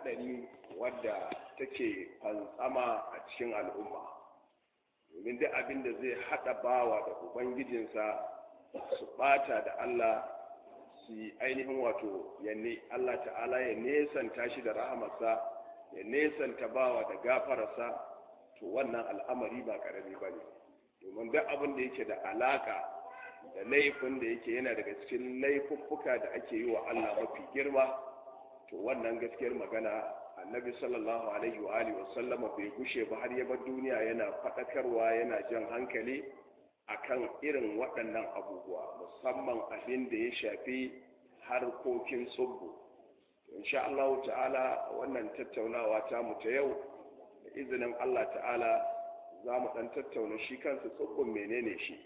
haɗari wadda take fantsama a cikin al'umma domin duk abin da zai haɗa bawa da ubangijinsa su ɓata da Allah su yi ainihin wato yanne Allah ta'ala ya nesanta shi da rahamarsa ya nesanta bawa da gafararsa to wannan al'amari ba ƙarami ba ne domin duk abin da yake da alaƙa da laifin da yake yana daga cikin laifuffuka da ake yi wa Allah mafi girma to wannan gaskiyar magana annabi sallallahu alaihi wa alihi wasallama bai gushe ba har ya bar duniya yana faɗakarwa yana jan hankali akan irin waɗannan abubuwa musamman abin da ya shafi harkokin tsubbu insha Allah ta'ala wannan tattaunawa ta mu ta yau da izinin Allah ta'ala za mu ɗan tattauna shi kansa tsubbun menene shi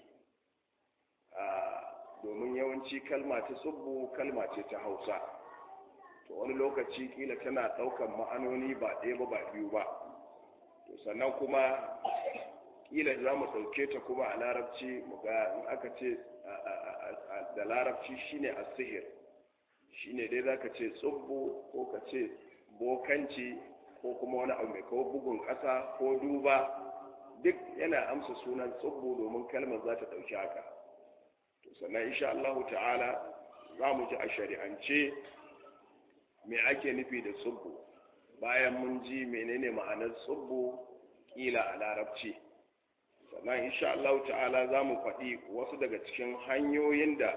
domin yawanci kalma ta tsubbu kalma ce ta hausa to wani lokaci kila tana ɗaukan ma'anoni ba ɗaya ba ba biyu ba to sannan kuma kila za mu ɗauke ta kuma a larabci mu ga in aka ce da larabci shine a sihir shine dai za ka ce tsubbu ko ka ce bokanci ko kuma wani abu mai kawo bugun ƙasa ko duba duk yana amsa sunan tsubbu domin kalmar za ta ɗauki haka to sannan insha Allah ta'ala za mu ji a shari'ance me ake nufi da tsubbu bayan mun ji menene ma'anar tsubbu kila a larabci sannan insha Allah ta'ala za mu faɗi wasu daga cikin hanyoyin da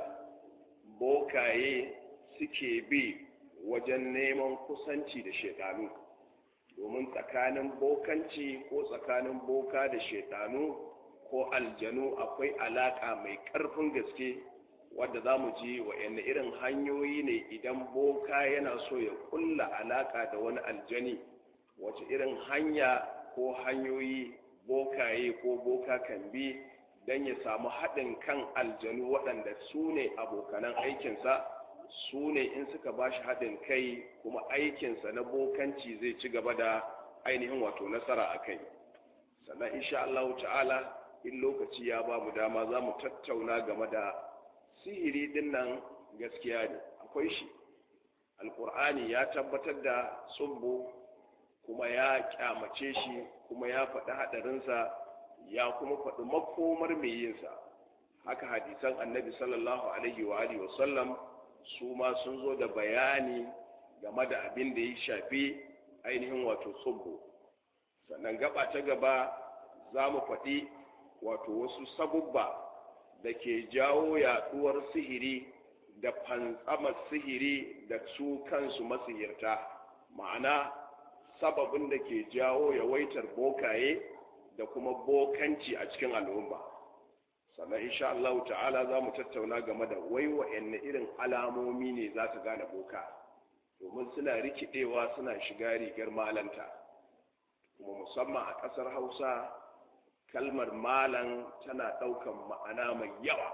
bokaye suke bi wajen neman kusanci da shekaru domin tsakanin bokanci ko tsakanin boka da shekaru ko aljanu akwai alaƙa mai ƙarfin gaske wadda za mu ji wa'yan irin hanyoyi ne idan boka yana so ya kulla alaƙa da wani aljani wace irin hanya ko hanyoyi bokaye ko boka kan bi don ya samu haɗin kan aljanu waɗanda su ne abokanan aikinsa su ne in suka ba shi haɗin kai kuma aikinsa na bokanci zai ci gaba da ainihin wato nasara a kai sannan insha Allah ta'ala in lokaci ya ba mu dama za mu tattauna game da sihiri din nan gaskiya ne akwai shi alkur'ani ya tabbatar da tsubbu kuma ya kyamace shi kuma ya faɗi haɗarinsa ya kuma faɗi makomar mai yinsa haka hadisan annabi sallallahu alaihi wa alihi wa sallam su ma sun zo da bayani game da abin da ya shafi ainihin wato tsubbu sannan gaba ta gaba za mu faɗi wato wasu sabubba da ke jawo yaɗuwar sihiri da fantsamar sihiri da su kansu masihirta ma'ana sababin da ke jawo yawaitar bokaye da kuma bokanci a cikin al'umma sannan insha Allah ta'ala za mu tattauna game da wai wa'anne irin alamomi ne za ka gane boka domin suna rikidewa suna shiga rigar malanta kuma musamman a ƙasar hausa kalmar malam tana ɗaukan ma'ana mai yawa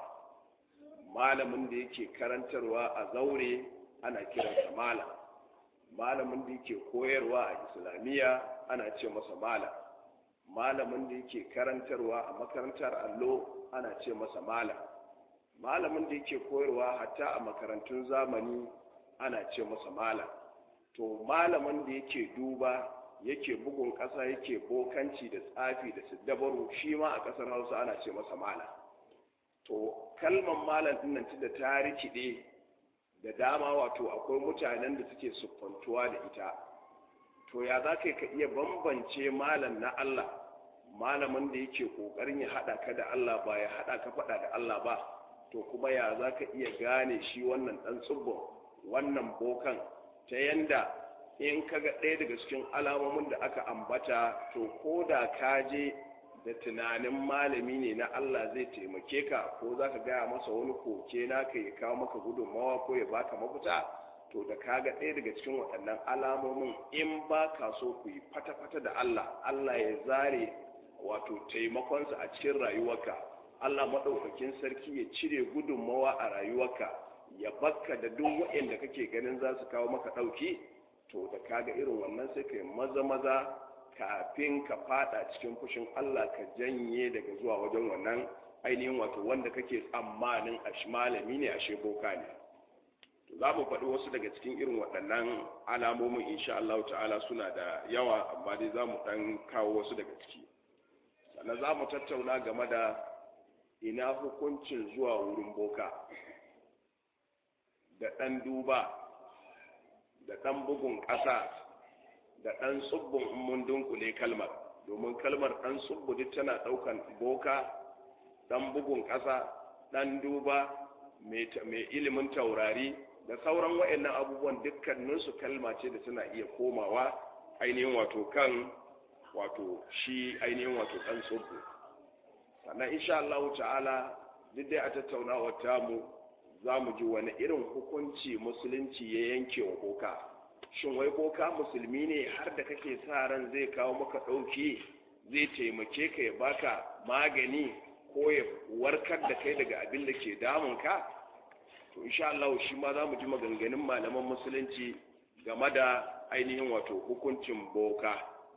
malamin da yake karantarwa a zaure ana kiransa malam malamin da yake koyarwa a islamiyya ana ce masa malam malamin da yake karantarwa a makarantar allo ana ce masa malam malamin da yake koyarwa hatta a makarantun zamani ana ce masa malam to malamin da yake duba yake bugun ƙasa yake bokanci da tsafi da siddabaru shi ma a ƙasar hausa ana ce masa malam to kalmar malam ɗin nan da ta rikide da dama wato akwai mutanen da suke siffantuwa da ita to ya za ka iya bambance malam na Allah malamin da yake ƙoƙarin ya haɗa ka da Allah ba ya haɗa ka faɗa da Allah ba to kuma ya za ka iya gane shi wannan ɗan tsibbin wannan bokan ta yanda in ka ga ɗaya daga cikin alamomin da aka ambata to ko da ka je da tunanin malami ne na Allah zai taimake ka ko za ka gaya masa wani koke naka ya kawo maka gudunmawa ko ya baka mafita to da ka ga ɗaya daga cikin waɗannan alamomin in ba ka so ku yi fata-fata da Allah Allah ya zare wato taimakonsa a cikin rayuwarka Allah maɗaukakin sarki ya cire gudunmawa a rayuwarka ya bakka da duk waɗanda kake ganin za su kawo maka ɗauki to da kaga irin wannan sai ka yi maza maza kafin ka fada cikin fushin Allah ka janye daga zuwa wajen wannan ainihin wato wanda kake tsammanin a malami ne a boka ne za mu faɗi wasu daga cikin irin waɗannan alamomin insha Allah ta'ala suna da yawa amma dai za mu ɗan kawo wasu daga ciki sannan za mu tattauna game da ina hukuncin zuwa wurin boka da ɗan duba da ɗan bugun ƙasa da ɗan tsubbun mun dunkule kalmar domin kalmar ɗan tsubbu duk tana ɗaukan boka ɗan bugun ƙasa ɗan duba mai ilimin taurari da sauran waɗannan abubuwan dukkaninsu kalma ce da tana iya komawa ainihin wato kan wato shi ainihin wato ɗan tsubbu sannan insha Allah ta'ala duk dai a tattaunawar tamu za mu ji wani irin hukunci musulunci ya yanke wa boka shin wai boka musulmi ne har da kake sa ran zai kawo maka ɗauki zai taimake ka ya baka magani ko ya warkar da kai daga abin da ke damunka to insha Allah shi ma za mu ji maganganun malaman musulunci game da ainihin wato hukuncin boka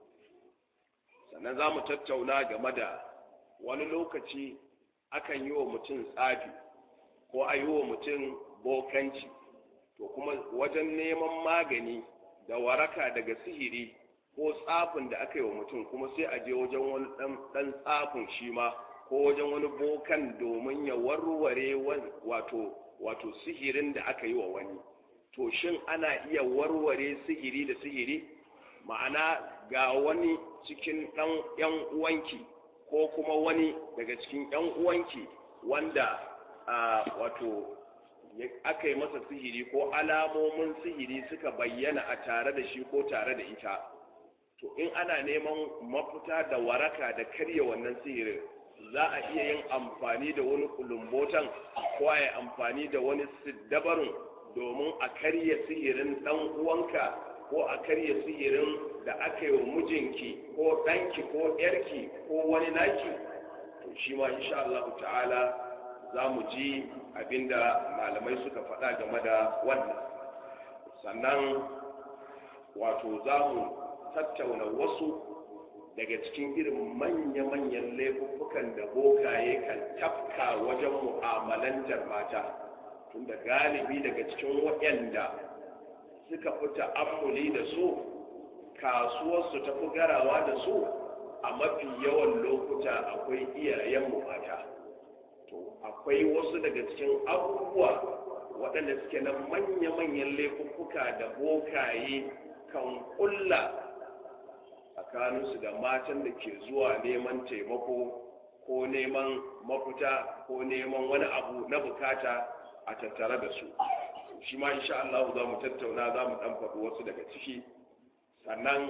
sannan za mu tattauna game da wani lokaci akan yi wa mutum tsafi ko a yi wa mutum bokanci to kuma wajen neman magani da waraka daga sihiri ko tsafin da aka yi wa mutum kuma sai a je wajen wani ɗan tsafin shi ma ko wajen wani bokan domin ya warware wato wato sihirin da aka yi wa wani to shin ana iya warware sihiri da sihiri ma'ana ga wani cikin ɗan ‘yan uwanki ko kuma wani daga cikin ‘yan uwanki wanda wato aka yi masa sihiri ko alamomin sihiri suka bayyana a tare da shi ko tare da ita to in ana neman mafita da waraka da karya wannan sihirin za a iya yin amfani da wani kulumbotan ko a yi amfani da wani siddabarin domin a karya sihirin ɗan uwanka ko a karya sihirin da aka yi wa mijinki ko ɗanki ko ‘yarki ko wani naki to shi ma insha Allah ta'ala za mu ji abinda malamai suka faɗa game da wannan sannan wato za mu tattauna wasu daga cikin irin manya-manyan laifuffukan da bokaye kan tafka wajen mu'amalantar mata tunda galibi daga cikin waɗanda suka fi ta'ammuli da su kasuwarsu ta fi garawa da su a mafi yawan lokuta akwai iyayenmu mata to akwai wasu daga cikin abubuwa waɗanda suke na manya-manyan laifuffuka da bokaye kan ƙulla tsakaninsu da matan da ke zuwa neman taimako ko neman mafita ko neman wani abu na bukata a tattare da su shi ma insha Allah za mu tattauna za mu dan faɗi wasu daga ciki sannan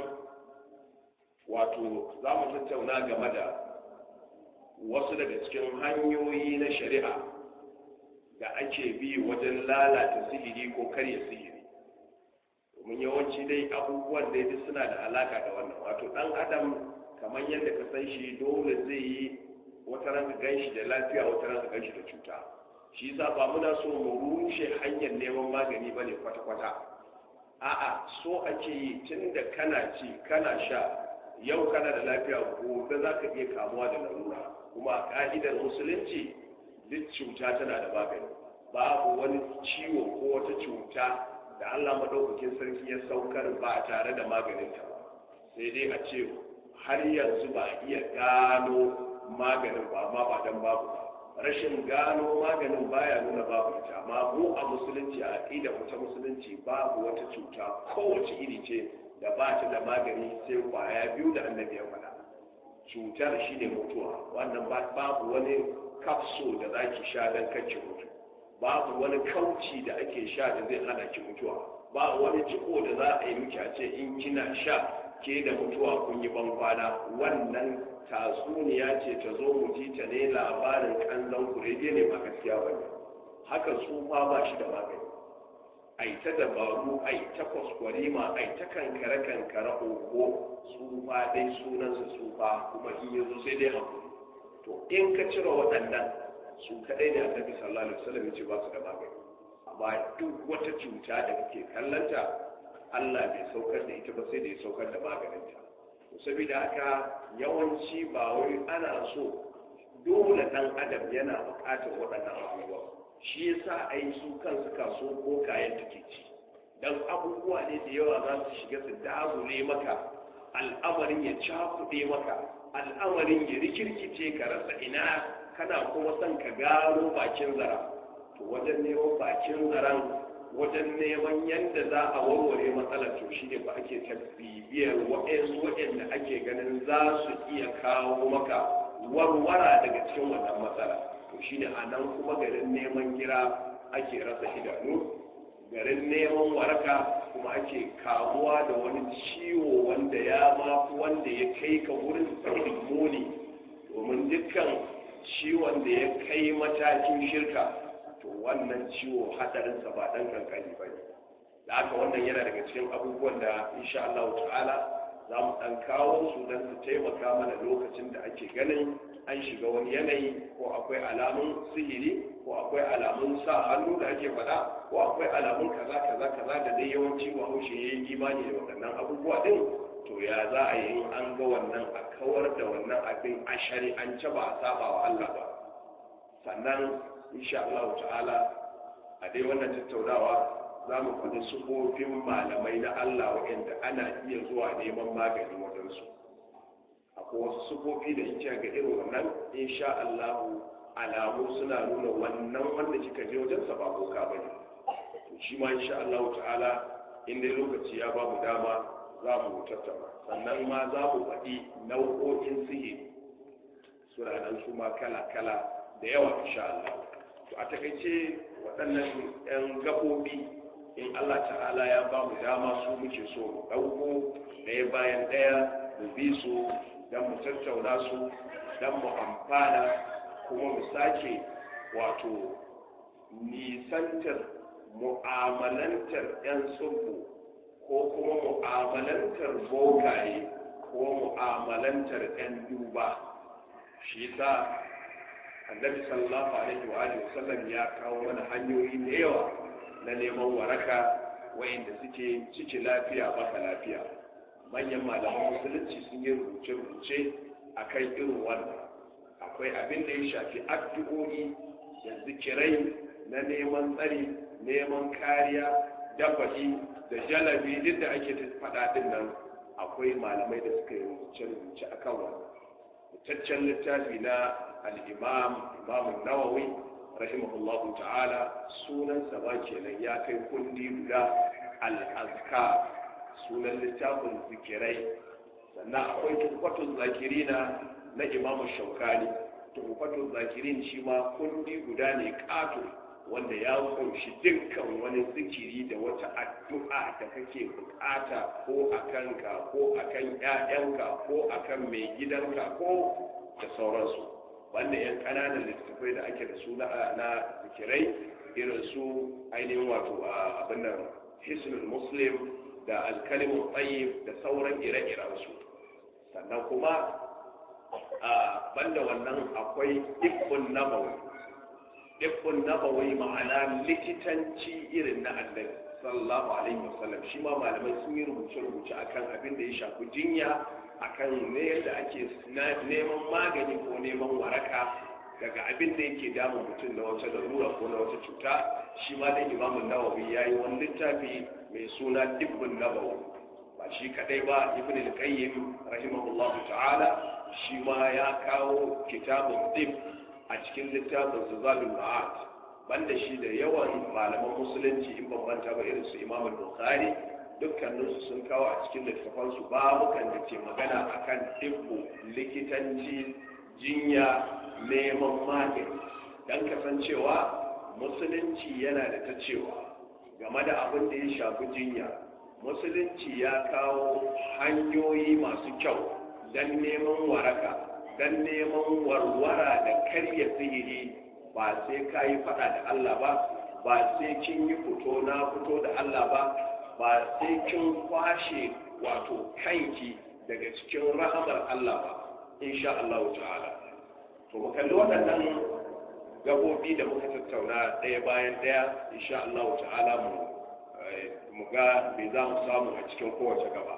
wato za mu tattauna game da wasu daga cikin hanyoyi na shari'a da ake bi wajen lalata sihiri ko karya sihiri domin yawanci dai abubuwan da duk suna da alaka da wannan wato dan adam kamar yadda ka san shi dole zai yi wata ran gan shi da lafiya wata ran gan shi da cuta shi yasa ba muna so mu rushe hanyar neman magani bane kwata-kwata a'a so ake yi tunda kana ci kana sha yau kana da lafiya gobe za ka iya kamuwa da larura kuma a ka'idar musulunci duk cuta tana da magani babu wani ciwo ko wata cuta da Allah madaukakin sarki ya saukar ba tare da maganinta ba sai dai a ce har yanzu ba iya gano maganin ba amma ba dan babu ba rashin gano maganin baya nuna babu ita amma mu a musulunci a aqida mu ta musulunci babu wata cuta kowace iri ce da ba ta da magani sai kwaya biyu da annabi ya faɗa cutar shine mutuwa wannan babu wani kapso da zaki sha dan kake mutu babu wani kauci da ake sha da zai hana ki mutuwa ba wani jiko da za a yi miki a ce in kina sha ke da mutuwa kun yi ban kwana wannan tatsuniya ce ta zo mu ji ta ne labarin kanzan kurege ne ba gaskiya ba ne haka tsufa ba shi da magani ai ta dabaru ai ta kwaskwarima ai ta kankare kankare ogo tsufa dai sunansa tsufa kuma in ya zo sai dai hakuri to in ka cire waɗannan su kaɗai ne annabi sallallahu alaihi wasallam ya ce ba su da magani amma duk wata cuta da kake kallanta Allah bai saukar da ita ba sai da ya saukar da maganinta saboda haka yawanci ba wai ana so dole dan adam yana buƙatar waɗannan abubuwa shi yasa a yi su kansu kaso ko kayan take ci don abubuwa ne da yawa za su shiga su dagule maka al'amarin ya cakuɗe maka al'amarin ya rikirkice ka rasa ina kana kuma son ka gano bakin zara to wajen neman bakin zaran wajen neman yadda za a warware matsalar to shi ne ba ake ta bibiyar waɗansu waɗanda ake ganin za su iya kawo maka warwara daga cikin wannan matsala to shi ne a nan kuma garin neman gira ake rasa idanu garin neman waraka kuma ake kamuwa da wani ciwo wanda ya mafi wanda ya kai ka wurin saurin muni domin dukkan ciwon da ya kai matakin shirka to wannan ciwo hadarinsa ba dan kankani ba ne da haka wannan yana daga cikin abubuwan da insha Allah ta'ala za mu dan kawo su don su taimaka mana lokacin da ake ganin an shiga wani yanayi ko akwai alamun sihiri ko akwai alamun sa hannu da ake faɗa ko akwai alamun kaza kaza kaza da dai yawanci bahaushe ya yi imani da waɗannan abubuwa ɗin to ya za a yi an ga wannan a kawar da wannan abin a shari'ance ba a saba wa Allah ba sannan insha Allah ta'ala a dai wannan tattaunawa za mu faɗi sufofin malamai na Allah waɗanda ana iya zuwa neman magani wajensu akwai wasu sufofi da in ga irin wannan insha Allah alamu suna nuna wannan wanda kika je wajensa ba boka ba ne to shi ma insha Allah ta'ala in dai lokaci ya ba mu dama za mu tattauna sannan ma za mu faɗi nau'o'in sihiri suna nan su ma kala-kala da yawa insha Allah to a takaice waɗannan 'yan gaɓoɓi in Allah ta'ala ya ba mu dama su muke so mu ɗauko ɗaya bayan ɗaya mu bi su don mu tattauna su don mu amfana kuma mu sake wato nisantar mu'amalantar 'yan tsubu ko kuma mu'amalantar bokaye ko mu'amalantar 'yan duba shi sa annabi sallallahu alaihi wa alihi wasallam ya kawo mana hanyoyi da yawa na neman waraka wayanda suke ciki lafiya baka lafiya manyan malaman musulunci sun yi rubuce-rubuce akan irin wannan akwai abin da ya shafi addu'o'i da zikirai na neman tsari neman kariya dafaɗi da jalabi duk da ake faɗa din nan akwai malamai da suka yi rubuce-rubuce akan wannan fitaccen littafi na al'imam imamun nawawi rahimahullahu ta'ala sunansa ba kenan ya kai kundi guda al'azka sunan littafin zikirai sannan akwai tufatun zakirina na imamu shaukani tufatun zakirin shi ma kundi guda ne ƙato wanda ya kunshi dukkan wani zikiri da wata addu'a da kake bukata ko a kanka ko a kan ‘ya'yanka ko a kan mai gidanka ko da sauransu wanda yan ƙananan littattafai da ake da su na zikirai irin su ainihin wato abin nan hisnul muslim da alkalimun tsayyib da sauran ire-irensu sannan kuma banda wannan akwai ibn nabawi ibn nabawi ma'ana likitanci irin na annabi sallallahu alaihi wasallam shi ma malamai sun yi rubuce-rubuce akan abin da ya shafi jinya akan ne yadda ake neman magani ko neman waraka daga abin da yake damun mutum na wata larura ko na wata cuta shi ma dai imamun nawawi ya yi wani littafi mai suna dibbin nawawi ba shi kadai ba ibn al-qayyim rahimahullahu ta'ala shi ma ya kawo kitabun dib a cikin littafin zuzalul ma'ad banda shi da yawan malaman musulunci in bambanta ba irin su imam al-bukhari dukkaninsu sun kawo a cikin littafansu babukan da ke magana akan dibbo likitanci jinya neman magani don kasancewa musulunci yana da ta cewa game da abin da ya shafi jinya musulunci ya kawo hanyoyi masu kyau don neman waraka don neman warwara da karya sihiri ba sai ka yi fada da Allah ba ba sai kin yi fito na fito da Allah ba ba sai kin kwashe wato kanki daga cikin rahamar Allah ba insha Allah ta'ala to mu kalli waɗannan gabobi da muka tattauna ɗaya bayan ɗaya insha Allah ta'ala mu mu ga me za mu samu a cikin kowace gaba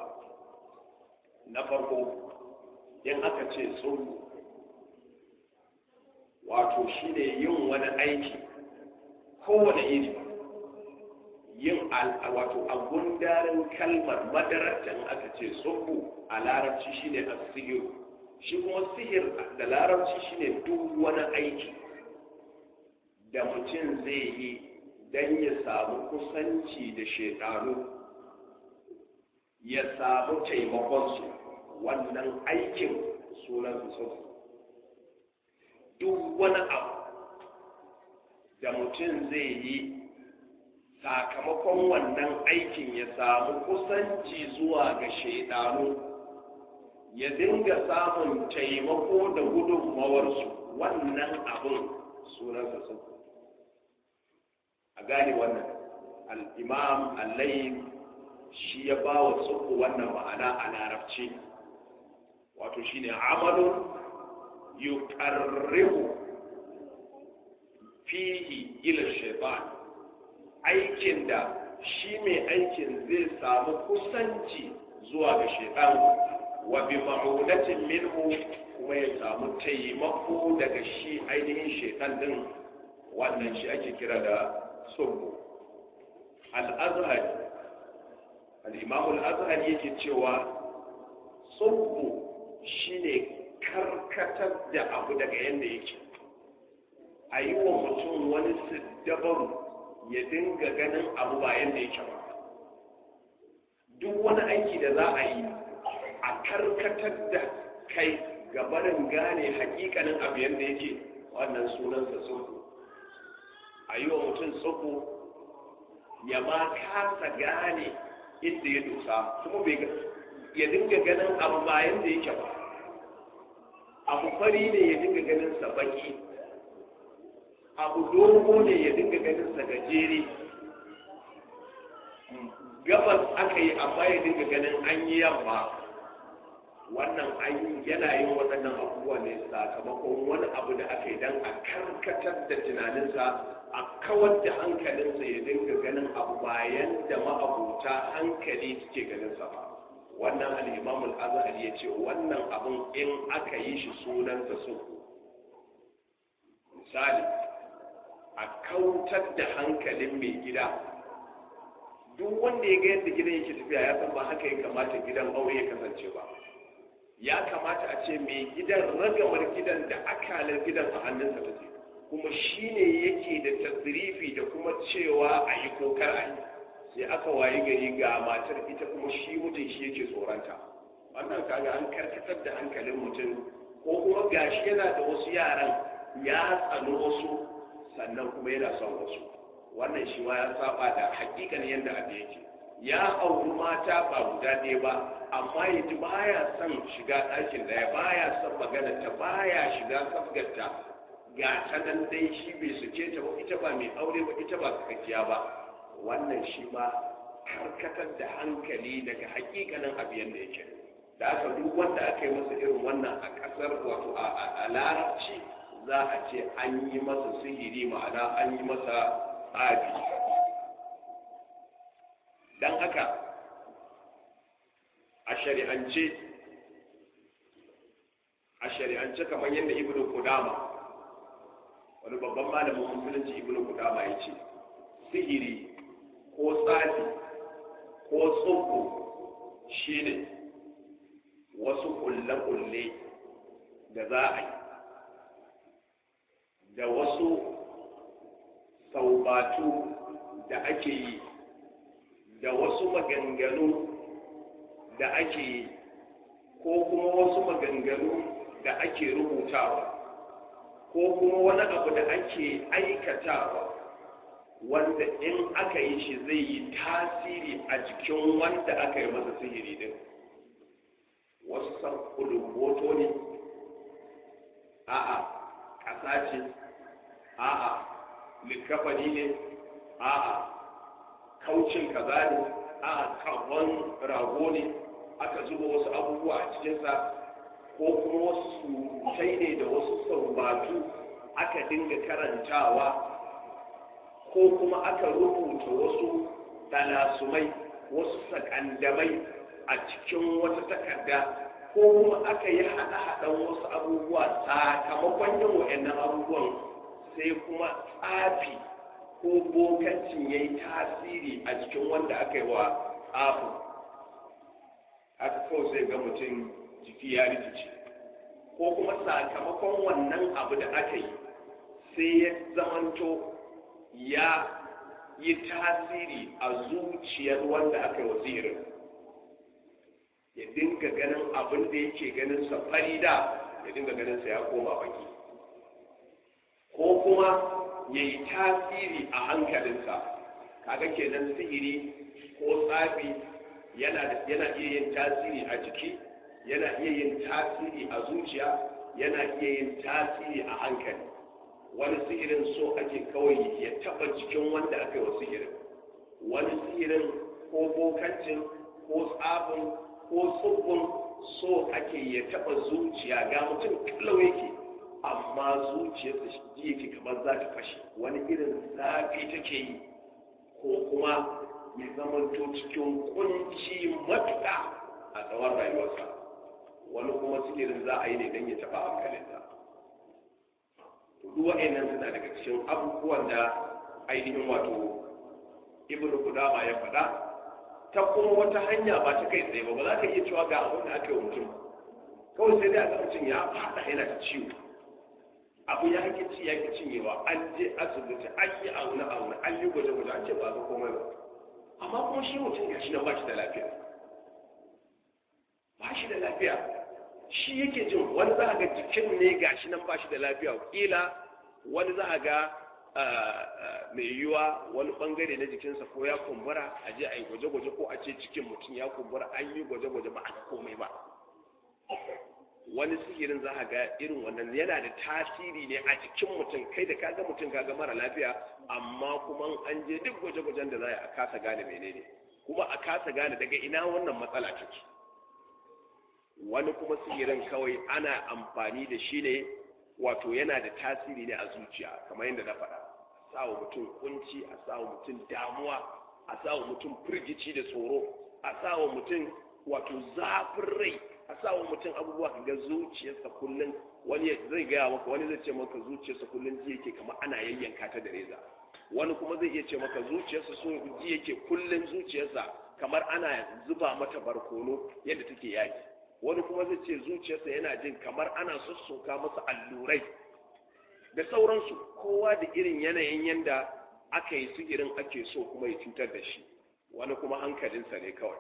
na farko in aka ce tsoro wato shine yin wani aiki kowane iri yin wato a gundarin kalmar madaratan aka ce tsubbu a larabci shine asihir shi kuma sihir da larabci shine duk wani aiki da mutum zai yi don ya samu kusanci da shekaru ya samu taimakonsu wannan aikin sunan su duk wani abu da mutum zai yi sakamakon wannan aikin ya samu kusanci zuwa ga shaidanu ya dinga samun taimako da gudunmawarsu wannan abin sunansa sun a gane wannan al'imam allayin shi ya ba wa tsubu wannan ma'ana a larabci wato shi ne amalun yuqarribu fihi ila shaitan aikin da shi mai aikin zai samu kusanci zuwa ga shaitan wa bi ma'udatin minhu kuma ya samu taimako daga shi ainihin shaitan din wannan shi ake kira da sulhu al-azhari al-imam al-azhari yake cewa sulhu shine karkatar da abu daga yanda yake a yi wa mutum wani siddabaru ya dinga ganin abu ba yanda yake ba duk wani aiki da za a yi a karkatar da kai gabarin gane hakikanin abu yadda yake wannan sunansa tsoho a yi wa mutum tsoho ya ma kasa gane inda ya dosa kuma bai ya dinga ganin abu ba yadda yake ba abu fari ne ya dinga ganin sa baki abu dogo ne ya dinga ganin sa gajere gabas aka yi amma ya dinga ganin an yi yamma wannan an yana yin waɗannan abubuwa ne sakamakon wani abu da aka yi don a karkatar da tunaninsa a kawar da hankalinsa ya dinga ganin abu bayan da ma'abuta hankali suke ganinsa ba wannan al'imamul azhari ya ce wannan abin in aka yi shi sunansa su misali a kautar da hankalin mai gida duk wanda ya ga yadda gidan yake tafiya ya san ba haka ya kamata gidan aure ya kasance ba ya kamata a ce mai gidan ragamar gidan da akalar gidan a hannunsa take kuma shi ne yake da tasirifi da kuma cewa a yi kokar a yi sai aka wayi gari ga matar ita kuma shi mutum shi yake tsoronta wannan kaga an karkatar da hankalin mutum ko kuma gashi yana da wasu yaran ya tsano wasu sannan kuma yana son wasu wannan shi ma ya saba da hakikanin yadda abu yake ya auri mata ba guda ɗaya ba amma ya ji baya son shiga ɗakin ɗaya baya son magana ta baya shiga sabgarta ga ta nan dai shi bai suke ta ba ita ba mai aure ba ita ba kakkiya ba wannan shi ma karkatar da hankali daga hakikanin abu yadda yake da aka duk wanda aka yi masa irin wannan a ƙasar wato a larabci za a ce an yi masa sihiri ma'ana an yi masa tsafi don haka a shari'ance a shari'ance kamar yadda ibnu kudama wani babban malamin musulunci ibnu kudama ya ce sihiri ko tsafi ko tsubu shine wasu kulle-kulle da za a yi da wasu saubatu da ake yi da wasu maganganu da ake yi ko kuma wasu maganganu da ake rubutawa ko kuma wani abu da ake aikatawa wanda in aka yi shi zai yi tasiri a jikin wanda aka yi masa sihiri din wasu san hoto ne a'a ƙasa ce a'a likafani ne a'a kaucin kaza ne a'a kawon rago ne aka zuba wasu abubuwa a cikinsa ko kuma wasu surutai ne da wasu saubatu aka dinga karantawa ko kuma aka rubuta wasu talasumai wasu sakandamai a cikin wata takarda ko kuma aka yi haɗa-haɗan wasu abubuwa sakamakon yin wa'annan abubuwan sai kuma tsafi ko bokancin ya yi tasiri a jikin wanda aka yi wa abu aka kawai sai ga mutum jiki ya rikice ko kuma sakamakon wannan abu da aka yi sai ya zamanto ya yi tasiri a zuciyar wanda aka yi wa sihirin ya dinga ganin abin da yake ganin sa farida ya dinga ganin sa ya koma baki ko kuma ya yi tasiri a hankalinsa kaga kenan sihiri ko tsafi yana iya yin tasiri a jiki yana iya yin tasiri a zuciya yana iya yin tasiri a hankali wani sihirin so ake kawai ya taba jikin wanda aka yi wa sihirin wani sihirin ko bokancin ko tsafin ko tsubbin so ake ya taba zuciya ga mutum kalau yake amma zuciyarsa shi yake kamar za ta fashe wani irin zafi take yi ko kuma ya zamanto cikin kunci matuƙa a tsawon rayuwarsa wani kuma sihirin za a yi ne don ya taɓa hankalinsa duk wa'annan suna daga cikin abubuwan da ainihin wato ibn qudama ya faɗa ta kuma wata hanya ba ta kai tsaye ba ba za ka iya cewa ga abin da aka yi wa mutum kawai sai dai a ga mutum ya faɗa yana da ciwo abu ya ki ci ya ki cinyewa an je asibiti an yi auna auna an yi gwaje gwaje an ce ba ga komai ba amma kuma shi mutum gashi nan ba shi da lafiya ba shi da lafiya shi yake jin wani za a ga jikin ne gashi nan ba shi da lafiya kila wani za a ga mai yiwuwa wani bangare na jikinsa ko ya kumbura a je a yi gwaje-gwaje ko a ce cikin mutum ya kumbura an yi gwaje-gwaje ba a ga komai ba wani sihirin za a ga irin wannan yana da tasiri ne a jikin mutum kai da kaga mutum kaga mara lafiya amma kuma an je duk gwaje-gwajen da za a kasa gane menene kuma a kasa gane daga ina wannan matsala take wani kuma sihirin kawai ana amfani da shi ne wato yana da tasiri ne a zuciya kamar yadda na faɗa a sawa mutum kunci a sawa mutum damuwa a sawa mutum firgici da tsoro a sawa mutum wato zafin rai a sawa mutum abubuwa ga zuciyarsa kullum wani zai gaya maka wani zai ce maka zuciyarsa kullum ji yake kamar ana yayyanka ta da reza wani kuma zai iya ce maka zuciyarsa so ji yake kullum zuciyarsa kamar ana zuba mata barkono yadda take yaki wani kuma zai ce zuciyarsa yana jin kamar ana sussuka masa allurai da sauransu kowa da irin yanayin yanda aka yi su irin ake so kuma ya cutar da shi wani kuma hankalinsa ne kawai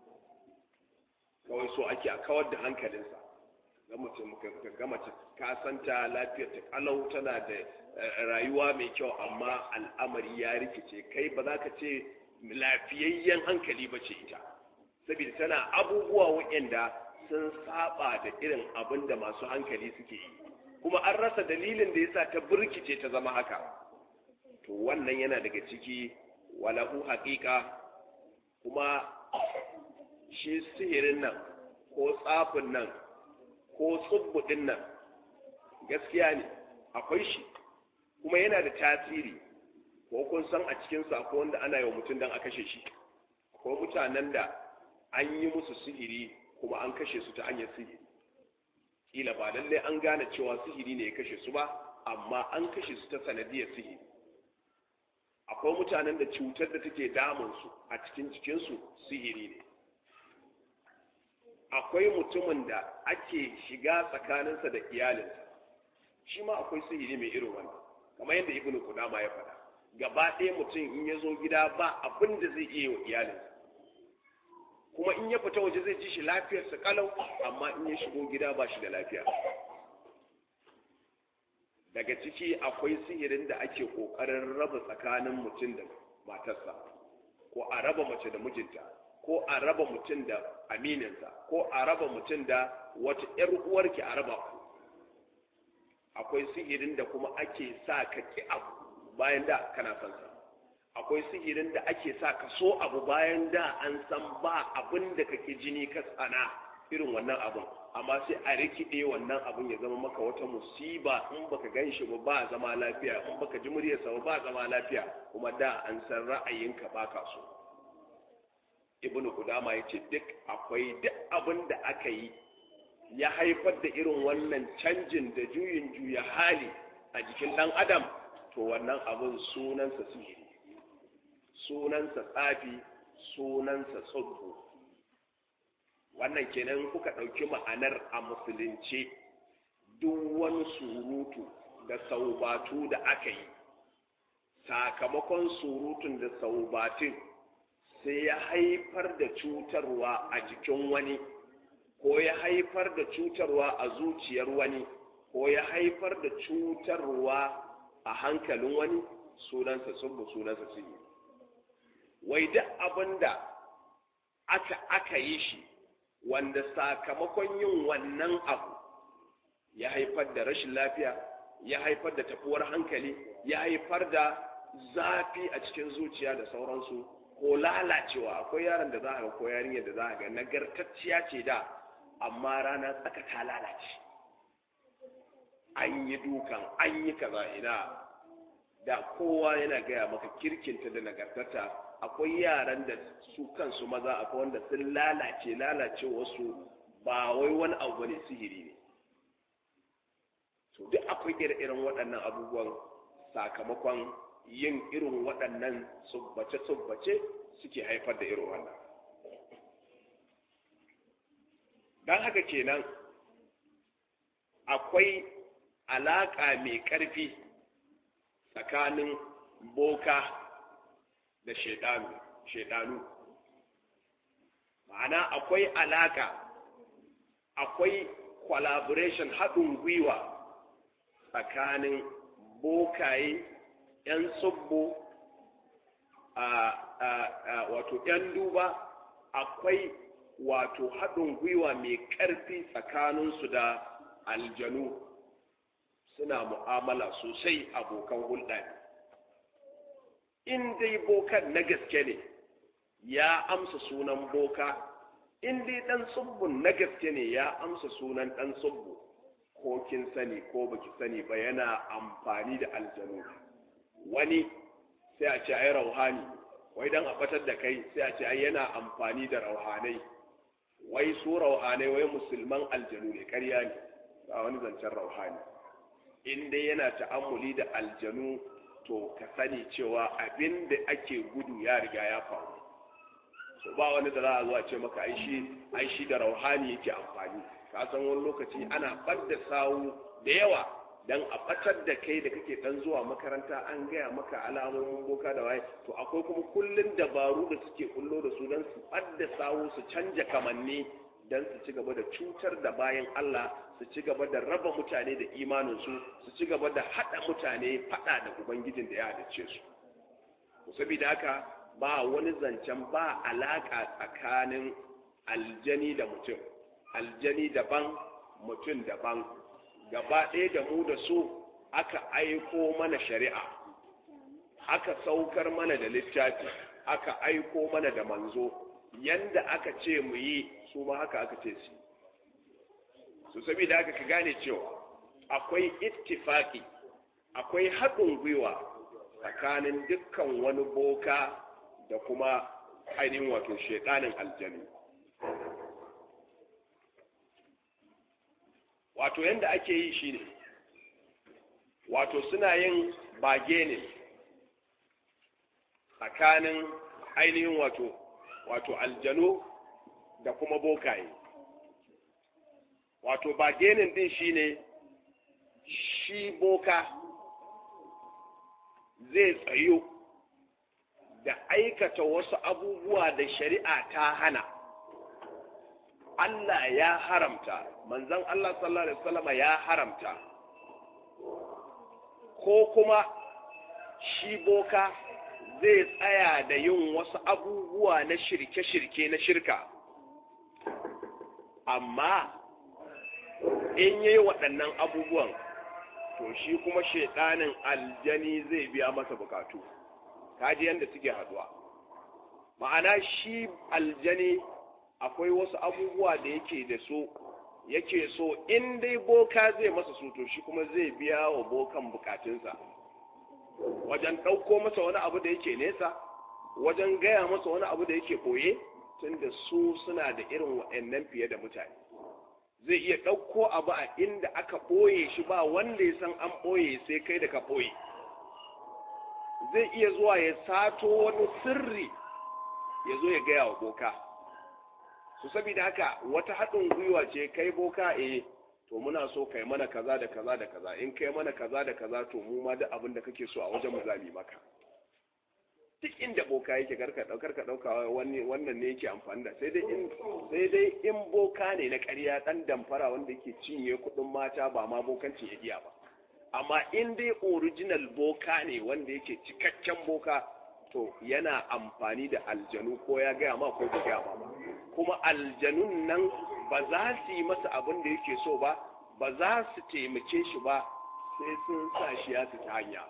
kawai so ake a kawar da hankalinsa ga mutum ga mace ka santa lafiyar ta kalau tana da rayuwa mai kyau amma al'amari ya rikice kai ba za ka ce lafiyayyen hankali ba ce ita saboda tana abubuwa waɗanda sun saba da irin abin da masu hankali suke yi kuma an rasa dalilin da yasa ta burkice ta zama haka to wannan yana daga ciki walahu haƙiƙa kuma shi sihirin nan ko tsafin nan ko tsubbuɗin nan gaskiya ne akwai shi kuma yana da tasiri ko kun san a cikinsa akwai wanda ana yi wa mutum don a kashe shi akwai mutanen da an yi musu sihiri kuma an kashe su ta hanyar sihiri kila ba lallai an gane cewa sihiri ne ya kashe su ba amma an kashe su ta sanadiyar sihiri akwai mutanen da cutar da take damun su a cikin cikinsu sihiri ne akwai mutumin da ake shiga tsakaninsa da iyalinsa shi ma akwai sihiri mai irin wannan kamar yadda ibnu kudama ya faɗa gaba ɗaya mutum in ya zo gida ba abin da zai iya yi wa iyalinsa kuma in ya fita waje zai ji shi lafiyarsa kalau amma in ya shigo gida ba shi da lafiya daga ciki akwai sihirin da ake kokarin raba tsakanin mutum da matarsa ko a raba mace da mijinta ko a raba mutum da amininsa ko a raba mutum da wata ‘yar uwarki a raba ku akwai sihirin da kuma ake sa ka ki abu bayan da kana son sa akwai sihirin da ake sa ka so abu bayan da an san ba abin da kake jini ka tsana irin wannan abin amma sai a rikide wannan abin ya zama maka wata musiba in baka gan shi ba ba zama lafiya in baka ji muryarsa ba ba zama lafiya kuma da an san ra'ayinka ba ka so ibnu kudama ya ce duk akwai duk abin da aka yi ya haifar da irin wannan canjin da juyin juya hali a jikin dan adam to to wannan abun sunansa sihiri sunansa tsafi sunansa tsubbu wannan kenan kuka ɗauki ma'anar a musulunci duk wani surutu da saubatu da aka yi sakamakon surutun da saubatin sai ya haifar da cutarwa a jikin wani ko ya haifar da cutarwa a zuciyar wani ko ya haifar da cutarwa a hankalin wani sunansa subbu sunansa sihiri wai duk abin da aka aka yi shi wanda sakamakon yin wannan abu ya haifar da rashin lafiya ya haifar da tafuwar hankali ya haifar da zafi a cikin zuciya da sauransu ko lalacewa akwai yaron da za a ga ko yarinyar da za a ga nagartacciya ce da amma rana tsaka ta lalace an yi dukan an yi kaza ina da kowa yana gaya maka kirkinta da nagartata akwai yaran da su kansu maza akwai wanda sun lalace lalace wasu ba wai wani abu ne sihiri ne to duk akwai ire-iren waɗannan abubuwan sakamakon yin irin waɗannan tsubbace-tsubbace suke haifar da irin wannan don haka kenan akwai alaƙa mai ƙarfi tsakanin boka da shaidanu ma'ana akwai alaƙa akwai collaboration haɗin gwiwa tsakanin bokaye 'yan tsubbo wato 'yan duba akwai wato haɗin gwiwa mai ƙarfi tsakaninsu da aljanu suna mu'amala sosai abokan hulɗa in dai bokan na gaske ne ya amsa sunan boka in dai ɗan tsubbun na gaske ne ya amsa sunan ɗan tsubbu ko kin sani ko baki sani ba yana amfani da aljanu wani sai a ce ai rauhani wai dan a batar da kai sai a ce ai yana amfani da rauhanai wai su rauhanai wai musulman aljanu ne ƙarya ne ba wani zancen rauhani in dai yana ta'ammuli da aljanu to ka sani cewa abin da ake gudu ya riga ya faru so ba wani da za a zo a ce maka ai shi ai shi da rauhani yake amfani ka san wani lokaci ana ɓadda sawu da yawa dan a ɓatar da kai da kake dan zuwa makaranta an gaya maka alamomin boka da waye to akwai kuma kullun dabaru da suke kullo da su dan su ɓadda sawu su canja kamanni dan su ci gaba da cutar da bayan Allah su ci gaba da raba mutane da imaninsu su ci gaba da haɗa mutane faɗa da ubangijin da ya halicce su saboda haka ba wani zancen ba alaƙa tsakanin aljani da mutum aljani daban mutum daban gaba ɗaya da mu da su aka aiko mana shari'a aka saukar mana da littafi aka aiko mana da manzo yanda aka ce mu yi su ma haka aka ce su su saboda haka ka gane cewa akwai ittifaki akwai haɗin gwiwa tsakanin dukkan wani boka da kuma ainihin wato shaidanin aljanu wato yadda ake yi shi ne wato suna yin bage ne tsakanin ainihin wato wato aljanu da kuma bokaye wato bagenin din shi ne shi boka zai tsayo da aikata wasu abubuwa da shari'a ta hana Allah ya haramta manzon Allah sallallahu alaihi wasallam ya haramta ko kuma shi boka zai tsaya da yin wasu abubuwa na shirke-shirke na shirka amma in yi waɗannan abubuwan to shi kuma shaiɗanin aljani zai biya masa bukatu kaji yadda suke haduwa ma'ana shi aljani akwai wasu abubuwa da yake da so yake so in dai boka zai masa su to shi kuma zai biya wa bokan bukatunsa wajen ɗauko masa wani abu da yake nesa wajen gaya masa wani abu da yake ɓoye tunda su suna da irin waɗannan fiye da mutane zai iya ɗauko abu a inda aka ɓoye shi ba wanda ya san an ɓoye sai kai da ka ɓoye zai iya zuwa ya sato wani sirri ya zo ya gaya wa boka su saboda haka wata haɗin gwiwa ce kai boka eh to muna so kai mana kaza da kaza da kaza in kai mana kaza da kaza to mu ma duk abin da kake so a wajen mu za mu maka duk inda boka yake karka daukar ka dauka wani wannan ne yake amfani da sai dai in sai dai in boka ne na ƙarya dan damfara wanda yake cinye kuɗin mata ba ma bokanci ya iya ba amma in dai original boka ne wanda yake cikakken boka to yana amfani da aljanu ko ya gaya ma ko ba gaya ma ba kuma aljanun nan ba za su yi masa abin da yake so ba ba za su taimake shi ba sai sun sa shi ya ta hanya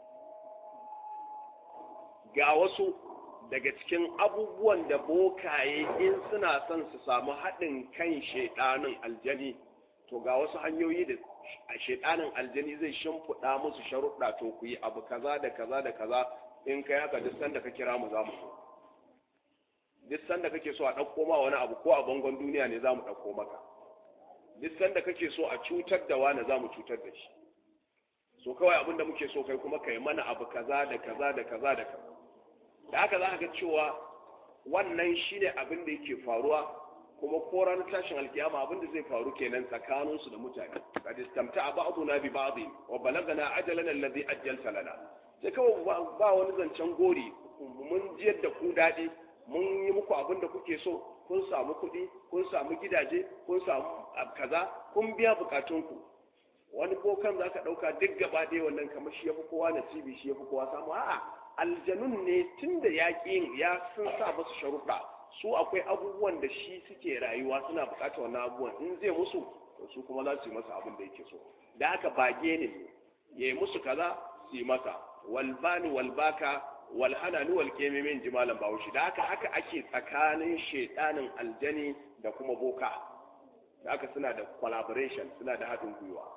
ga wasu daga cikin abubuwan da bokaye in suna son su samu haɗin kan shaiɗanin aljani to ga wasu hanyoyi da a shaiɗanin aljani zai shimfiɗa musu sharuɗa to ku yi abu kaza da kaza da kaza in kai haka duk sanda ka kira mu za mu so duk sanda kake so a ɗauko ma wani abu ko a bangon duniya ne za mu ɗauko maka duk sanda kake so a cutar da wani za mu cutar da shi so kawai abinda muke so kai kuma kai mana abu kaza da kaza da kaza da kaza da haka za ka ga cewa wannan shine abin da yake faruwa kuma ko ranar tashin alkiyama abin da zai faru kenan tsakanin su da mutane kad istamta'a ba'duna bi ba'd wa balagana ajalana alladhi ajjalta lana sai kawai ba wani zancen gori mun jiyar da ku daɗi mun yi muku abin da kuke so kun samu kuɗi kun samu gidaje kun samu kaza kun biya bukatunku wani bokan za ka ɗauka duk gaba ɗaya wannan kamar shi ya fi kowa nasibi shi ya fi kowa samu a'a aljanun ne tun da yaƙin ya sun sa musu sharuɗa su akwai abubuwan da shi suke rayuwa suna buƙatar wannan abubuwan in zai musu to su kuma za su yi masa abin da yake so da haka bage ne ya yi musu kaza su yi masa walbani walbaka walhanani walkemi min jimalan bahaushe da haka haka ake tsakanin shaidanin aljani da kuma boka da haka suna da collaboration suna da haɗin gwiwa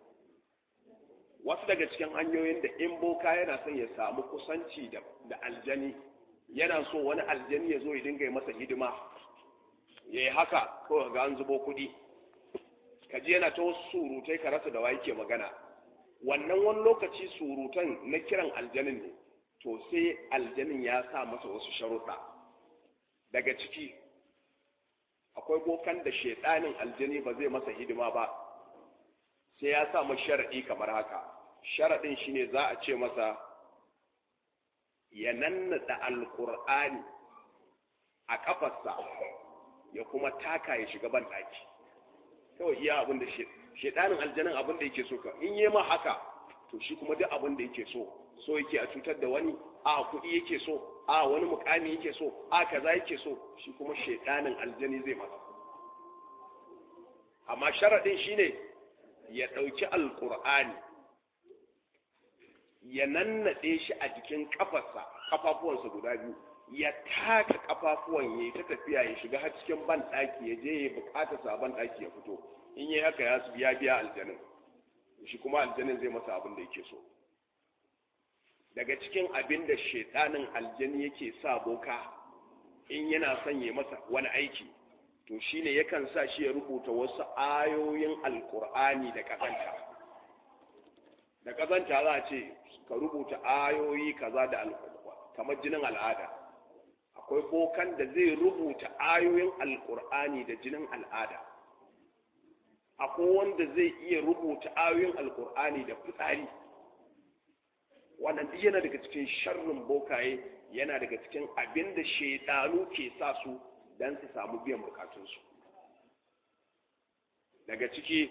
wasu daga cikin hanyoyin da in boka yana son ya samu kusanci da aljani yana so wani aljani ya zo ya dinga masa hidima ya yi haka kawai ga an zubo kuɗi ka ji yana ta wasu surutai ka rasa da wa yake magana wannan wani lokaci surutan na kiran aljanin ne to sai aljanin ya sa masa wasu sharuɗa daga ciki akwai bokan da shaidanin aljani ba zai masa hidima ba sai ya sa masa sharaɗi kamar haka sharaɗin shine za a ce masa ya nannaɗa alƙur'ani a ƙafarsa ya kuma taka ya shiga ban ɗaki kawai iya abin da shaidanin aljanin abin da yake so ka in yi ma haka to shi kuma duk abin da yake so so yake a cutar da wani a kuɗi yake so a wani mukami yake so a kaza yake so shi kuma shaidanin aljani zai masa amma sharaɗin shine ya ɗauki alƙur'ani ya nannaɗe shi a jikin ƙafarsa ƙafafuwansa guda biyu ya taka ƙafafuwan ya yi ta tafiya ya shiga har cikin ban ɗaki ya je ya buƙata sa ban ɗaki ya fito in yi haka ya biya biya aljanin shi kuma aljanin zai masa abin da yake so daga cikin abin da shaidanin aljani yake sa boka in yana son ya masa wani aiki to shine yakan sa shi ya rubuta wasu ayoyin alkur'ani da kazanta da kazanta za a ce ka rubuta ayoyi kaza da kamar jinin al'ada akwai bokan da zai rubuta ayoyin alkur'ani da jinin al'ada akwai wanda zai iya rubuta ayoyin alkur'ani da fitsari wannan duk yana daga cikin sharrin bokaye yana daga cikin abin da shaidanu ke sa su don su samu biyan bukatunsu daga ciki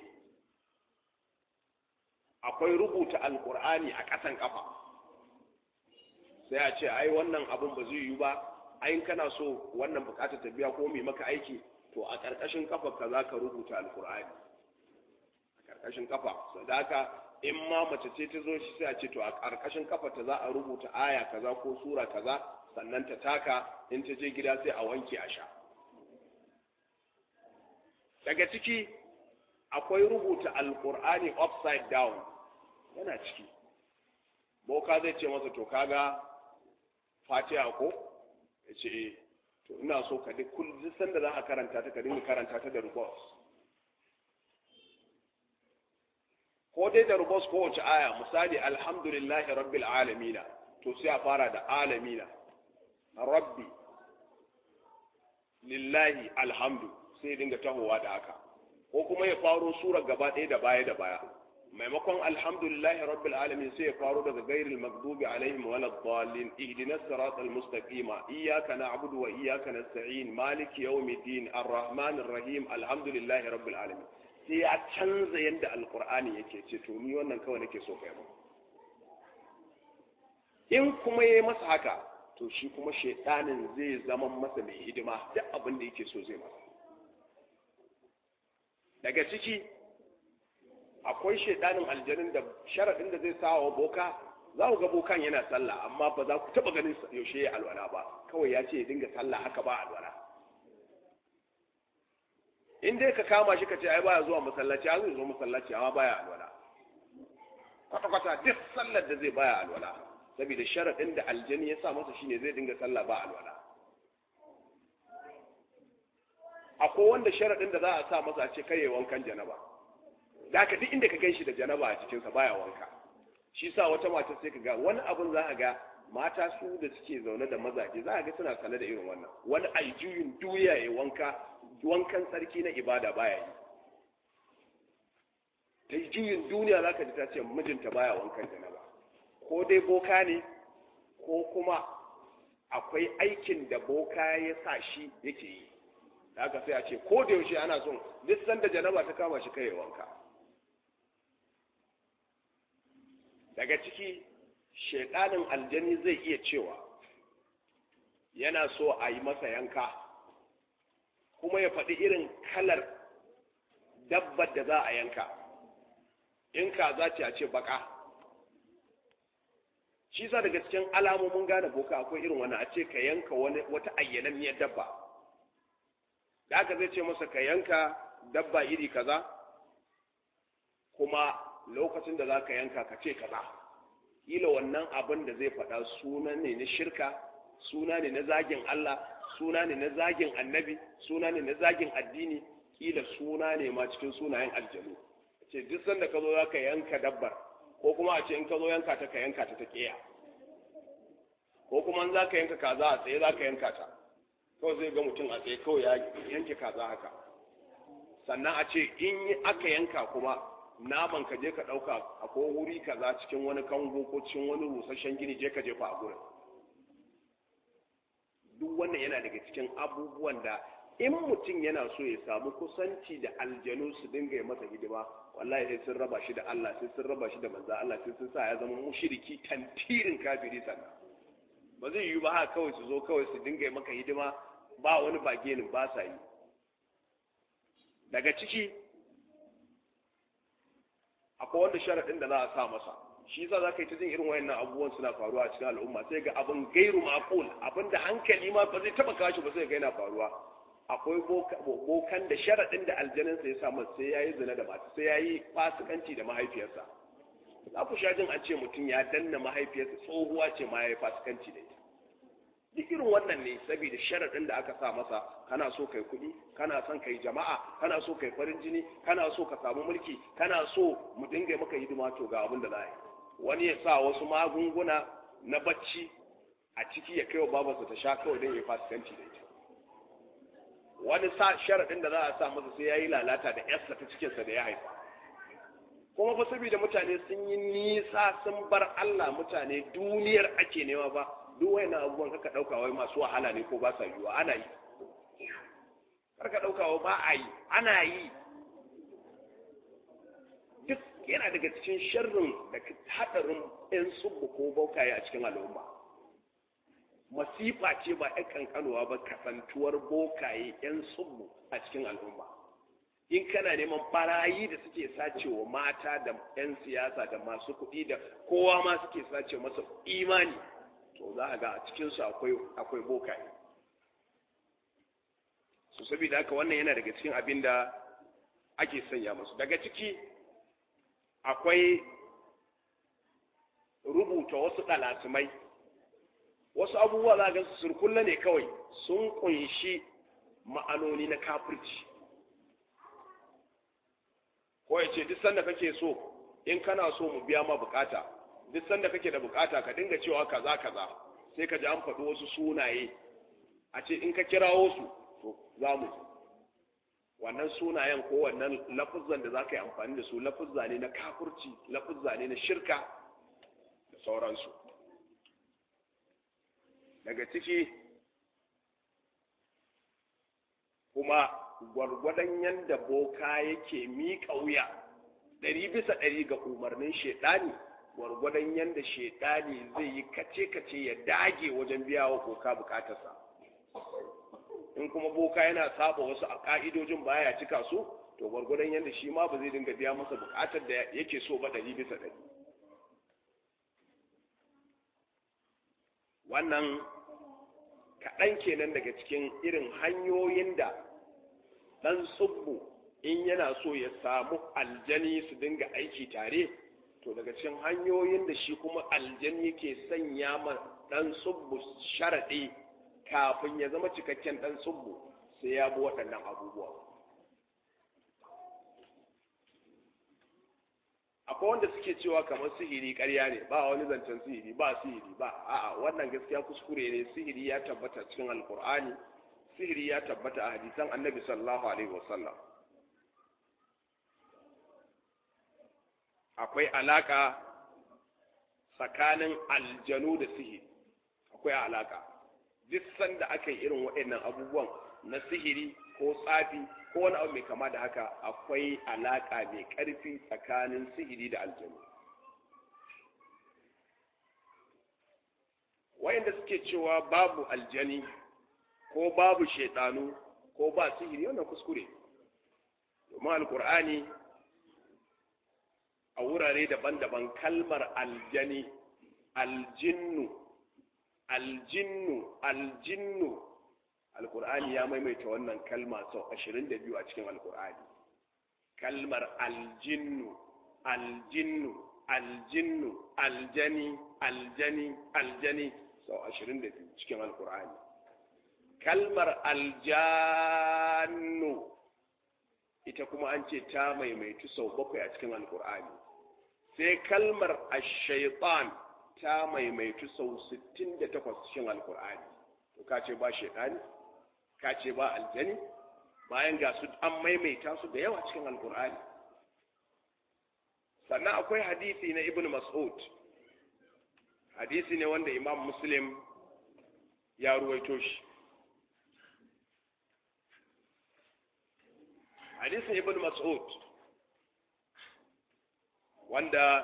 akwai rubuta alkur'ani a ƙasan ƙafa sai a ce ai wannan abin ba zai yi ba ai kana so wannan bukatar ta biya ko mai maka aiki to a ƙarƙashin ƙafa ka za ka rubuta alkur'ani a ƙarƙashin ƙafa sadaka in ma mace ce ta zo shi sai a ce to a ƙarƙashin ƙafa ta za a rubuta aya kaza ko sura kaza sannan ta taka in ta je gida sai a wanke a sha daga ciki akwai rubuta alkur'ani upside down yana ciki boka zai ce masa to kaga fatiha ko ya ce to ina so ka duk kullum sanda za a karanta ta ka dinga karanta ta da rubos ko dai da rubos ko wace aya misali alhamdulillahi rabbil alamina to sai a fara da alamina rabbi lillahi alhamdu sai dinga tahowa da haka ko kuma ya faro surar gaba ɗaya da baya da baya maimakon alhamdulillahi rabbil alamin sai ya faro daga gairil maghdubi alaihim wala dhalin ihdinas siratal mustaqima iyyaka na'budu wa iyyaka nasta'in maliki yawmiddin arrahmanir rahim alhamdulillahi rabbil alamin sai ya canza yadda alqur'ani yake ce to ni wannan kawai nake so kai mu in kuma yayi masa haka to shi kuma shaidanin zai zama masa mai hidima duk abin da yake so zai masa daga ciki akwai shaidanin aljanin da sharaɗin da zai sawa boka za ku ga bokan yana sallah amma ba za ku taɓa ganin yaushe ya alwala ba kawai ya ce ya dinga sallah haka ba alwala in dai ka kama shi ka ce ai baya zuwa masallaci ya zai zo masallaci amma baya alwala kwata-kwata duk sallar da zai baya alwala saboda sharaɗin da aljani ya sa masa shine zai dinga sallah ba alwala akwai wanda sharaɗin da za a sa masa a ce kai wankan janaba da haka duk inda ka gan shi da janaba a cikinsa baya wanka shi sa wata mata sai ka ga wani abun za a ga mata su da suke zaune da mazaje za a ga suna sane da irin wannan wani aljuyin duya ya wanka wankan tsarki na ibada baya yi ta juyin duniya za ka ji ta ce mijinta baya wankan janaba ko dai boka ne ko kuma akwai aikin da boka ya sa shi yake yi da haka sai a ce ko da yaushe ana son duk sanda janaba ta kama shi kai ya wanka daga ciki shaidanin aljani zai iya cewa yana so a yi masa yanka kuma ya faɗi irin kalar dabbar da za a yanka in ka za ce a ce baka shi sa daga cikin alamomin gane boka akwai irin wani a ce ka yanka wata ayyananniyar dabba da aka zai ce masa ka yanka dabba iri kaza kuma lokacin da za ka yanka ka ce kaza kila wannan abin da zai faɗa suna ne na shirka suna ne na zagin Allah suna ne na zagin annabi suna ne na zagin addini kila suna ne ma cikin sunayen aljanu ce duk sanda ka zo za ka yanka dabbar ko kuma a ce in ka zo yanka ta ka yanka ta ta ƙeya ko kuma in za ka yanka kaza a tsaye za ka yanka ta kawai zai ga mutum a tsaye kawai ya yanke kaza haka sannan a ce in aka yanka kuma naman ka je ka ɗauka a ko wuri kaza cikin wani kango ko cikin wani rusasshen gini je ka jefa a gurin duk wannan yana daga cikin abubuwan da in mutum yana so ya samu kusanci da aljanu su dinga yi masa hidima wallahi sai sun raba shi da Allah sai sun raba shi da manzo Allah sai sun sa ya zama mushriki tantirin kafiri sannan ba zai yi ba haka kawai su zo kawai su dinga yi maka hidima ba wani bagenin ba sa yi daga ciki akwai wanda sharaɗin da za a sa masa shi yasa za ka yi ta jin irin wayannan abubuwan suna faruwa a cikin al'umma sai ga abin gairu maqul abin da hankali ma ba zai taba kashi ba sai ga yana faruwa akwai bokan da sharaɗin da aljaninsa ya samu sai ya yi zina da mata sai ya yi fasikanci da mahaifiyarsa za ku sha jin an ce mutum ya danna mahaifiyarsa tsohuwa ce ma ya yi fasikanci da ita duk irin wannan ne saboda sharaɗin da aka sa masa kana so kai kuɗi kana son kai jama'a kana so kai farin jini kana so ka samu mulki kana so mu dinga maka hidima to ga abin da za a yi wani ya sa wasu magunguna na bacci a ciki ya kai wa babarsa ta sha kawai don ya fasikanci da ita wani sa sharaɗin da za a sa masa sai ya yi lalata da yarsa ta cikinsa da ya haifa kuma fa saboda mutane sun yi nisa sun bar Allah mutane duniyar ake nema ba duk wani abubuwan kaka ɗauka wai masu wahala ne ko ba sa yiwa ana yi karka ɗauka wai ba a yi ana yi duk yana daga cikin sharrin da haɗarin 'yan subbu ko baukaye a cikin al'umma masifa ce ba 'yan kankanuwa ba kasantuwar bokaye 'yan subbu a cikin al'umma in kana neman barayi da suke sacewa mata da 'yan siyasa da masu kuɗi da kowa ma suke sace masa imani to za a ga a cikinsu akwai akwai bokaye su saboda haka wannan yana daga cikin abin da ake sanya musu daga ciki akwai rubuta wasu ɗalatumai wasu abubuwa za a gansu surkulla ne kawai sun kunshi ma'anoni na kafirci ko ya ce duk sanda kake so in kana so mu biya ma bukata duk sanda kake da bukata ka dinga cewa kaza kaza sai ka ji an faɗi wasu sunaye a ce in ka kirawo su to za mu wannan sunayen ko wannan lafuzzan da za ka yi amfani da su lafuzza ne na kafurci lafuzza ne na shirka da sauransu daga ciki kuma gwargwadon yadda boka yake miƙa wuya ɗari bisa ɗari ga umarnin shaidani gwargwadon yadda shaidani zai yi kace-kace ya dage wajen biya wa boka bukatarsa in kuma boka yana saba wasu a ka'idojin baya cika su to gwargwadon yadda shi ma ba zai dinga biya masa bukatar da yake so ba ɗari bisa ɗari wannan kaɗan kenan daga cikin irin hanyoyin da ɗan tsubbu in yana so ya samu aljani su dinga aiki tare to daga cikin hanyoyin da shi kuma aljani ke sanya ma ɗan tsubbu sharaɗi kafin ya zama cikakken ɗan tsubbu sai ya bi waɗannan abubuwa akwai wanda suke cewa kamar sihiri ƙarya ne ba wani zancen sihiri ba sihiri ba a'a wannan gaskiya kuskure ne sihiri ya tabbata cikin alkur'ani sihiri ya tabbata a hadisan annabi sallallahu alaihi wasallam akwai alaka tsakanin aljanu da sihiri akwai alaka duk sanda aka yi irin waɗannan abubuwan na sihiri ko tsafi ko wani abu mai kama da haka akwai alaka mai ƙarfi tsakanin sihiri da aljanu wayanda suke cewa babu aljani ko babu shaidanu ko ba sihiri wannan kuskure domin alkur'ani a wurare daban-daban kalmar aljani aljinnu aljinnu aljinnu alkur'ani ya maimaita wannan kalma sau ashirin da biyu a cikin alkur'ani kalmar aljinnu aljinnu aljinnu aljani aljani aljani sau ashirin da biyu cikin alkur'ani kalmar aljannu ita kuma an ce ta maimaitu sau bakwai a cikin alkur'ani sai kalmar ashaitan ta maimaitu sau sittin da takwas cikin alkur'ani to ka ce ba shaitani ka ce ba aljani bayan ga su an maimaita su da yawa cikin alkur'ani sannan akwai hadisi na ibn mas'ud hadisi ne wanda imam muslim ya ruwaito shi hadisin ibn mas'ud wanda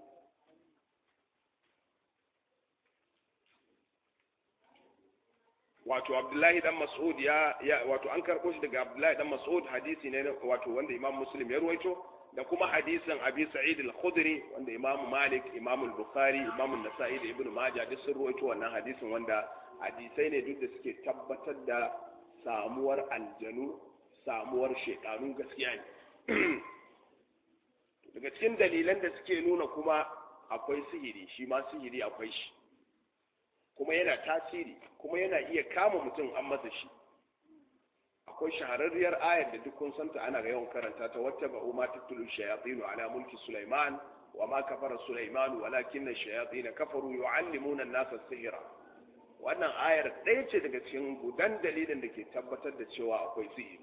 wato abdullahi dan mas'ud ya, ya wato an karɓo shi daga abdullahi dan mas'ud hadisi ne wato wanda imam muslim ya ruwaito da kuma hadisin abi sa'id al-khudri wanda imam malik imam al-bukhari imam an-nasa'i da ibnu majah duk sun ruwaito wannan hadisin wanda hadisai ne duk da suke tabbatar da samuwar aljanu samuwar shekaru gaskiya ne daga cikin dalilan da suke nuna kuma akwai sihiri shi ma sihiri akwai shi kuma yana tasiri kuma yana iya kama mutum an masa shi akwai shahararriyar ayar da duk kun santa ana ga yawan karanta ta wata ba umma tattulu shayatinu ala mulki sulaiman wa ma kafara sulaiman walakin ash-shayatin kafaru yu'allimuna an-nasa sihra wannan ayar ɗaya ce daga cikin gudan dalilin da ke tabbatar da cewa akwai sihiri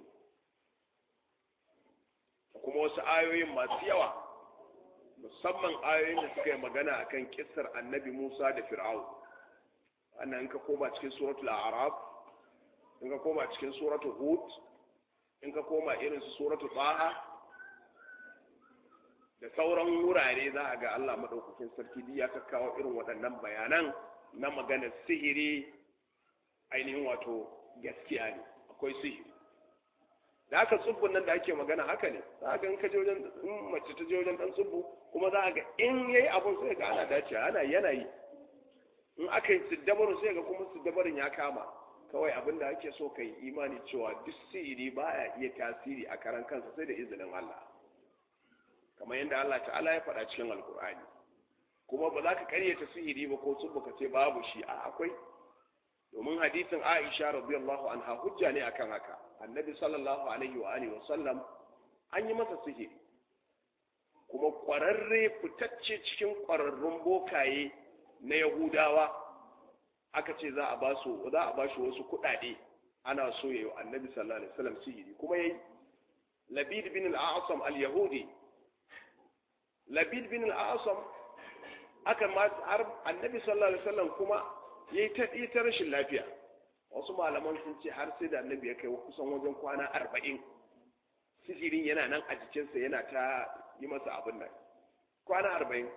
kuma wasu ayoyin masu yawa musamman ayoyin da suka yi magana akan kissar annabi Musa da Fir'aun wannan in ka koma cikin suratul a'raf in ka koma cikin suratul hud in ka koma irin su suratul taha da sauran wurare za a ga Allah madaukakin sarki ya kakkawo irin waɗannan bayanan na maganar sihiri ainihin wato gaskiya ne akwai sihiri da haka tsubbun nan da ake magana haka ne za a ga in ka je wajen in mace ta je wajen dan tsubbu kuma za a ga in yayi abun sai ga ana dace ana yanayi in aka yi siddabarin sai ga kuma siddabarin ya kama kawai abin da ake so ka yi imani cewa duk sihiri baya iya tasiri a karan kansa sai da izinin Allah kamar yadda Allah ta'ala ya faɗa cikin alkur'ani kuma ba za ka karyata sihiri ba ko tsubbu ka ce babu shi a akwai domin hadisin Aisha radiyallahu anha hujja ne akan haka annabi sallallahu alaihi wa alihi wa sallam an yi masa sihiri kuma ƙwararre fitacce cikin ƙwararrun bokaye na yahudawa aka ce za a ba su za a ba shi wasu kuɗaɗe ana so yayi annabi sallallahu alaihi wasallam sihiri kuma yayi labid bin al-a'sam al-yahudi labid bin al-a'sam aka ma har annabi sallallahu alaihi wasallam kuma yayi ta ta rashin lafiya wasu malaman sun ce har sai da annabi ya kai kusan wajen kwana arba'in sihirin yana nan a jikinsa yana ta yi masa abin nan kwana arba'in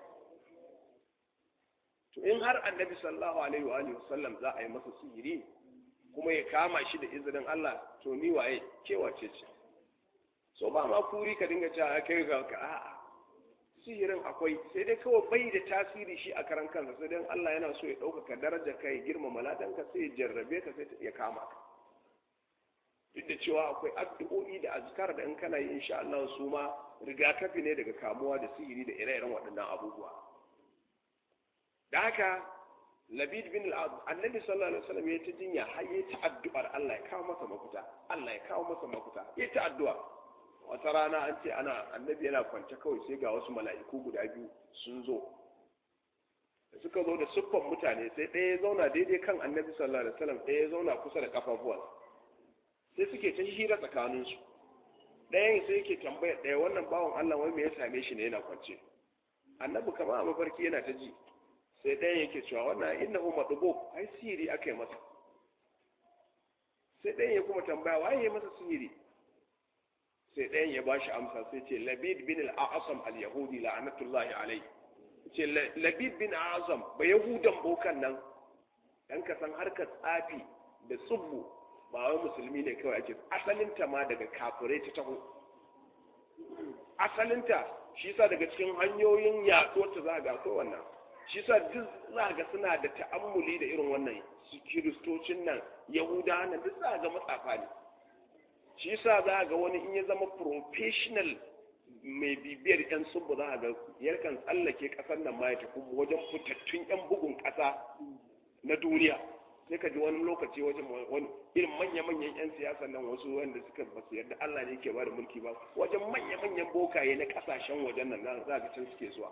to in har annabi sallallahu alaihi wa alihi wasallam za a yi masa sihiri kuma ya kama shi da izinin Allah to ni waye kewace ce so ba ma kuri ka dinga cewa kai ga ka a'a sihirin akwai sai dai kawai bai da tasiri shi a karan kansa sai dai Allah yana so ya ɗaukaka darajar ka ya girmama ladanka sai ya jarrabe ka sai ya kama ka duk da cewa akwai addu'o'i da azkar da in kana yi insha Allah su ma rigakafi ne daga kamuwa da sihiri da ire-iren waɗannan abubuwa da haka labid bin annabi sallallahu alaihi wasallam ya ta jinya har ya ta addu'ar Allah ya kawo masa mafita Allah ya kawo masa mafita ya ta addu'a wata rana an ce ana annabi yana kwance kawai sai ga wasu mala'iku guda biyu sun zo da suka zo da siffan mutane sai ɗaya ya zauna daidai kan annabi sallallahu alaihi wasallam ɗaya ya zauna kusa da kafafuwansa sai suke ta hira tsakaninsu ɗayan sai yake tambaya ɗaya wannan bawan Allah wai me ya same shi ne yana kwance annabi kama a mafarki yana ta ji sai ɗayan yake cewa wannan innahu madubo ai sihiri aka yi masa sai ɗayan ya kuma tambaya waye ya masa sihiri sai ɗayan ya bashi amsa sai ce labid bin al-a'sam al-yahudi la'anatullahi alayhi ce labid bin al-a'sam ba yahudan bokan nan dan ka san harkar tsafi da tsubbu ba wai musulmi ne kawai ake asalinta ma daga kafirai ta taho asalinta shi sa daga cikin hanyoyin yaɗuwar ta za ga akwai wannan shi sa duk za ga suna da ta'ammuli da irin wannan su kiristocin nan yahuda nan duk za ga matsafa ne shi sa za ga wani in ya zama professional mai bibiyar yan subu za ga yarkan tsallake ƙasar nan ma ya tafi wajen fitattun yan bugun ƙasa na duniya sai ka ji wani lokaci wajen wani irin manya-manyan 'yan siyasa nan wasu wanda suka ba su yarda Allah ne ke bada mulki ba wajen manya-manyan bokaye na kasashen wajen nan na za ka can suke zuwa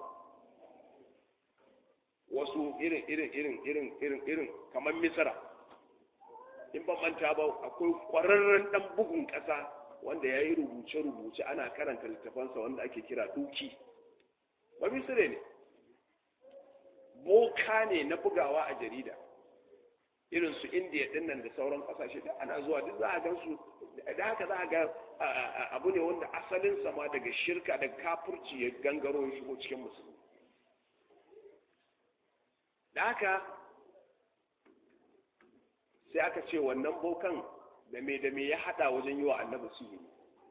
wasu irin irin irin irin irin irin kamar misira in ban manta ba akwai kwararren dan bugun kasa wanda ya yi rubuce-rubuce ana karanta littafansa wanda ake kira duki ba misire ne boka ne na bugawa a jarida irin su indiya din nan da sauran kasashe da ana zuwa duk za a gan su da haka za a ga abu ne wanda asalin sama daga shirka da kafurci ya gangaro ya shigo cikin musulmi da haka sai aka ce wannan bokan da me da me ya hada wajen yi wa annabi sihiri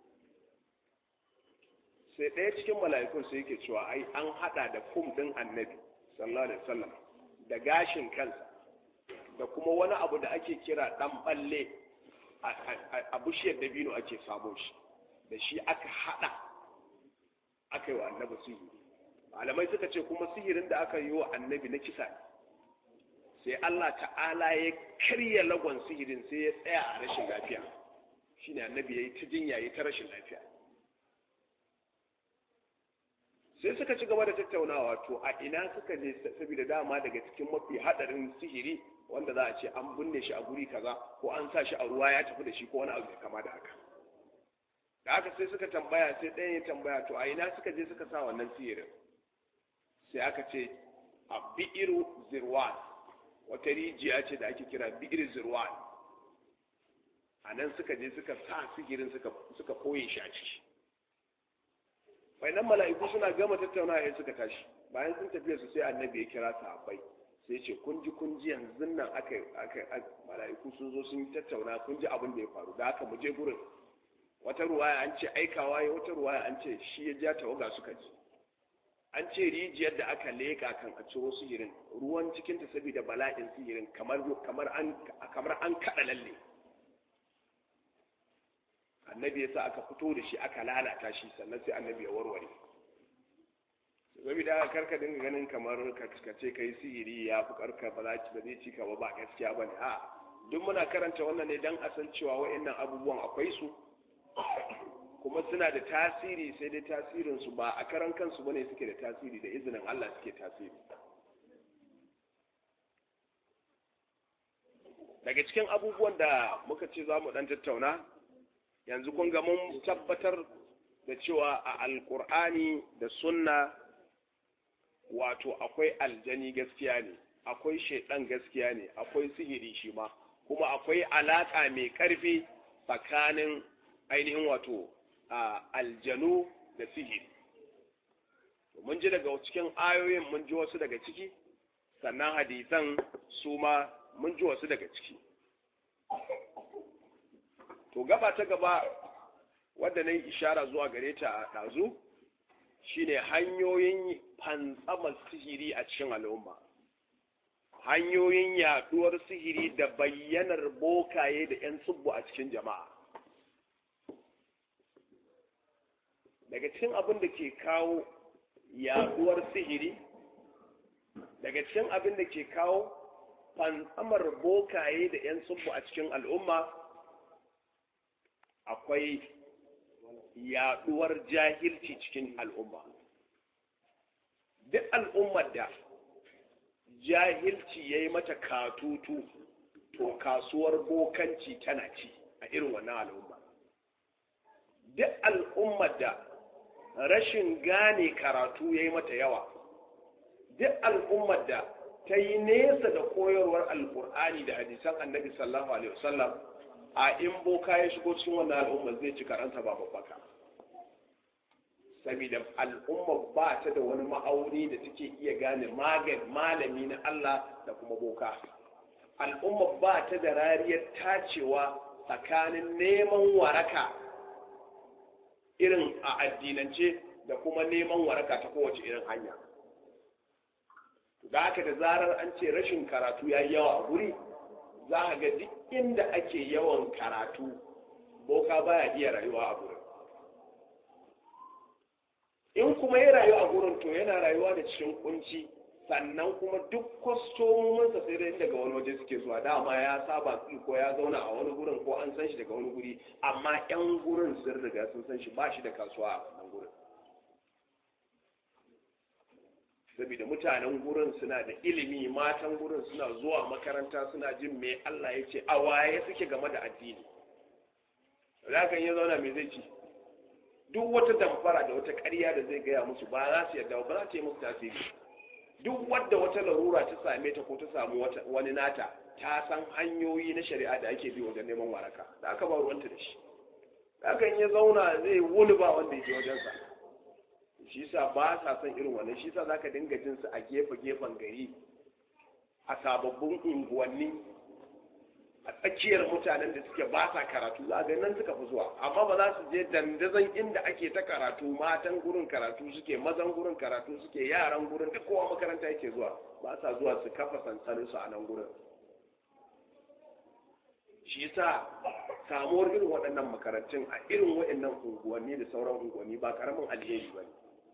sai ɗaya cikin mala'ikun sai yake cewa ai an hada da kum din annabi sallallahu alaihi wasallam da gashin kansa da kuma wani abu da ake kira dan balle a bishiyar dabino ake samo shi da shi aka hada aka yi wa annabi sihiri malamai suka ce kuma sihirin da aka yi wa annabi na kisa ne sai Allah ta'ala ya karya lagon sihirin sai ya tsaya a rashin lafiya shine annabi ya yi ta jinya ya ta rashin lafiya sai suka ci gaba da tattaunawa to a ina suka je saboda dama daga cikin mafi hadarin sihiri wanda za a ce an binne shi a guri kaza ko an sa shi a ruwa ya tafi da shi ko wani abu mai kama da haka da haka sai suka tambaya sai ɗayan ya tambaya to a ina suka je suka sa wannan sihirin sai aka ce a bi'iru zirwan wata rijiya ce da ake kira bi'ir zirwan a nan suka je suka sa sihirin suka koye shi a ciki nan mala'iku suna gama tattaunawa ya suka tashi bayan sun tafiya su sai annabi ya kira sahabbai sai ce kun ji kun ji yanzu nan aka aka mala'iku sun zo sun tattauna kun ji abin da ya faru da haka mu je gurin wata ruwaya an ce aikawa ya wata ruwaya an ce shi ya ja tawaga suka ji an ce rijiyar da aka leka kan a ciro sihirin ruwan cikin ta saboda bala'in sihirin kamar kamar an kamar an kada lalle annabi ya sa aka fito da shi aka lalata shi sannan sai annabi ya warware saboda karka dinga ganin kamar ka ce kai sihiri ya fi karka ba za ba zai cika ba ba gaskiya ba ne a duk muna karanta wannan ne don a san cewa wa'annan abubuwan akwai su kuma suna da tasiri sai dai tasirinsu ba a karan kansu bane suke da tasiri da izinin Allah suke tasiri daga cikin abubuwan da muka ce za mu dan tattauna yanzu kun ga mun tabbatar da cewa a alkur'ani da sunna wato akwai aljani gaskiya ne akwai shaidan gaskiya ne akwai sihiri shi ma kuma akwai alaka mai karfi tsakanin ainihin wato aljanu da sihiri mun ji daga cikin ayoyin mun ji wasu daga ciki sannan hadisan su ma mun ji wasu daga ciki to gaba ta gaba wadda na yi ishara zuwa gare ta a ɗazu shine hanyoyin fantsamar sihiri a cikin al'umma hanyoyin yaduwar sihiri da bayyanar bokaye da 'yan tsubbu a cikin jama'a daga cikin abin da ke kawo yaduwar sihiri daga cikin abin da ke kawo fantsamar bokaye da 'yan tsubbu a cikin al'umma akwai yaduwar jahilci cikin al'umma duk al'ummar da jahilci ya yi mata katutu to kasuwar bokanci tana ci a irin wannan al'umma duk al'ummar da rashin gane karatu ya yi mata yawa duk al'ummar da ta yi nesa da koyarwar alkur'ani da hadisan annabi sallallahu alaihi wasallam a in boka ya shigo cikin wannan al'ummar zai ci karanta ba babbaka saboda al'umma ba ta da wani ma'auni da take iya gane magan malami na Allah da kuma boka al'umma ba ta da rariyar tacewa tsakanin neman waraka irin a addinance da kuma neman waraka ta kowace irin hanya da haka da zarar an ce rashin karatu ya yi yawa a guri za a ga duk inda ake yawan karatu boka baya iya rayuwa a gurin in kuma ya rayu a gurin to yana rayuwa da cikin kunci sannan kuma duk kwastomominsa sai dai daga wani waje suke zuwa dama ya saba ko ya zauna a wani gurin ko an san shi daga wani guri amma yan gurin sun riga sun san shi ba shi da kasuwa a wannan gurin saboda mutanen gurin suna da ilimi matan gurin suna zuwa makaranta suna jin me Allah ya ce a waye suke game da addini zakan yi zauna me zai ci duk wata damfara da wata ƙarya da zai gaya musu ba za su yarda ba za ta yi musu tasiri duk wadda wata larura ta same ta ko ta samu wani nata ta san hanyoyi na shari'a da ake bi wajen neman waraka da aka ba ruwanta da shi hakan ya zauna zai wuni ba wanda yake wajensa shi sa ba sa son irin wannan shi sa zaka dinga jin su a gefe gefen gari a sababbin unguwanni a tsakiyar mutanen da suke ba sa karatu za ga nan suka fi zuwa amma ba za su je dandazon inda ake ta karatu matan gurin karatu suke mazan gurin karatu suke yaran gurin duk kowa makaranta yake zuwa ba sa zuwa su kafa sansanin su a nan gurin shi yasa samuwar irin waɗannan makarantun a irin waɗannan unguwanni da sauran unguwanni ba karamin alheri ba ne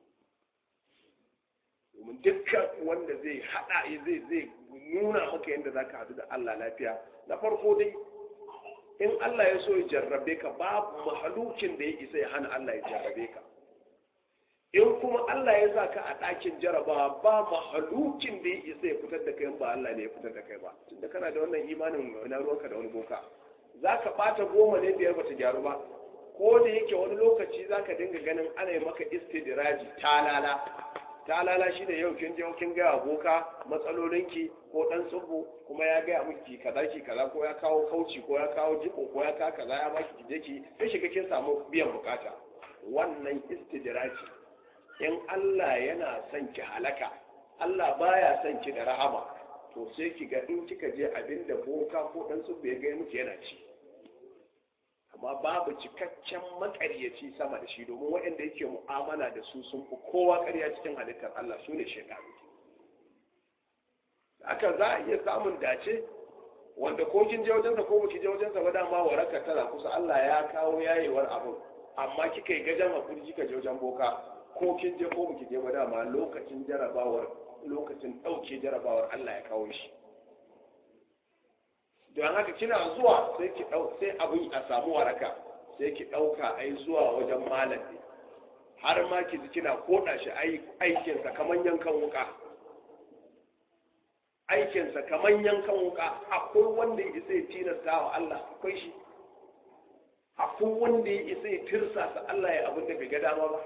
domin dukkan wanda zai haɗa zai zai nuna maka yadda za ka haɗu da Allah lafiya na farko dai in Allah ya so ya jarrabe ka babu mahalukin da ya isa ya hana Allah ya jarrabe ka in kuma Allah ya sa ka a ɗakin jarabawa ba mahalukin da ya isa ya fitar da kai ba Allah ne ya fitar da kai ba tunda kana da wannan imanin na ruwanka da wani boka za ka ɓata goma ne biyar bata gyaru ba ko da yake wani lokaci za ka dinga ganin ana yi maka istidiraji talala talala shi da yau kin je kin gaya boka matsalolinki ko dan tsubu kuma ya gaya miki kaza ki kaza ko ya kawo kauci ko ya kawo jiko ko ya ka kaza ya baki ki je ki sai shiga kin samu biyan bukata wannan istidraji in Allah yana son ki halaka Allah baya son ki da rahama to sai ki ga in kika je abinda boka ko dan tsubu ya gaya miki yana ci amma babu cikakken makaryaci sama da shi domin waɗanda yake mu'amala da su sun fi kowa ƙarya cikin halittar Allah su ne shekaru haka za a iya samun dace wanda ko kin je wajensa ko baki je wajensa ba dama waraka tana kusa Allah ya kawo yayewar abin amma kika yi gajan hakuri kika je wajen boka ko kin je ko baki je ba dama lokacin jarabawar lokacin ɗauke jarabawar Allah ya kawo shi don haka kina zuwa sai ki dau sai abin a samu waraka sai ki ɗauka ai zuwa wajen malam ne har ma ki ji kina koda shi aikinsa kamar yankan wuka aikinsa kamar yankan wuka akwai wanda ya isa ya tilasta wa Allah akwai shi akwai wanda ya isa ya tirsasa Allah ya abin da bai ga dama ba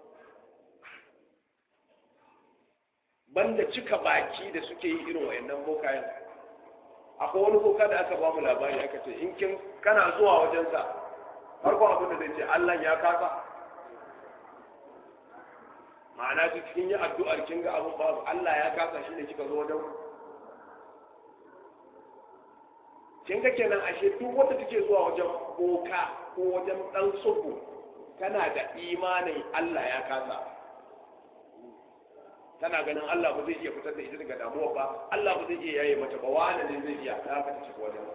banda cika baki da suke yi irin wayannan bokayen akwai wani boka da aka ba mu labari aka ce in kin kana zuwa wajensa farkon abin da zai ce Allah ya kasa ma'ana duk kin yi addu'ar kin ga abin babu Allah ya kasa shi ne kika zo wajen kin ga kenan ashe duk wanda take zuwa wajen boka ko wajen dan tsubu tana da imanin Allah ya kasa tana ganin Allah ba zai iya fitar da ita daga damuwa ba Allah ba zai iya yaye mata ba wani ne zai iya ta ka tafi wajen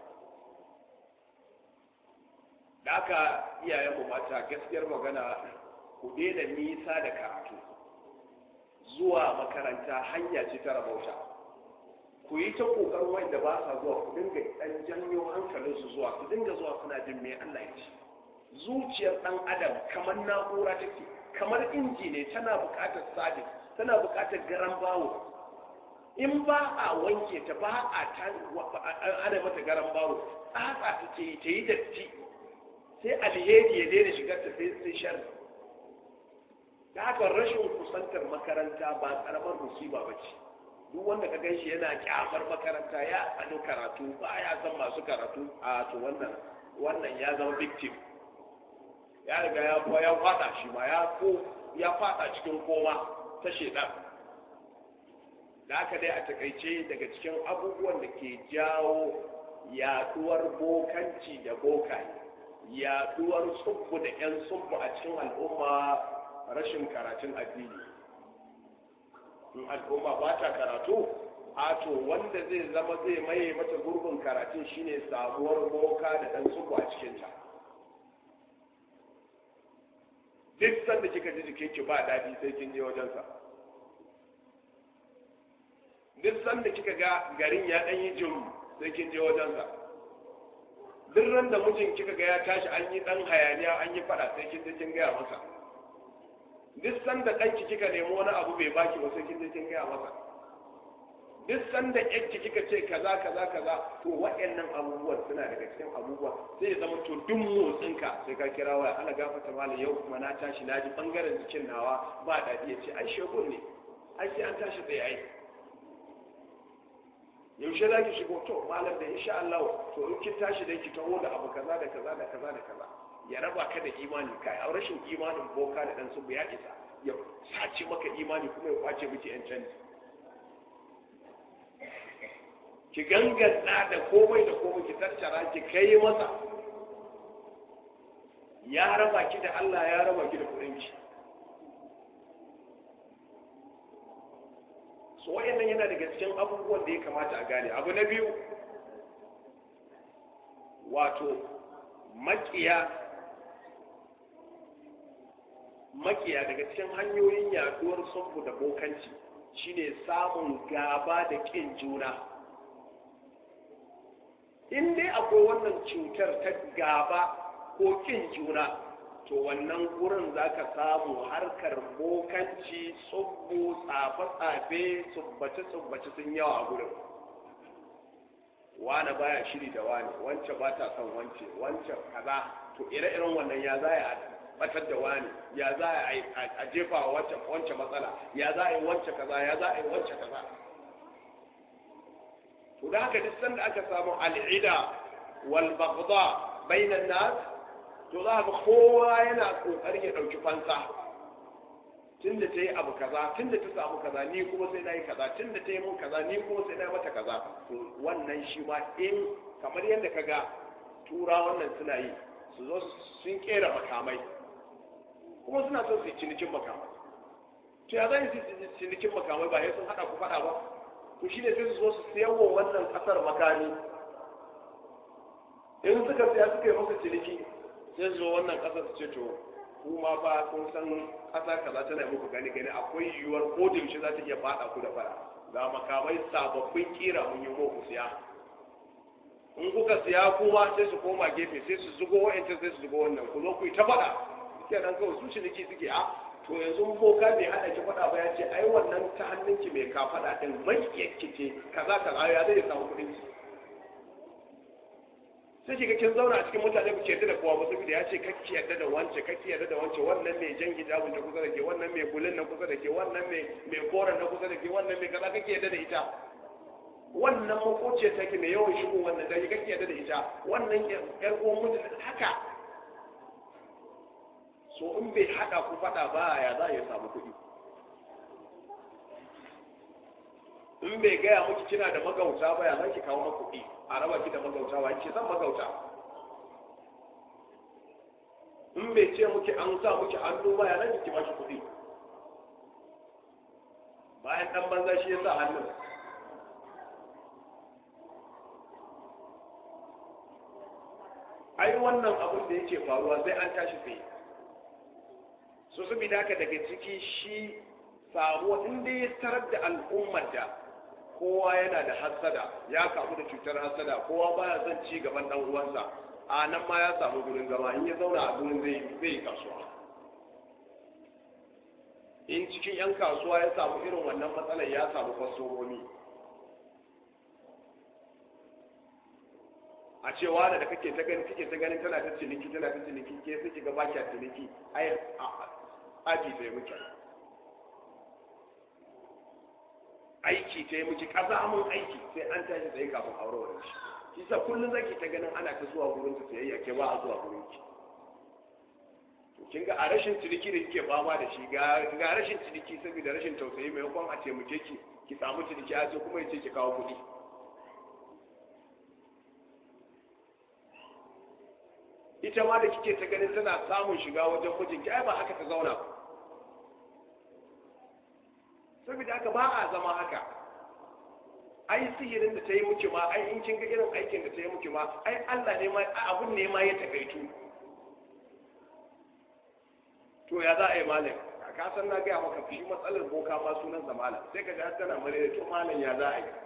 da haka iyayenmu mata gaskiyar magana ku daina nisa da karatu zuwa makaranta hanya ce ta rabauta ku yi ta kokarin wanda ba sa zuwa ku dinga dan janyo hankalinsu zuwa su dinga zuwa suna jin me Allah ya ce zuciyar dan adam kamar na'ura take kamar inji ne tana buƙatar sabis tana buƙatar garan bawo in ba a wanke ta ba a ta ana mata garan bawo tsatsa take yi ta yi datti sai alheri ya daina shigar ta sai sai sharri da haka rashin kusantar makaranta ba karamar musiba ba ce duk wanda ka ganshi yana kyamar makaranta ya tsani karatu ba ya san masu karatu a to wannan wannan ya zama victim ya riga ya ya fada shi ma ya ko ya fada cikin koma ta shedan da haka dai a takaice daga cikin abubuwan da ke jawo yaduwar bokanci da bokaye yaduwar tsubbu da 'yan tsubbu a cikin al'umma rashin karatun addini in al'umma ba ta karatu a to wanda zai zama zai maye mata gurbin karatun shine samuwar boka da ɗan tsubbu a cikinta duk sanda kika ji jikinki ba daɗi sai kin je wajensa duk sanda kika ga garin ya ɗan yi jin sai kin je wajensa duk ran da mijin kika ga ya tashi an yi dan hayaniya an yi fada sai kin je kin gaya masa duk sanda ɗanki kika nemi wani abu bai baki ba sai kin je kin gaya masa duk sanda yanki kika ce kaza kaza kaza to waɗannan abubuwan suna daga cikin abubuwa sai ya zama to duk motsinka sai ka kira waya ana gafata malam yau kuma na tashi na ji bangaren jikin nawa ba daɗi ya ce ai shegun ne ai sai an tashi tsaye ai yaushe za ki shigo to malam da insha Allah to in kin tashi dai ki taho da abu kaza da kaza da kaza da kaza ya raba ka da imani kai a rashin imanin boka da dan subu ya isa ya sace maka imani kuma ya kwace miki yan canji ki ganganta da komai da komai ki tattara ki kai masa ya raba ki da Allah ya raba ki da kudin ki so wayannan yana daga cikin abubuwan da ya kamata a gane abu na biyu wato makiya makiya daga cikin hanyoyin yaduwar sabbu da bokanci shine samun gaba da kin juna in dai akwai wannan cutar ta gaba ko kin juna to wannan gurin za ka samu harkar bokanci tsubbu tsafe-tsafe tsubbace-tsubbace sun yawa a gurin wane baya shiri da wane wance ba ta son wance wance kaza to ire-iren wannan ya za a batar da wane ya za a jefa wa wance matsala ya za a yi wance kaza ya za a yi wance kaza to da haka duk sanda aka samu al'ida wal baghdha bainan nas to za ga kowa yana kokarin ya dauki fansa tunda ta yi abu kaza tunda ta samu kaza ni kuma sai na yi kaza tunda ta yi mun kaza ni kuma sai na yi mata kaza to wannan shi ma in kamar yadda ka ga tura wannan suna yi su zo sun kera makamai kuma suna son su yi cinikin makamai to ya zan yi cinikin makamai ba ya sun hada ku fada ba to shine sai su zo su siyarwa wannan kasar makami in suka siya suka yi masa ciniki sai zo wannan kasar su ce to kuma ba kun san kasa kaza tana muku gani gani akwai yiwuwar ko da yaushe za ta iya fada ku da fara ga makamai sababbin kira mun yi muku siya in kuka siya kuma sai su koma gefe sai su zugo wa'ancan sai su zugo wannan ku zo ku yi ta faɗa kenan kawai su ciniki suke a to yanzu boka bai hada ki faɗa ba ya ce ai wannan ta hannunki mai ka faɗa din mai yake ce kaza kaza ya zai samu kuɗin ki sai ki kin zauna a cikin mutane ku yarda da kowa ba saboda ya ce kakki yarda da wance kakki yarda da wance wannan mai jan hijabin da kusa da ke wannan mai bulin na kusa da ke wannan mai mai koren na kusa da ke wannan mai kaza kake yarda da ita wannan makociyar take mai yawan shigo wannan da kake yarda da ita wannan yar uwan mutum haka so in bai hada ku fada ba ya za ya samu kuɗi in bai gaya miki kina da magauta ba ya za ki kawo maka kuɗi a raba ki da magauta wa ki san magauta in bai ce muki an sa muki hannu ba ya za ki ba shi kuɗi bayan dan banza shi ya sa hannun ai wannan abin da yake faruwa sai an tashi tsaye so saboda haka daga ciki shi samuwa inda ya tarar da al'ummar da kowa yana da hassada ya kamu da cutar hassada kowa baya son ci gaban dan uwansa a nan ma ya samu gurin zama in ya zauna a gurin zai zai yi kasuwa in cikin yan kasuwa ya samu irin wannan matsalar ya samu kwastomomi a cewa da da kake ta gani kake ta ganin tana ta ciniki tana ta ciniki ke sai kiga ba ki ciniki ai aji sai muke aiki ta yi miki mun aiki sai an tashi tsaye kafin aure wani shi shi sa kullum zaki ta ganin ana ta zuwa gurin ta sayayya ke ba a zuwa gurin ki to kin ga a rashin ciniki da kike fama da shi ga ga rashin ciniki saboda rashin tausayi maimakon a taimake ki ki samu ciniki a sai kuma yace ki kawo kuɗi ita ma da kike ta ganin tana samun shiga wajen mijinki ai ba haka ta zauna ba saboda haka ba a zama haka ai sihirin da ta yi muke ma ai in kin ga irin aikin da ta yi muke ma ai Allah ne ma abun ne ma ya takaitu to ya za a yi malam ka san na gaya maka shi matsalar boka ma sunan sa malam sai ka ga tana mare to malam ya za a yi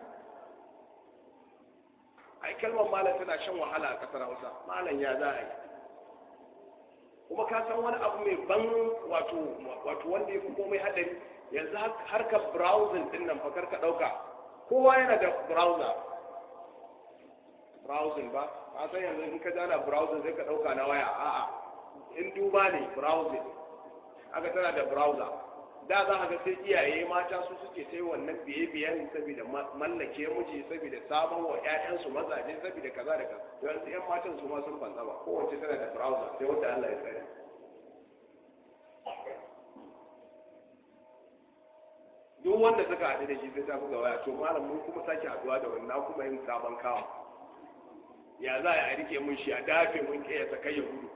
ai kalmar malam tana shan wahala a kasar Hausa malam ya za a yi kuma ka san wani abu mai ban wato wato wanda ya fi komai hadari yanzu harkar browsing din nan fakar ka dauka kowa yana da browser browsing ba a san yanzu in ka jana browsing sai ka dauka na waya a'a in duba ne browsing aka tana da browser da za ka ga sai iyaye mata su suke sai wannan biye biyen saboda mallake miji saboda sabon wa ƴaƴansu mazaje saboda kaza da kaza yanzu ƴan matan su ma sun fansa ba kowace tana da browser sai wanda Allah ya tsare duk wanda suka haɗu da shi sai ta buga waya to malam mun kuma sake haɗuwa da wannan kuma yin sabon kawo ya za a rike mun shi a dafe mun ke ya sakai ya gudu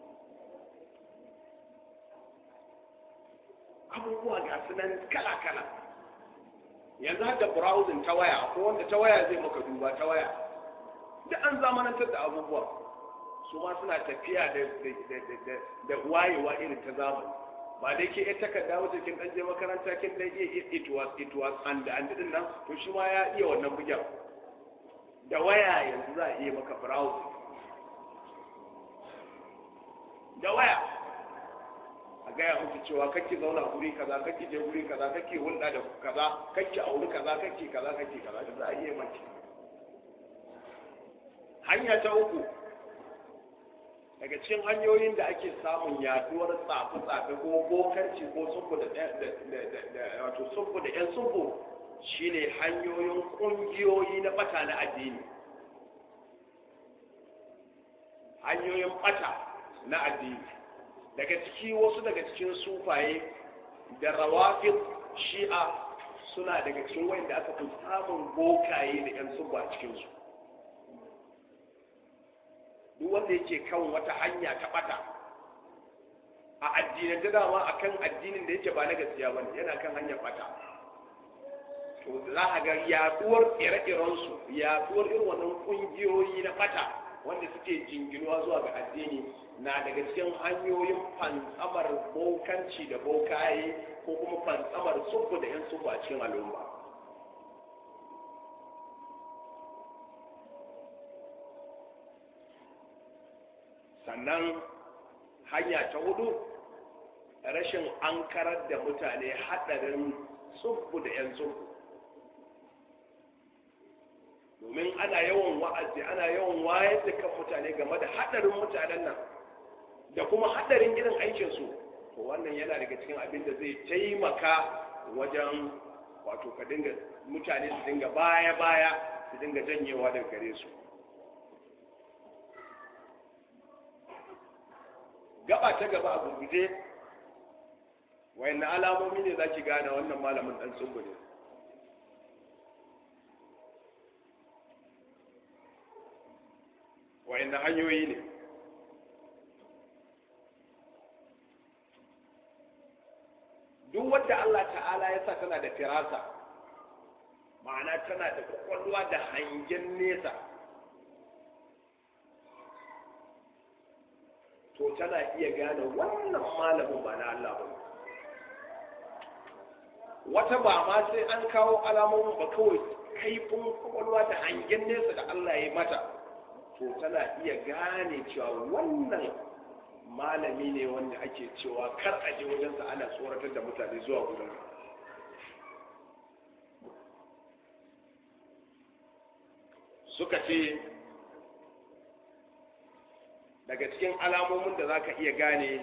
abubuwa ga su nan kala kala yanzu har da browsing ta waya ko wanda ta waya zai maka duba ta waya duk an zamanantar da abubuwa su ma suna tafiya da wayewa irin ta zamani ba dai ke ita takarda wacce kin dan je makaranta kin dan iya it was it was and and din nan to shi ma ya iya wannan bugen da waya yanzu za a iya maka browse da waya a gaya muku cewa kake zauna guri kaza kake je guri kaza kake hulɗa da kaza kake auri kaza kake kaza kake kaza da za a iya maki hanya ta uku daga cikin hanyoyin da ake samun yaduwar tsafe-tsafe ko bokarci ko sunfu da wato sunfu da 'yan sunfu shine hanyoyin kungiyoyi na bata na addini hanyoyin bata na addini daga ciki wasu daga cikin sufaye da rawafin shi'a suna daga cikin wanda aka fi samun bokaye da 'yan sunfu a cikinsu duk wanda yake kan wata hanya ta bata a addinin da dama akan addinin da yake ba na gaskiya bane yana kan hanyar bata to za a ga yaduwar ire-iren su yaduwar irin wannan kungiyoyi na bata wanda suke jinginuwa zuwa ga addini na daga cikin hanyoyin fantsamar bokanci da bokaye ko kuma fantsamar sufu da yan sufu a cikin al'umma sannan hanya ta hudu rashin ankarar da mutane haɗarin tsubbu da 'yan tsubbu domin ana yawan wa'azi ana yawan wayar da kan mutane game da haɗarin mutanen nan da kuma haɗarin irin aikinsu to wannan yana daga cikin abin da zai taimaka wajen wato ka dinga mutane su dinga baya-baya su dinga janyewa daga gare su gaba ta gaba a gurguje wayanne alamomi ne za ki gane wannan malamin dan tsubu ne wayanne hanyoyi ne duk wanda Allah ta'ala ya sa tana da firasa ma'ana tana da kwakwalwa da hangen nesa to tana iya gane wannan malamin ba na Allah ba wata ba ma sai an kawo alamomin ba kawai kaifin kwakwalwa da hangen nesa da Allah ya mata to tana iya gane cewa wannan malami ne wanda ake cewa kar a je wajensa ana tsoratar da mutane zuwa gudun suka ce daga cikin alamomin da za ka iya gane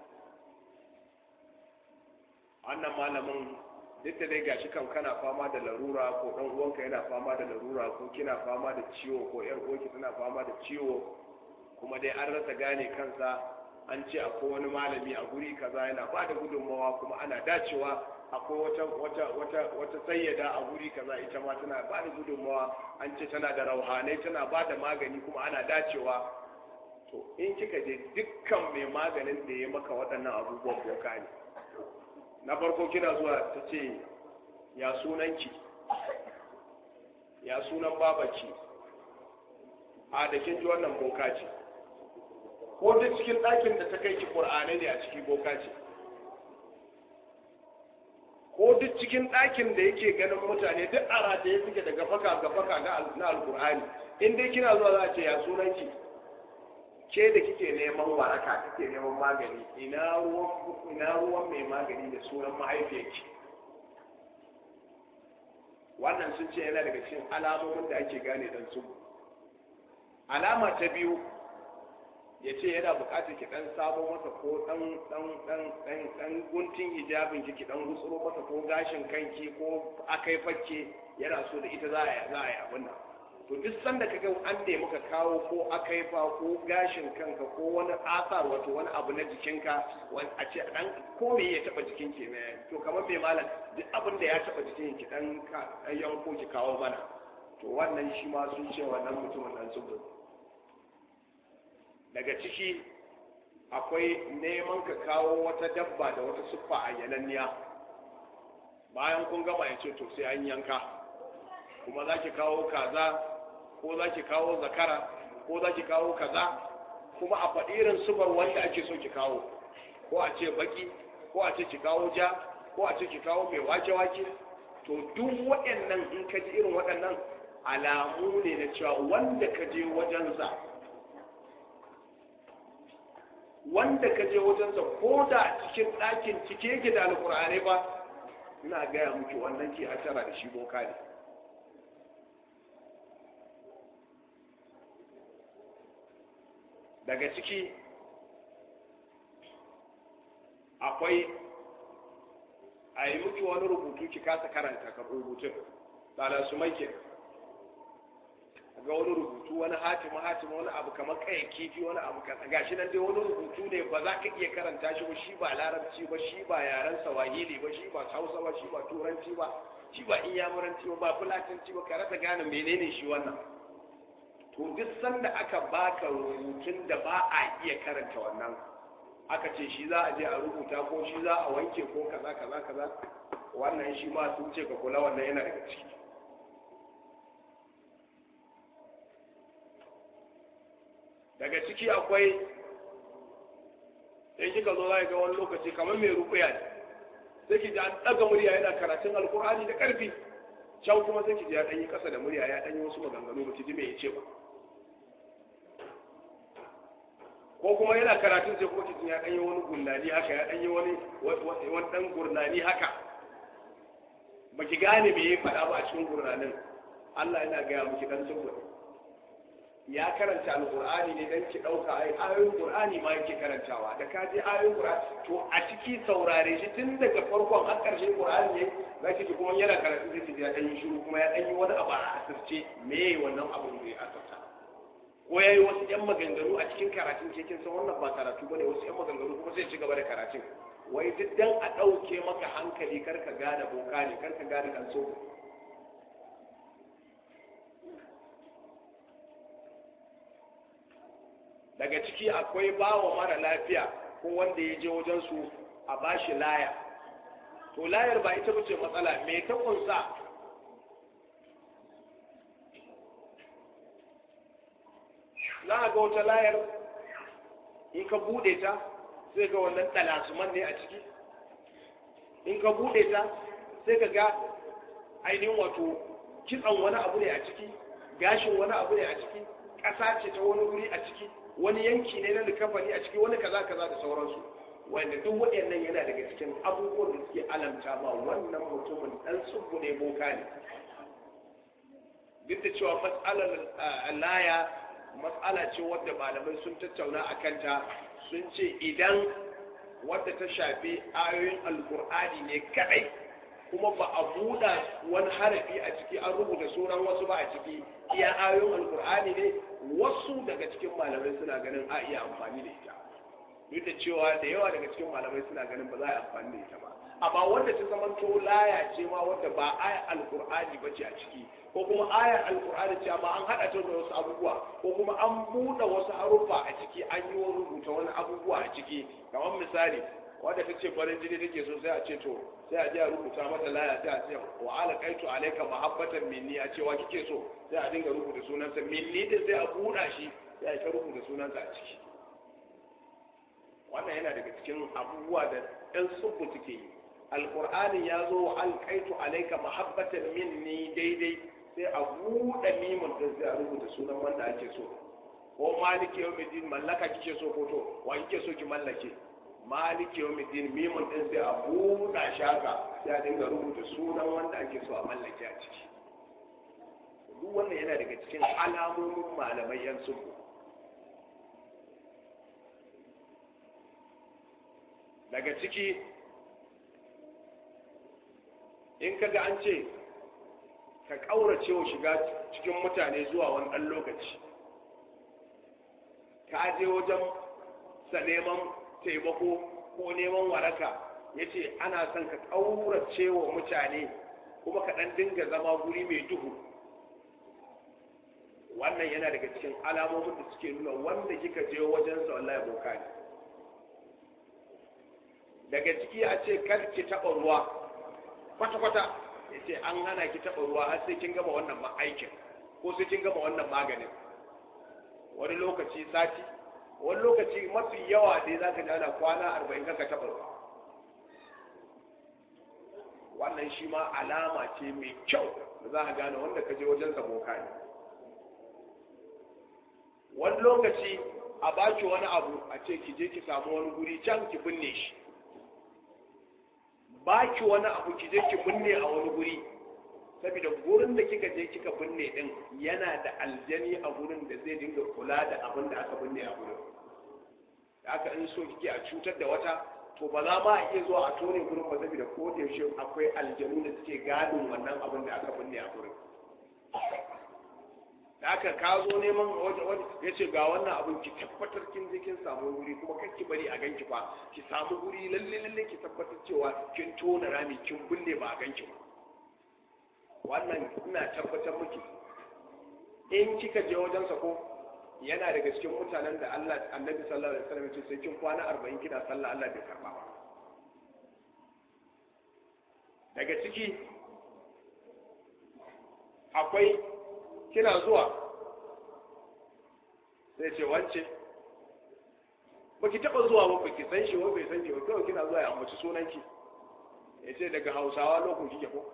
wannan malamin duk da dai gashi kan kana fama da larura ko dan uwanka yana fama da larura ko kina fama da ciwo ko yar uwarki tana fama da ciwo kuma dai an rasa gane kansa an ce akwai wani malami a guri kaza yana ba da gudunmawa kuma ana dacewa akwai wata wata wata wata sayyada a guri kaza ita ma tana ba da gudunmawa an ce tana da rauhanai tana ba da magani kuma ana dacewa to in kika je dukkan mai maganin da ya maka waɗannan abubuwan boka ne na farko kina zuwa ta ce ya sunanki ya sunan babaki a da kin ji wannan boka ce ko duk cikin ɗakin da ta kai ki ƙur'anai ne a ciki boka ce ko duk cikin ɗakin da yake ganin mutane duk a rataye suke daga faka ga faka na alƙur'ani in dai kina zuwa za a ce ya sunanki ke da kike neman waraka kike neman magani ina ruwan ina ruwan mai magani da sunan mahaifiyarki wannan sun ce yana daga cikin alamomin da ake gane dan su alama ta biyu ya ce yana bukatar ki dan samo masa ko dan dan dan dan dan guntun hijabin ki ki dan gutsuro masa ko gashin kanki ko akai fakke yana so da ita za a za a yi abin nan to duk sanda ka ga an nemi ka kawo ko akai fa ko gashin kanka ko wani asar wato wani abu na jikinka wani a ce dan ko me ya taba jikin ki ne to kamar mai malam duk abin da ya taba jikin ki dan ka dan yanko ki kawo mana to wannan shi ma sun ce wannan mutumin dan su daga ciki akwai neman ka kawo wata dabba da wata siffa a yananniya bayan kun gama ya ce to sai an yanka kuma za ki kawo kaza ko za ki kawo zakara ko za ki kawo kaza kuma a faɗi irin sufar wanda ake so ki kawo ko a ce baki ko a ce ki kawo ja ko a ce ki kawo mai wake-wake to duk waɗannan in ka ji irin waɗannan alamu ne na cewa wanda ka je wajensa wanda ka je wajensa ko da cikin ɗakin cike yake da alƙur'ani ba ina gaya muki wannan ke a tara da shi boka ne daga ciki akwai a yi miki wani rubutu ki kasa karanta ka rubutun tsala su mai ga wani rubutu wani hatimu hatimu wani abu kamar kayan kifi wani abu kasa gashi nan dai wani rubutu ne ba za ka iya karanta shi ba shi ba larabci ba shi ba yaren sawahili ba shi ba hausa ba shi ba turanci ba shi ba inyamuranci ba ba fulatanci ba ka rasa gane menene shi wannan to duk sanda aka baka rubutun da ba a iya karanta wannan aka ce shi za a je a rubuta ko shi za a wanke ko kaza kaza kaza wannan shi ma sun ce ka kula wannan yana daga ciki daga ciki akwai in kika zo za ga wani lokaci kamar mai rukuya ne sai ki ji an ɗaga murya yana karatun alkur'ani da ƙarfi can kuma sai ki ji ya ɗanyi ƙasa da murya ya ɗanyi wasu maganganu ba ki ji me ya ce ba ko kuma yana karatun sai kuma kitin ya dan yi wani gurnani haka ya dan yi wani wani dan gurnani haka baki gane me ya faɗa ba a cikin gurnanin Allah yana gaya miki dan sunna ya karanta alqur'ani ne dan ki dauka ai ayoyin qur'ani ma yake karantawa da ka je ayoyin qur'ani to a ciki saurare shi tun daga farkon har karshen qur'ani ne za ki kuma yana karatu sai ki ya dan yi shiru kuma ya dan yi wani abu a asirce me wannan abu ne a asirta ko ya yi wasu yan maganganu a cikin karatun ke kin san wannan ba karatu bane wasu yan maganganu kuma sai ci gaba da karatun wai duk dan a ɗauke maka hankali kar ka gane boka ne kar ka gane kan so daga ciki akwai bawa mara lafiya ko wanda ya je wajen su a bashi laya to layar ba ita bace matsala me ta kunsa za a ga wata layar in ka bude ta sai ga wannan talasuman ne a ciki in ka bude ta sai ka ga ainihin wato kitsan wani abu ne a ciki gashin wani abu ne a ciki ƙasa ce ta wani wuri a ciki wani yanki ne na likafani a ciki wani kaza kaza da sauransu wanda duk waɗannan yana daga cikin abubuwan da suke alamta ma wannan mutumin ɗan tsubbu ne boka ne duk da cewa matsalar laya matsala ce wadda malamai sun tattauna a kanta sun ce idan wadda ta shafi ayoyin alkur'ani ne kadai kuma ba a buɗa wani harafi a ciki an rubuta sunan wasu ba a ciki iya ayoyin alkur'ani ne wasu daga cikin malamai suna ganin a iya amfani da ita duk da cewa da yawa daga cikin malamai suna ganin ba za a yi amfani da ita ba amma wanda ta zama to laya ce ma wanda ba ayar alkur'ani ba ce a ciki ko kuma ayar alkur'ani ce amma an haɗa ta da wasu abubuwa ko kuma an buɗe wasu haruffa a ciki an yi rubuta wani abubuwa a ciki kamar misali wanda ta ce farin jini take so sai a ce to sai a je a rubuta mata laya sai a ce wa ala kaitu alayka mahabbatan minni a ce wa kike so sai a dinga rubuta sunansa minni din sai a buɗa shi sai a ta rubuta sunansa a ciki wannan yana daga cikin abubuwa da ɗan subu suke yi alƙur'ani ya zo wa alƙaitu alaika mahabbatan minni daidai sai a buɗe mimun ɗin sai a rubuta sunan wanda ake so ko maliki yau midin mallaka kike so ko to wa kike so ki mallake maliki yau midin mimun ɗin sai a buɗa shaka sai a dinga rubuta sunan wanda ake so a mallake a ciki duk wannan yana daga cikin alamomin malamai yan subu daga ciki in kaga an ce ka ƙaurace wa shiga cikin mutane zuwa wani ɗan lokaci ka je wajen sa neman taimako ko neman waraka ya ce ana son ka ƙaurace wa mutane kuma ka ɗan dinga zama guri mai duhu wannan yana daga cikin alamomin da suke nuna wanda kika je wajensa wallahi boka ne daga ciki a ce kar ki taɓa ruwa kwata-kwata ya ce an hana ki taɓa ruwa har sai kin gama wannan aikin ko sai kin gama wannan maganin wani lokaci sati wani lokaci mafi yawa dai za ka jana kwana arba'in kaka taɓa ruwa wannan shi ma alama ce mai kyau da za a gane wanda ka je wajen boka ne wani lokaci a baki wani abu a ce ki je ki samu wani guri can ki binne shi baki wani abu ki je ki binne a wani guri saboda gurin da kika je kika binne din yana da aljani a gurin da zai dinga kula da abin da aka binne a gurin da aka in so kike a cutar da wata to ba za ma a iya zuwa a tone gurin ba saboda ko da yaushe akwai aljanu da suke gadin wannan abin da aka binne a gurin da aka ka zo neman waje waje ya ce ga wannan abin ki tabbatar kin je kin samu wuri kuma kar ki bari a ganki ba ki samu wuri lalle lalle ki tabbatar cewa kin tona rami kin bulle ba a ganki ba wannan ina tabbatar miki in kika je wajen sa ko yana daga cikin mutanen da Allah Annabi sallallahu alaihi wasallam ya ce sai kin kwana 40 kina sallah Allah bai karba ba daga ciki akwai kina zuwa sai ce wance ba ki taɓa zuwa ba ba ki san shi ba bai san ki ba kawai kina zuwa ya ambaci sunanki ya ce daga hausawa lokacin kike ko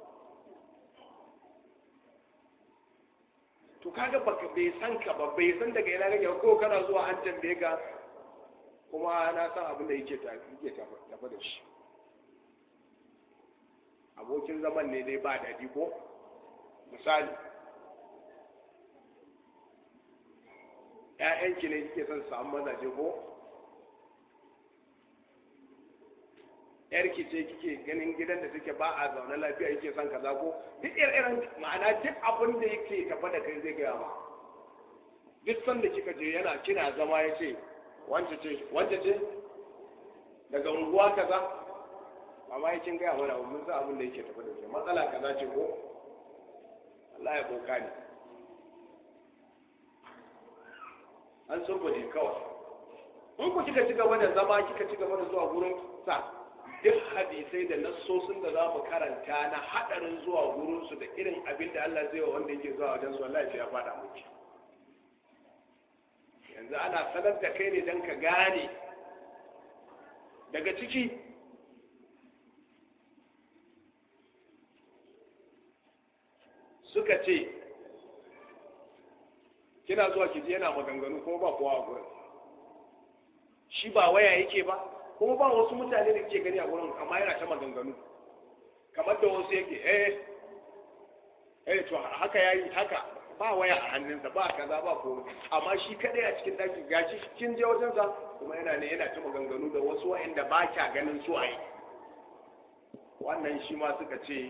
to kaga ba bai san ka ba bai san daga ina kake ko kana zuwa an tambaye ka kuma na san abin da yake tafi da shi abokin zaman ne dai ba daɗi ko misali ‘ya'yanki ne kike son samu mazaje ko ‘yarki ce kike ganin gidan da take ba a zaune lafiya yake son kaza ko duk irin ma'ana duk abin da yake tafa da kai zai gaya ma duk sanda kika je yana kina zama ya ce wance ce wance ce daga unguwa kaza amma ya kin gaya mana mun san abin da yake tafa da ke matsala kaza ce ko Allah ya boka ne an sun ne kawai in ku kika ci gaba da zama kika ci gaba da zuwa gurin sa duk hadisai da nassosin da za mu karanta na hadarin zuwa gurin su da irin abin da Allah zai wa wanda yake zuwa wajen su wallahi ya fada miki yanzu ana sanar da kai ne don ka gane daga ciki suka ce kina zuwa kiji yana maganganu kuma ba kowa a gurin shi ba waya yake ba kuma ba wasu mutane da ke gani a gurin amma yana ta maganganu kamar da wasu yake eh eh to haka yayi haka ba waya a hannunsa ba kaza ba komai amma shi kadai a cikin daki gashi kin je wajen sa kuma yana ne yana ta maganganu da wasu wa'anda ba kya ganin su ai wannan shi ma suka ce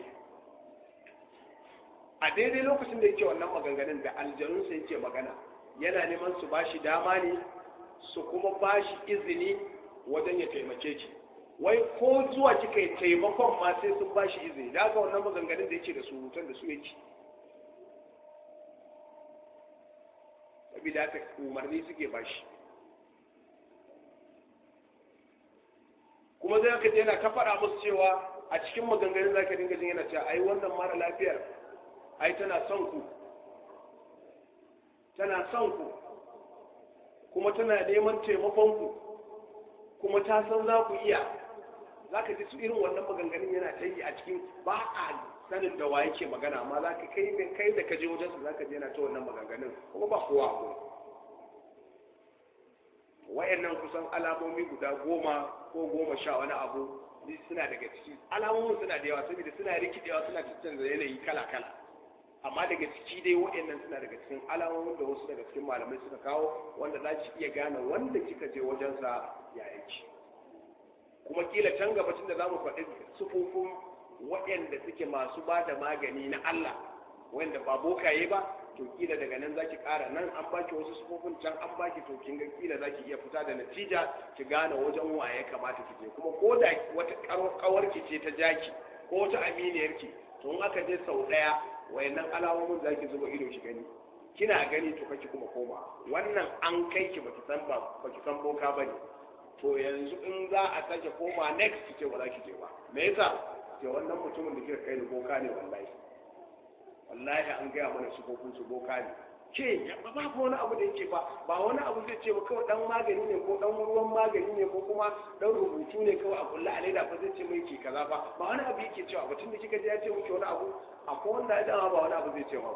a daidai lokacin da yake wannan maganganun da aljanun sa yake magana yana neman su bashi dama ne su kuma bashi izini wajen ya taimake ki wai ko zuwa kika yi taimakon ma sai sun bashi izini da haka wannan maganganun da yake da surutan da su yake sabida haka umarni suke bashi kuma zai aka yana ta faɗa musu cewa a cikin maganganun za ka dinga jin yana cewa ai wannan mara lafiyar ai tana son ku tana son ku kuma tana neman taimakon ku kuma ta san za ku iya za ka ji su irin wannan maganganun yana ta yi a cikin ba a sanin da wa yake magana amma za ka kai kai da ka je wajen su za ka je yana ta wannan maganganun kuma ba kowa ko wayannan kusan alamomi guda goma ko goma sha wani abu suna daga ciki alamomin suna da yawa saboda suna rikidewa suna canza yanayi kala kala amma daga ciki dai wayannan suna daga cikin alamomin da wasu daga cikin malamai suka kawo wanda za ki iya gane wanda kika je wajensa ya yake kuma kila can gabacin da za mu faɗi sufufin waɗanda suke masu ba da magani na Allah wanda ba bokaye ba to kila daga nan zaki ƙara nan an baki wasu sufufin can an baki to kin ga kila zaki iya fita da natija ki gane wajen waye kamata ki je kuma ko da wata kawar ki ce ta jaki ko wata aminiyar ki to in aka je sau ɗaya wayannan alamomin zaki zuba ido ki gani kina gani to kake kuma koma wannan an kai ki baki san ba baki san boka bane to yanzu in za a sake koma next ki ce ba za ki je ba me yasa ke wannan mutumin da kika kai ni boka ne wallahi wallahi an gaya mana su kokun su boka ne ke ba ba ko wani abu da yake ba ba wani abu zai ce ba kawai dan magani ne ko dan ruwan magani ne ko kuma dan rubutu ne kawai a kulla a leda fa zai ce mai ke kaza ba ba wani abu yake cewa batun da kika je ya ce miki wani abu akwai wanda ya dama ba wani abu zai ce ba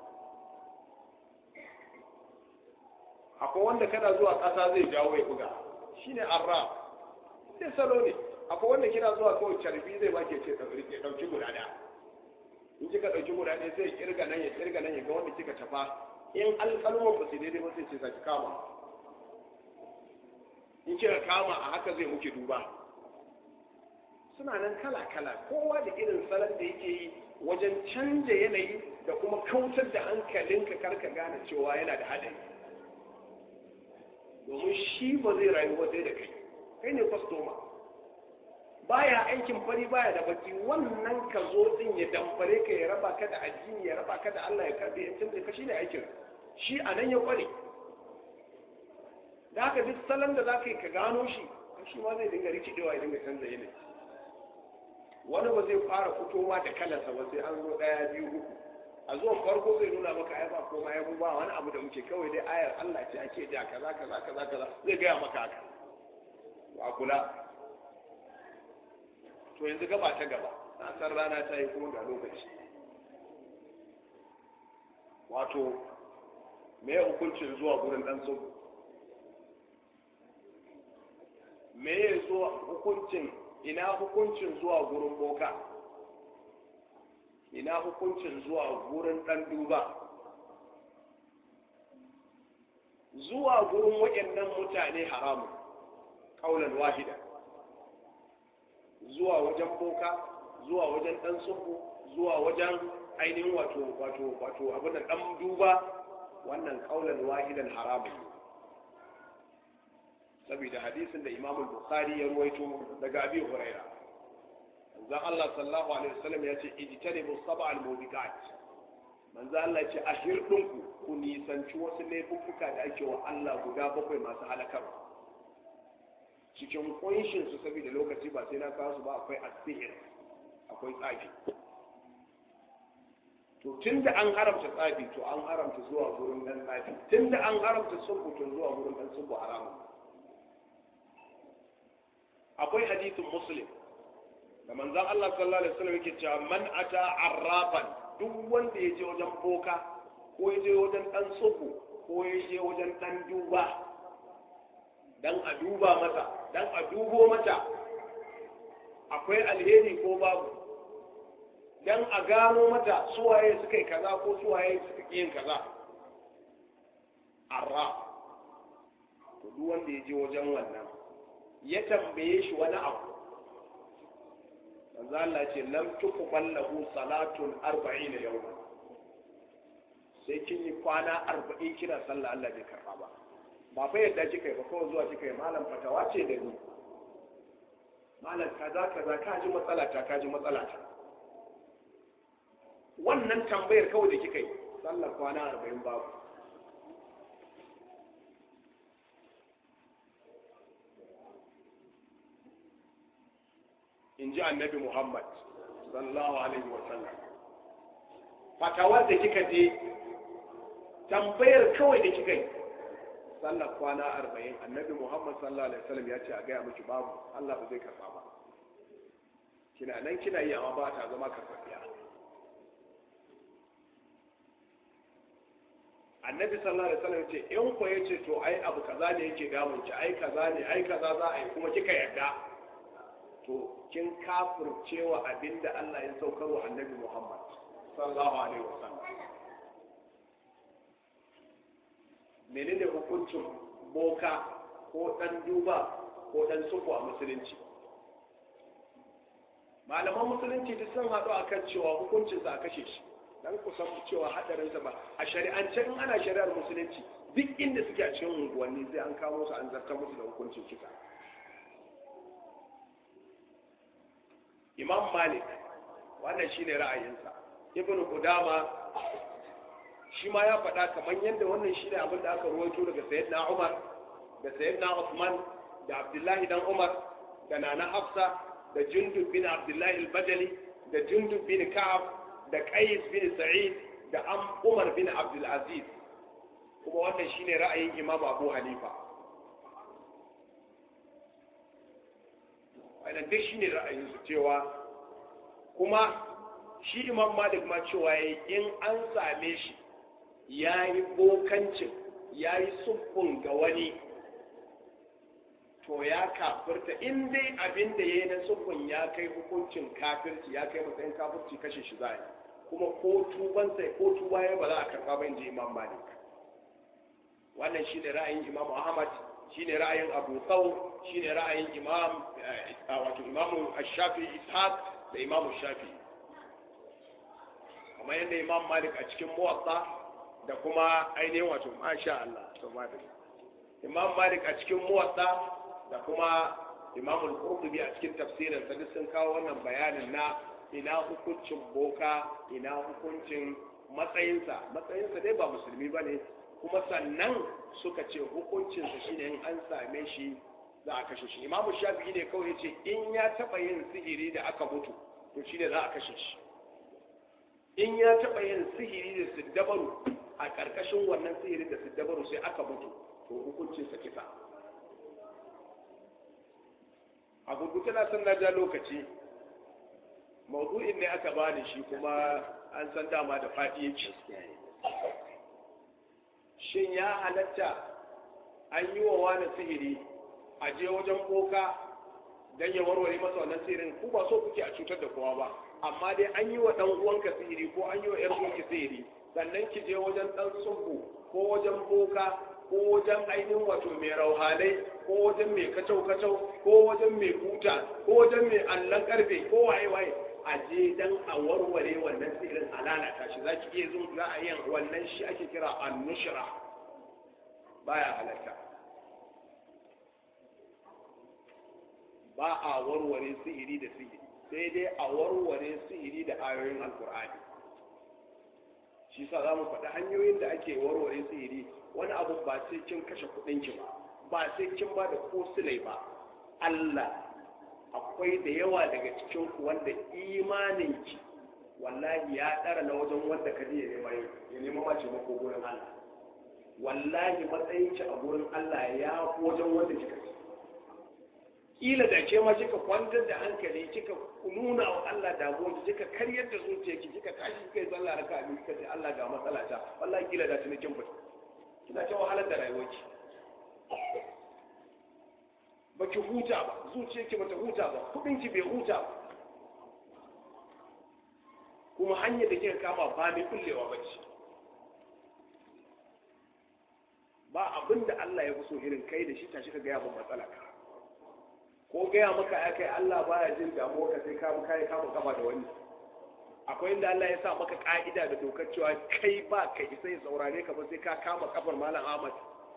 akwai wanda kana zuwa ƙasa zai jawo ya buga shine arra sai salo ne akwai wanda kina zuwa kawai carbi zai ba ke ce ɗauki guda ɗaya in kika ɗauki guda ɗaya sai kirga nan ya kirga nan ya ga wanda kika tafa in alƙalman ba su daidai ba sai ce saki kama in kika kama a haka zai muke duba suna nan kala kala kowa da irin salon da yake yi wajen canja yanayi da kuma kautar da hankalinka karka gane cewa yana da haɗari domin shi ba zai rayu ba sai da kai kai ne kwastoma baya aikin fari baya da baki wannan ka zo din ya damfare ka ya raba ka da addini ya raba ka da Allah ya karbe ya canza ka shine aikin shi a nan ya kware da haka duk salon da za ka yi ka gano shi shi ma zai dinga rikidewa ya dinga canza yanayi wani ba zai fara fitowa da kalarsa ba sai an zo ɗaya biyu uku a zuwan farko zai nuna maka ai ba koma ya ba wani abu da muke kawai dai ayar Allah ce ake ja kaza kaza kaza kaza zai gaya maka haka a kula to yanzu gaba ta gaba na san rana ta yi kuma ga lokaci wato me ya hukuncin zuwa gurin dan tsubu me ya zuwa hukuncin ina hukuncin zuwa gurin boka ina hukuncin zuwa gurin dan duba zuwa gurin waɗannan mutane haramun kaulan wahida zuwa wajen boka zuwa wajen dan sufu zuwa wajen ainihin wato wato wato abin da dan duba wannan kaulan wahidan haramun saboda hadisin da Imam Bukhari ya ruwaito daga Abi Huraira manzon Allah sallallahu alaihi wasallam ya ce ijtanibu sab'al mubiqat manzon Allah ya ce a hirdinku ku nisanci wasu laifuffuka da ake wa Allah guda bakwai masu halakarwa cikin kunshin su saboda lokaci ba sai na kawo su ba akwai asihir akwai tsafi to tunda an haramta tsafi to an haramta zuwa gurin dan tsafi tunda an haramta sulhu to zuwa gurin dan sulhu haramun akwai hadisin muslim da manzon Allah sallallahu alaihi wasallam yake cewa man ata arrafan duk wanda ya je wajen boka ko ya je wajen dan sulhu ko ya je wajen dan duba dan a duba mata dan a dubo mata akwai alheri ko babu dan a gano mata suwaye suka yi kaza ko suwaye suka yi yin kaza arra to duk wanda ya je wajen wannan ya tambaye shi wani abu manzo Allah ce lam tuqbal lahu salatun 40 yawma sai kin yi kwana 40 kina sallah Allah bai karba ba ba fa yadda kika yi ba kawai zuwa kika yi malam fatawa ce da ni malam kaza kaza ka ji matsala ta ka ji matsala ta wannan tambayar kawai da kika yi sallar kwana 40 babu in ji annabi Muhammad sallallahu alaihi wa sallam fatawar da kika je tambayar kawai da kika yi sallar kwana arba'in annabi Muhammad sallallahu alaihi wa sallam ya ce a gaya miki babu Allah ba zai karba ba kina nan kina yi amma ba ta zama karfafiya annabi sallallahu alaihi wasallam ce in ko yace to ai abu kaza ne yake damun ki ai kaza ne ai kaza za a yi kuma kika yarda to kin kafircewa abinda Allah ya saukar wa annabi Muhammad sallallahu alaihi wasallam menene hukuncin boka ko dan duba ko dan suku a musulunci malaman musulunci duk sun haɗu akan cewa hukuncin sa a kashe shi dan ku san cewa hadarin sa ba a shari'ance in ana shari'ar musulunci duk inda suke a cikin unguwanni sai an kawo su an zartar musu da hukuncin kisa imam malik wannan shine ra'ayinsa ibnu qudama shi ma ya faɗa kamar yadda wannan shine abin da aka rawaito daga sayyidina umar da sayyidina usman da abdullahi dan umar da nana hafsa da jundub bin abdullahi al-bajali da jundub bin ka'ab da qais bin sa'id da am umar bin abdul aziz kuma wannan shine ra'ayin imam abu hanifa wannan duk shine ra'ayinsu cewa kuma shi imam malik ma cewa yayi in an same shi ya yi bokancin ya yi suffun ga wani to ya kafirta in dai abin da ya yi na suffun ya kai hukuncin kafirci ya kai matsayin kafirci kashe shi za kuma ko tuban sai ko tuba ya ba za a karba ba in ji imam malik wannan shi ne ra'ayin imam ahmad shi ne ra'ayin abu thawr shi ne ra'ayin imam wato imam shafi ishaq da imam shafi kamar yadda imam malik a cikin muwatta da kuma ainihin wato masha Allah to imam malik a cikin muwatta da kuma imam al-qurtubi a cikin tafsirin sa duk sun kawo wannan bayanin na ina hukuncin boka ina hukuncin matsayinsa matsayinsa dai ba musulmi bane kuma sannan suka ce hukuncinsa shine in an same shi za a kashe shi imamu shafi'i ne kawai ce in ya taba yin sihiri da aka mutu to shine za a kashe shi in ya taba yin sihiri da siddabaru a ƙarƙashin wannan sihiri da siddabaru sai aka mutu to hukuncinsa kisa a gurgurta na san na ja lokaci maudu'in ne aka bani shi kuma an san dama da faɗi yake shin ya halatta an yi wa wani sihiri a je wajen boka dan ya warware masa wannan sihirin ku ba so kuke a cutar da kowa ba amma dai an yi wa dan uwanka sihiri ko an yi wa yar uwanki sihiri sannan ki je wajen dan sungu ko wajen boka ko wajen ainihin wato mai rauhalai ko wajen mai kacau kacau ko wajen mai buta ko wajen mai allon karfe ko waye waye a je dan a warware wannan sihirin a lalata shi za ki iya zo za a yin wannan shi ake kira annushra baya halatta ba a warware sihiri da sihiri sai dai a warware sihiri da ayoyin alkur'ani shi sa za mu faɗi hanyoyin da ake warware sihiri wani abu ba sai kin kashe kuɗinki ba ba sai kin ba da ko silai ba Allah akwai da yawa daga cikin ku wanda imaninki wallahi ya ɗara na wajen wanda ka ya nema ya nema mace mako gurin Allah wallahi matsayinki a gurin Allah ya fi wajen wanda kika ci kila da ke ma kika kwantar da hankali kika nuna wa Allah damuwa kika karyar da zuciyarki kika tashi kika yi sallah raka abin kika ce Allah ga matsala ta wallahi kila da tuni kin fita kina ta wahalar da rayuwarki baki huta ba zuciyarki bata huta ba kudinki bai huta ba kuma hanyar da kika kama ba mai kullewa ba ce ba abin da Allah ya fi so irin kai da shi tashi ka gaya min matsala ka ko gaya maka ya kai Allah baya jin damuwa ka sai ka kai kama kafa da wani akwai inda Allah ya sa maka ka'ida da dokar cewa kai ba ka isa ya saurare ka ba sai ka kama kafar malam Ahmad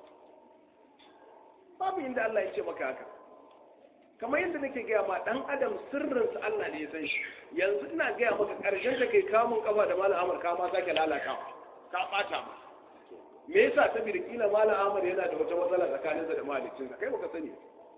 babu inda Allah ya ce maka haka kamar yadda nake gaya ma dan adam sirrinsa Allah ne ya san shi yanzu ina gaya maka karshen da kai kamun kafa da malam Ahmad ka ma sake lalata ka bata ma me yasa saboda kila malam Ahmad yana da wata matsala tsakaninsa da mahaliccinsa kai baka sani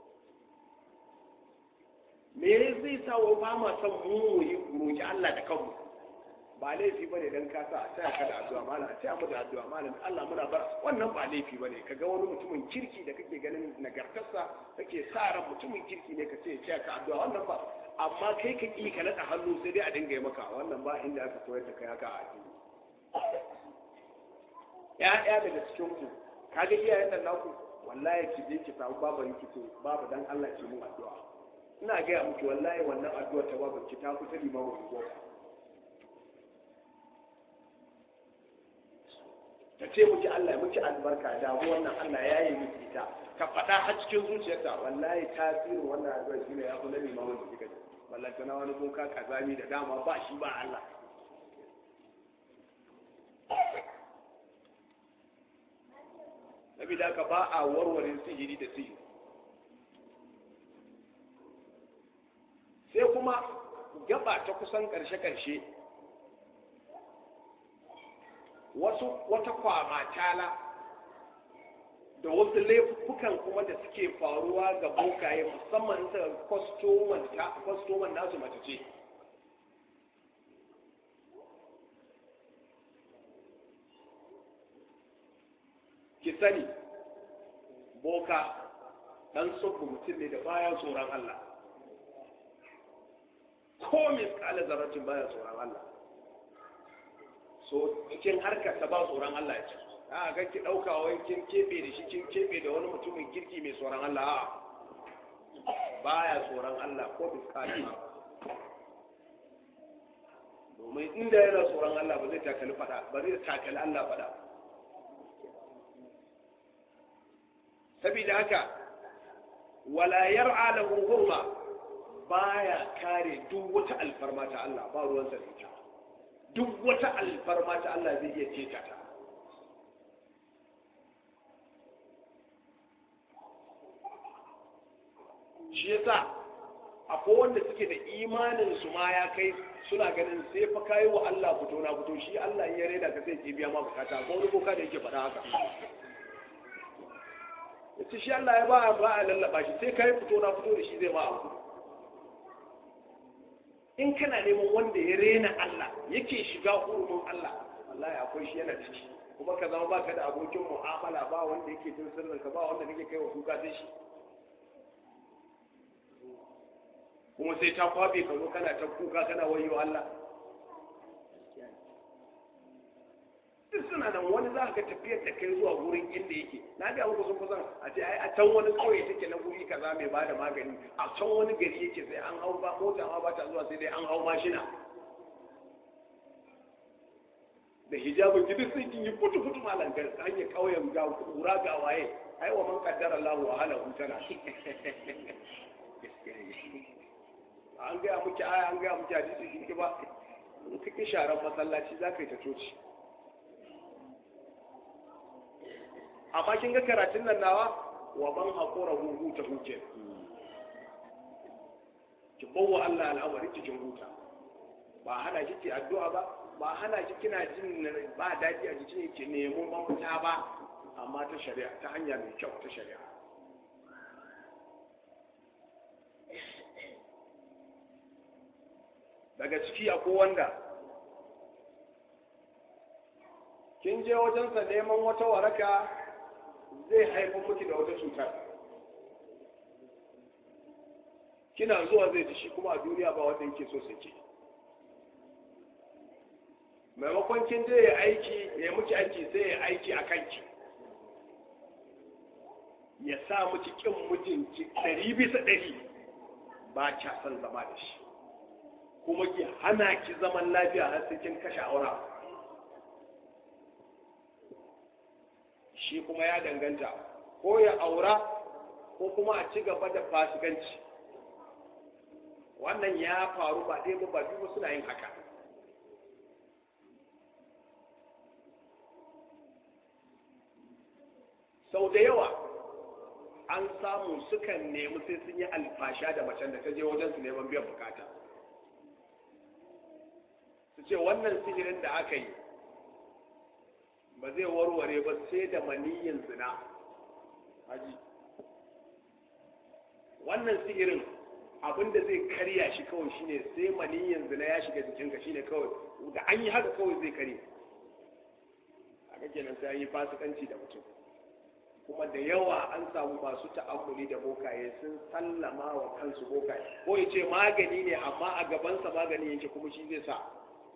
me zai sa wa ba ma son mu yi roki Allah da kanmu ba laifi bane dan ka sa a taya ka da addu'a malam a taya mu da addu'a malam Allah muna bar wannan ba laifi bane kaga wani mutumin kirki da kake ganin nagartarsa kake sa ran mutumin kirki ne ka ce ya taya ka addu'a wannan ba amma kai ka ki ka nada hannu sai dai a dinga yi maka wannan ba inda aka koyar da kai haka a addini ya'ya daga cikin ku kaga iyayen nan naku wallahi ki je ki samu baban ki ce babu dan Allah ki mun addu'a ina gaya miki wallahi wannan addu'ar ta babu ki ta kusa limamu unguwa ta ce miki Allah ya miki albarka da wannan Allah ya yi miki ita ka faɗa har cikin zuciyarta wallahi tasirin wannan addu'ar shi ne ya fi na limamu da kika wallahi tana wani boka kazami da dama ba shi ba Allah Nabi da ka ba a warware sihiri da sihiri sai kuma gaba ta kusan ƙarshe-ƙarshe wasu wata kwamatala da wasu laifukan kuma da suke faruwa ga bokaye musamman ta kwastoman nasu mace ce ki sani boka ɗan tsofa mutum ne da baya tsoron Allah ko miskala zarratin baya tsoron Allah so cikin harkar ta ba tsoron Allah ya ce a ga ki dauka wai kin kebe da shi kin kebe da wani mutumin kirki mai tsoron Allah a baya tsoron Allah ko miskala ma domin inda yana tsoron Allah ba zai takali fada ba zai takali Allah fada saboda haka wala yar'a lahu hurma baya kare duk wata alfarma ta Allah ba ruwan sa ita duk wata alfarma ta Allah zai iya ceta ta shi yasa akwai wanda suke da imanin su ma ya kai suna ganin sai fa kai wa Allah fito na fito shi Allah in ya reda ka sai ke biya ma bukata ko wani boka da yake faɗa haka yace shi Allah ya ba ba a lallaba shi sai kai fito na fito da shi zai ma abu in kana neman wanda ya rena Allah yake shiga hurumin Allah wallahi akwai shi yana ciki kuma ka zama baka da abokin mu'amala ba wanda yake jin sirrin ka ba wanda kake kai wa kuka sai shi kuma sai ta kwabe ka zo kana ta kuka kana wayo Allah duk suna suna nan wani za ka tafiyar da kai zuwa wurin inda yake na ga muku sun kusan a ce ai a can wani kauye take na guri kaza mai bada magani a can wani gari yake sai an hau ba mota ma ba ta zuwa sai dai an hau mashina da hijabin ki duk sai kin yi futu futu malam ga hanyar kauyen ga kura ga waye ai wa man qaddara Allah wa hala hutana an ga muke aya an ga muke hadisi kin ba in kike sharan masallaci za ka yi ta coci amma kin ga karatun nan nawa wa man haƙura huhu ta huke ki bawa Allah al'amari cikin huta ba hana ki ki addu'a ba ba hana ki kina jin ba daɗi a jikin ki nemo mafita ba amma ta shari'a ta hanya mai kyau ta shari'a daga ciki akwai wanda kin je wajensa neman wata waraka zai haifar miki da wata cutar kina zuwa zai ji shi kuma a duniya ba wanda yake so sake maimakon kin je ya aiki ya miki aiki sai ya aiki a kanki ya sa miki kin mutunci ɗari bisa ɗari ba kya son zama da shi kuma ki hana ki zaman lafiya har sai kin kashe aura shi kuma ya danganta ko ya aura ko kuma a ci gaba da fasikanci wannan ya faru ba ɗaya ba ba biyu ba suna yin haka sau da yawa an samu sukan nemi sai sun yi alfasha da macen da ta je wajen su neman biyan bukata su ce wannan sihirin da aka yi ba zai warware ba sai da maniyin zina haji wannan sihirin abinda zai karya shi kawai shine sai maniyin zina ya shiga jikinka shine kawai da an yi haka kawai zai kare a kenan sai an yi fasikanci da mutum kuma da yawa an samu masu ta'ammuli da bokaye sun sallama wa kansu bokaye ko ya ce magani ne amma a gabansa magani yake kuma shi zai sa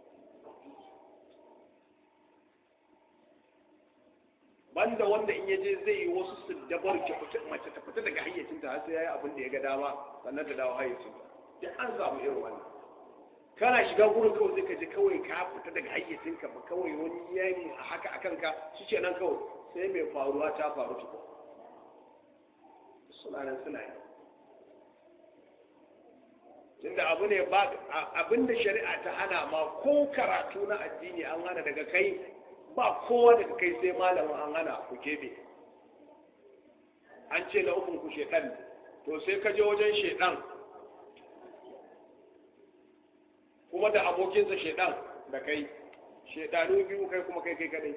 banda wanda in yaje zai yi wasu su dabar ki mace ta fita daga hayyacinta har sai yayi abin da ya ga dama sannan ta dawo hayyacinta duk an samu irin wannan kana shiga gurin kawai sai ka ji kawai ka fita daga hayyacinka ba kawai wani yayi a haka akan ka shi nan kawai sai mai faruwa ta faru tukun suna nan suna yi tunda abu ne ba abin da shari'a ta hana ma ko karatu na addini an hana daga kai ba kowa daga kai sai malamin an hana ku kebe an ce na ukun ku shedan to sai ka je wajen shedan kuma da abokinsa shedan da kai shedanu biyu kai kuma kai kai kadai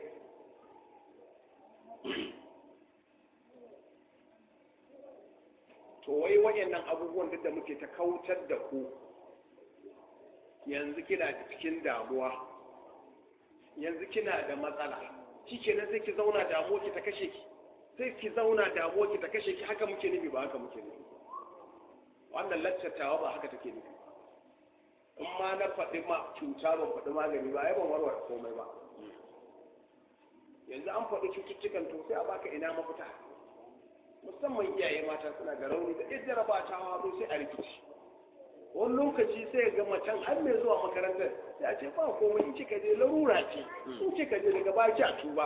to wai wayannan abubuwan duk da muke ta kautar da ku yanzu kina da cikin damuwa yanzu kina da matsala kike nan sai ki zauna damuwa ki ta kashe ki sai ki zauna damuwa ki ta kashe ki haka muke nufi ba haka muke nufi wannan laccatawa ba haka take nufi in ma na faɗi ma cuta ban faɗi magani ba ai ban warware komai ba yanzu an faɗi cututtukan to sai a baka ina mafita musamman iyaye mata suna da rauni da ɗin jaraba ta hawa sai a rikici wani lokaci sai ga macen har mai zuwa makarantar sai a ce ba komai in kika je larura ce in kika je daga baki a tuba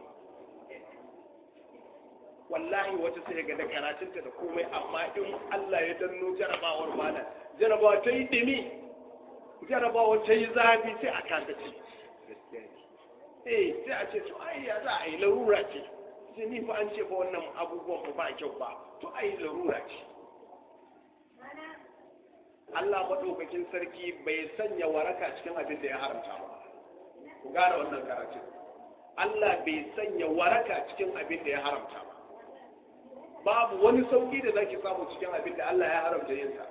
wallahi wata sai ga da karatunta da komai amma in Allah ya danno jarabawar mana jarabawa ta yi dimi jarabawa ta yi zafi sai a kasa ce eh sai a ce to ai ya za a yi larura ce sai ni fa an ce fa wannan abubuwan ba kyau ba to ai larura ce Allah maɗaukakin sarki bai sanya waraka cikin abin da ya haramta ba ku gane wannan karatun Allah bai sanya waraka cikin abin da ya haramta ba babu wani sauki da zaki samu cikin abin da Allah ya haramta yin sa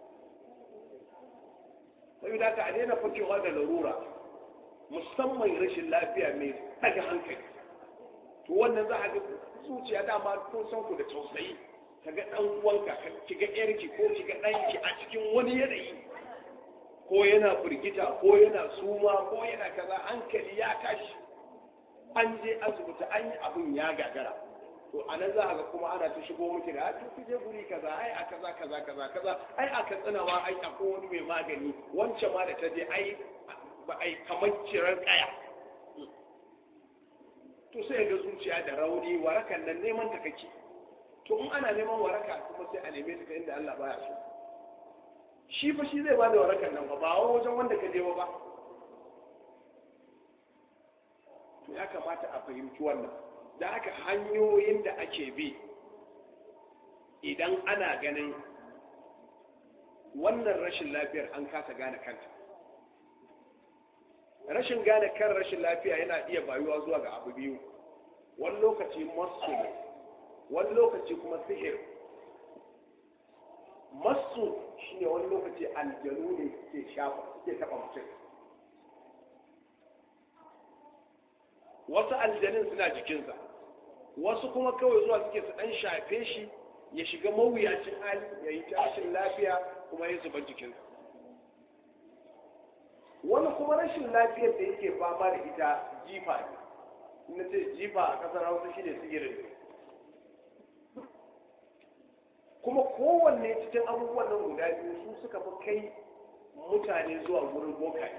sai da ka a daina fakewa da larura musamman rashin lafiya mai daga hankali to wannan za a ga zuciya dama kun san ku da tausayi ka ga ɗan uwanka ki ga ƴarki ko ki ga ɗanki a cikin wani yanayi ko yana firgita ko yana suma ko yana kaza hankali ya tashi an je asibiti an yi abin ya gagara to a nan za a ga kuma ana ta shigo miki da to ku je guri kaza ai a kaza kaza kaza kaza ai a katsina ma ai akwai wani mai magani wancan ma da ta je ai ba ai kamar ciran kaya to sai ga zuciya da rauni warakan nan neman ta kake to in ana neman waraka kuma sai a neme ta inda Allah baya so shi fa shi zai bada warakan nan ba ba wajen wanda ka je ba to ya kamata a fahimci wannan da aka hanyoyin da ake bi idan ana ganin wannan rashin lafiyar an kasa gane kanta rashin gane kan rashin lafiya yana iya bayuwa zuwa ga abu biyu wani lokaci masu ne wani lokaci kuma sihir masu shine wani lokaci aljanu ne ke shafa suke taba mutum wasu aljanin suna jikinsa wasu kuma kawai zuwa suke su dan shafe shi ya shiga mawuyacin hali ya yi tashin lafiya kuma ya zuba jikinsa wani kuma rashin lafiyar da yake fama da ita jifa ne na ce jifa a kasar hausa shi ne sigirin kuma kowanne cikin abubuwan nan guda biyu su suka fi kai mutane zuwa wurin bokaye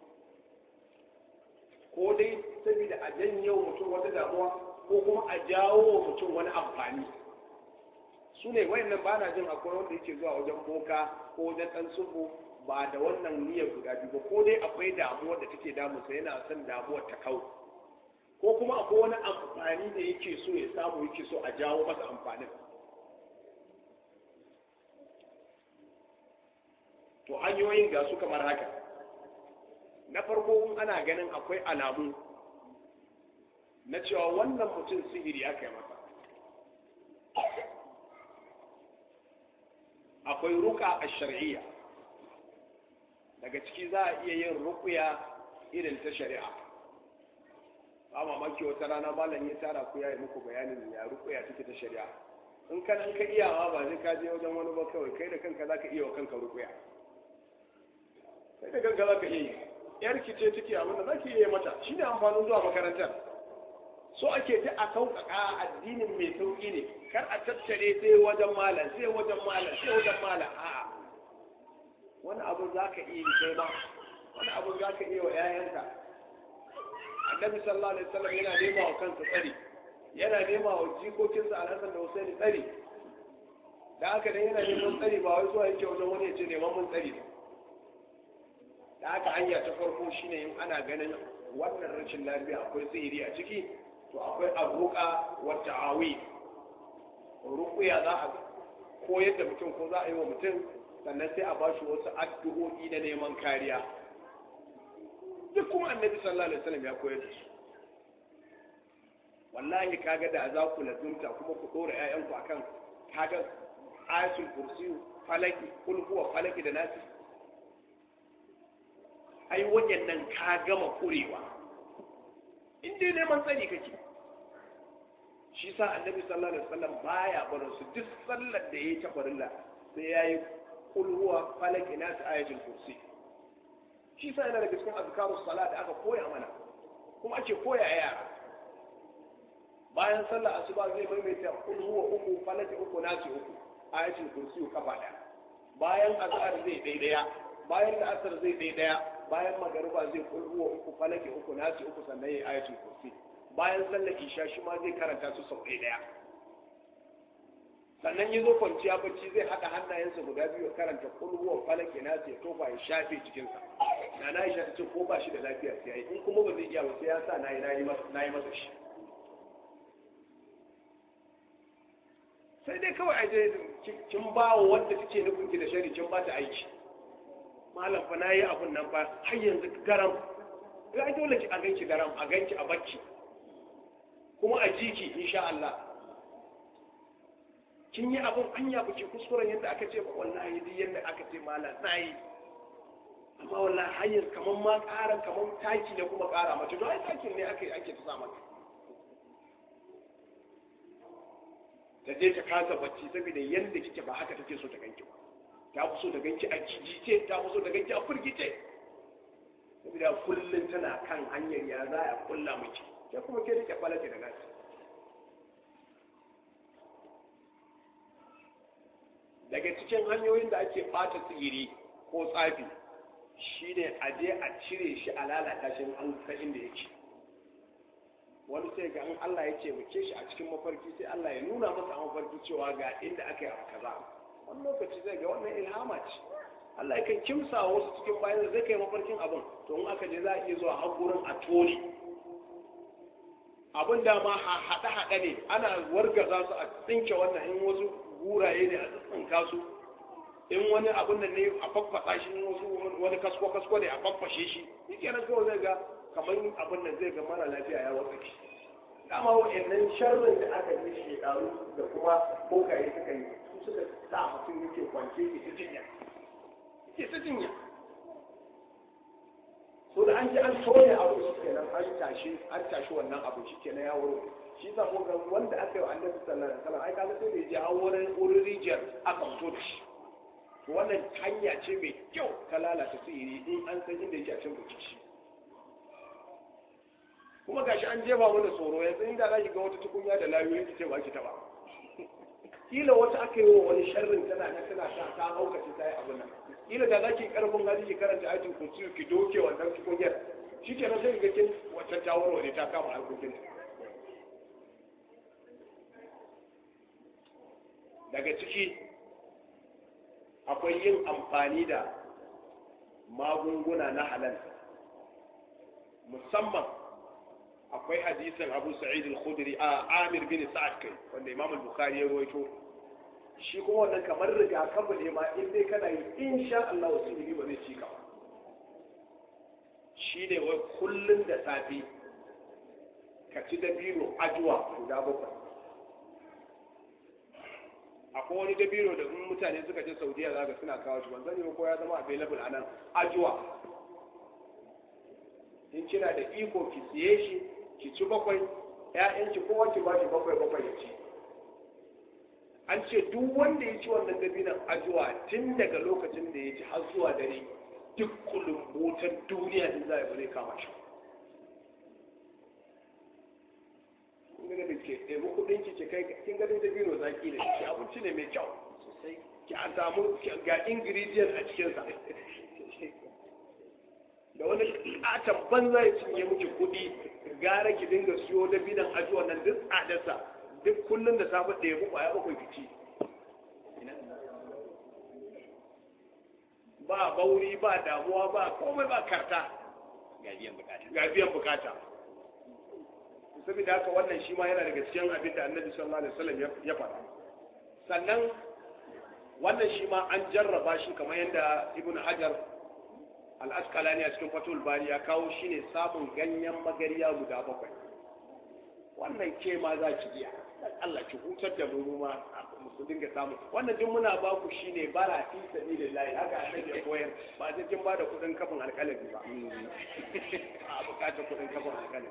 ko dai saboda a janye mutum wata damuwa ko kuma a jawo mutum wani amfani su ne wayannan ba na jin akwai wanda yake zuwa wajen boka ko wajen dan sufu ba da wannan niyyar guda biyu ba ko dai akwai damuwar da take damunsa yana son damuwar ta kau ko kuma akwai wani amfani da yake so ya samu yake so a jawo masa amfanin to hanyoyin ga su kamar haka na farko in ana ganin akwai alamu na cewa wannan mutum sihiri aka yi masa akwai ruka a shari'a daga ciki za a iya yin rukuya irin ta shari'a ba mamaki wata rana malam ya tara ku ya yi muku bayanin ya rukuya take ta shari'a in ka ka iyawa ba zai ka je wajen wani ba kawai kai da kanka za ka iya wa kanka rukuya kai da kanka za ka iya yi yar ki ce take abin da za ki iya mata shine amfanin zuwa makarantar so ake ta a sauƙaƙa addinin mai sauƙi ne kar a tattare sai wajen malam sai wajen malam sai wajen malam a'a wani abu za ka iya kai ma wani abu za ka iya wa 'ya'yanka annabi sallallahu alaihi wasallam yana nema wa kansa tsari yana nema wa jikokinsa alhassan da husaini tsari da haka dan yana neman tsari ba wai zuwa yake wajen wani ya ce neman mun tsari da haka hanya ta farko shine in ana ganin wannan rashin lafiya akwai sihiri a ciki to akwai abuka wa ta'awi ruqya za a koyar da mutum ko za a yi wa mutum sannan sai a ba shi wasu addu'o'i na neman kariya duk kuma annabi sallallahu alaihi wasallam ya koyar da su wallahi kaga da za ku lazumta kuma ku dora ƴaƴanku akan kaga ayatul kursi falaki kul huwa falaki da nasi ai wajen nan ka gama kurewa in dai neman tsari kake shi sa annabi sallallahu alaihi wasallam baya barin su duk sallar da yayi ta farilla sai yayi kul huwa falaki nasi ayatul kursi shi sa yana daga cikin azkarus salat da aka koya mana kuma ake koya yara bayan sallar asuba zai maimaita kul huwa uku falaki uku nasi uku ayatul kursi kafa daya bayan azhar zai daidaya bayan da asar zai daidaya bayan magariba zai kul huwa uku falaki uku nasi uku sannan yayi ayatul kursi bayan sallar isha shi ma zai karanta su sau ɗaya sannan ya zo kwanciya bacci zai haɗa hannayensa guda biyu karanta kulhuwa falake na sai tofa ya shafe cikinsa na na isha ta ce ko ba shi da lafiya sai yayi in kuma ba zai iya ba sai ya sa na yi na yi masa shi sai dai kawai aje kin ba wa wanda kike nufin ki da shari kin ba ta aiki malam fa na yi abun nan fa har yanzu garam ga dole ki a ganki garam a ganki a bacci kuma a jiki insha Allah kin yi abin anya ba ki kuskuren yadda aka ce ba wallahi duk yadda aka ce mala tsayi amma wallahi hanyar kamar ma ƙaran kamar taki ne kuma ƙara mace don ai takin ne ake ake ta sa mata ta je ta kasa bacci saboda yadda kike ba haka take so ta ganki ba ta fi so ta ganki a jijice ta fi so ta ganki a firgice saboda kullum tana kan hanyar ya za a kulla miki ke kuma ke rike falake da nasi daga cikin hanyoyin da ake ɓata sihiri ko tsafi shine a je a cire shi a lalata shi an san inda yake wani sai ga in Allah ya ce muke shi a cikin mafarki sai Allah ya nuna masa a mafarki cewa ga inda aka yi abu kaza wani lokaci zai ga wannan ilhama ce Allah yakan kimsa wasu cikin bayan zai kai mafarkin abin to in aka je za a iya zuwa har gurin a tone abin da ma haɗe-haɗe ne ana wargaza su a tsinke wannan in wasu guraye ne a tsinka su in wani abin da ne a faffasa shi in wasu wani kasko-kasko ne a faffashe shi yake nan kawai zai ga kamar abin da zai ga mara lafiya ya watsa shi dama wa'annan sharrin da aka yi shekaru da kuma bokaye suka yi su suka sa mutum yake kwance ke ta jinya ke ta jinya so da an ji an soya abu shi kenan an tashi an tashi wannan abu shi kenan ya wuro shi sa ko ga wanda aka yi wa annabi sallallahu alaihi wasallam ai kaga sai da ya je an wurin wurin rijiyar aka fito da shi to wannan hanya ce mai kyau ta lalata sihiri in an san inda yake a cikin buci shi kuma gashi an jefa mana tsoro yanzu inda za ki ga wata tukunya da layoyi ki ce ba ki taba kila wata aka yi wa wani sharrin tana na tana ta ta haukace ta yi abin nan kila da za ki karfin hali ki karanta ayatul kursi ki doke wannan tukunyar shikenan sai ga kin wata ta warware ta kama harkokin daga ciki akwai yin amfani da magunguna na halal musamman akwai hadisin abu sa'id al-khudri a amir bin sa'ad kai wanda imam al-bukhari ya rawaito shi kuma wannan kamar rigakafi ne ma in dai kana yi insha Allah wasu ilimi ba zai ci ka ba shi ne wai kullun da safe ka ci dabino ajuwa guda bakwai akwai wani dabino da in mutane suka je saudiya za ka suna kawo shi ban sani ko ya zama available a nan ajuwa in kina da iko ki siye shi ki ci bakwai ƴaƴanki kowa ki ba shi bakwai bakwai ya ci an ce duk wanda ya ci wannan dabinan ajuwa tun daga lokacin da ya ci har zuwa dare duk kulumbotan duniya din za a bare kama shi kun ga da ke ɗebi kuɗin ki ke kai kin ga dabino zaki da shi abinci ne mai kyau sosai ki a samu ga ingredient a cikinsa da wani katon banza ya cinye miki kuɗi gara ki dinga siyo da bidan ajuwa nan duk tsadarsa duk kullum da safe da ya buƙwa ya bakwai fici ba bauri ba damuwa ba komai ba karta ga biyan bukata ga biyan bukata saboda haka wannan shi ma yana daga cikin abin da annabi sallallahu alaihi wasallam ya faɗa sannan wannan shi ma an jarraba shi kamar yadda ibnu hajar al'askalani a cikin fatul bari ya kawo shi ne samun ganyen magariya guda bakwai wannan ke ma za ki iya dan Allah ki hutar da mu ma mu dinga samu wannan duk muna ba ku shine bara fi sabilillahi haka annabi ya koyar ba sai kin bada kudin kafin alƙalami ba a bukatar kudin kafin alƙalami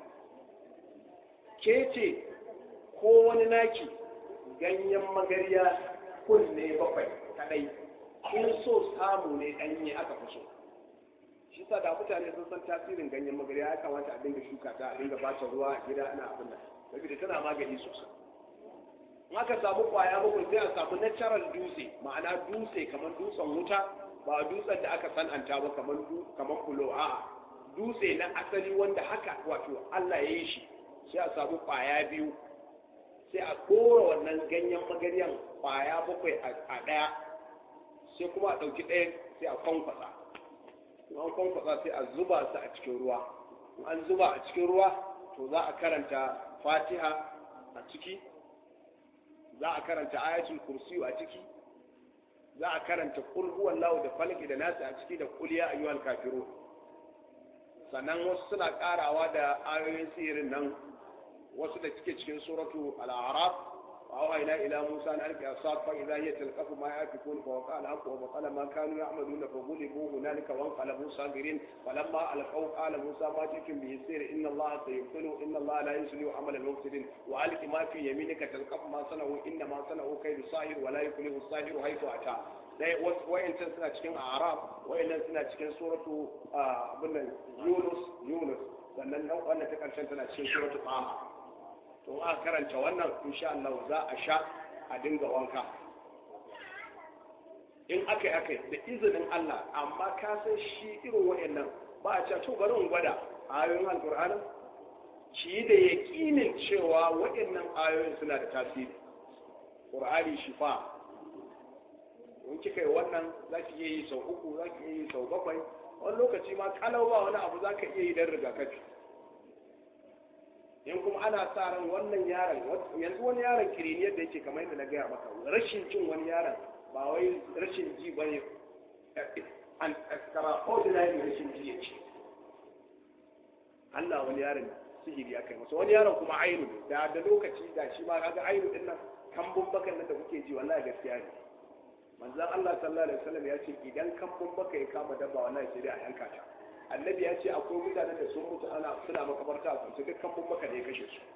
ke ce ko wani naki ganyen magariya kunne bakwai kadai in so samu ne danye aka fi so shi sa da mutane sun san tasirin ganyen magarya ya kamata a dinga shuka ta a dinga bata ruwa a gida ana abin nan saboda tana magani sosai in aka samu kwaya bakwai sai a samu natural dutse ma'ana dutse kamar dutsen wuta ba dutsen da aka san'anta ba kamar kamar kulo a dutse na asali wanda haka wato Allah ya yi shi sai a samu kwaya biyu sai a kora wannan ganyen magaryan kwaya bakwai a ɗaya sai kuma a ɗauki ɗaya sai a kwankwasa an kwankwasa sai a zuba su a cikin ruwa an zuba a cikin ruwa to za a karanta fatiha a ciki za a karanta ayatul kursiyu a ciki za a karanta kul huwallahu da falaki da nasi a ciki da kul ya ayyuhal kafirun sannan wasu suna karawa da ayoyin sihirin nan wasu da suke cikin suratu al-a'raf وأوحينا إلى موسى أن ألقي عصاك فإذا هي تلقف ما يأفكون فوقع الحق وبطل ما كانوا يعملون فغلبوا هنالك وانقلبوا صاغرين فلما ألقوا قال موسى ما جئتم به السير إن الله سيبطله إن الله لا يصلح عمل المفسدين وألق ما في يمينك تلقف ما صنعوا إنما صنعوا كيد ساحر ولا يفلح الساحر حيث أتى dai wayancan suna cikin arab wayannan suna cikin suratu abin Yunus Yunus sannan nan wannan ta karshen tana cikin suratul taha to a karanta wannan insha Allah za a sha a dinga wanka in aka yi aka yi da izinin Allah amma ka san shi irin wayannan ba a cewa to bari in gwada ayoyin alkur'anin shi da yaƙinin cewa wayannan ayoyin suna da tasiri qur'ani shifa in kika yi wannan za ki iya yi sau uku za ki iya yi sau bakwai wani lokaci ma kalau ba wani abu za ka iya yi don rigakafi in kuma ana sa ran wannan yaron yanzu wani yaron kiriniyar da yake kamar yadda na gaya maka rashin jin wani yaron ba wai rashin ji ba ne an extraordinary rashin ji ya ce Allah wani yaron sihiri ya kai masa wani yaron kuma ainu da da lokaci da shi ma kaga ainu din nan kambun bakan nan da kuke ji wallahi gaskiya ne manzon Allah sallallahu alaihi wasallam ya ce idan kambun baka ya kama dabba wallahi sai dai a yanka ta annabi ya ce akwai mutanen da sun mutu ana suna makabarta a kunce duk kambun baka ne ya kashe su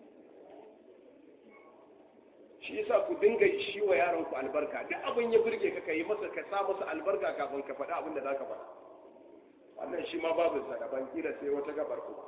shi yasa ku dinga shi wa yaron ku albarka duk abin ya burge ka kai masa ka sa masa albarka kafin ka faɗa abin da zaka faɗa wannan shi ma babu sa daban kila sai wata gabar kuma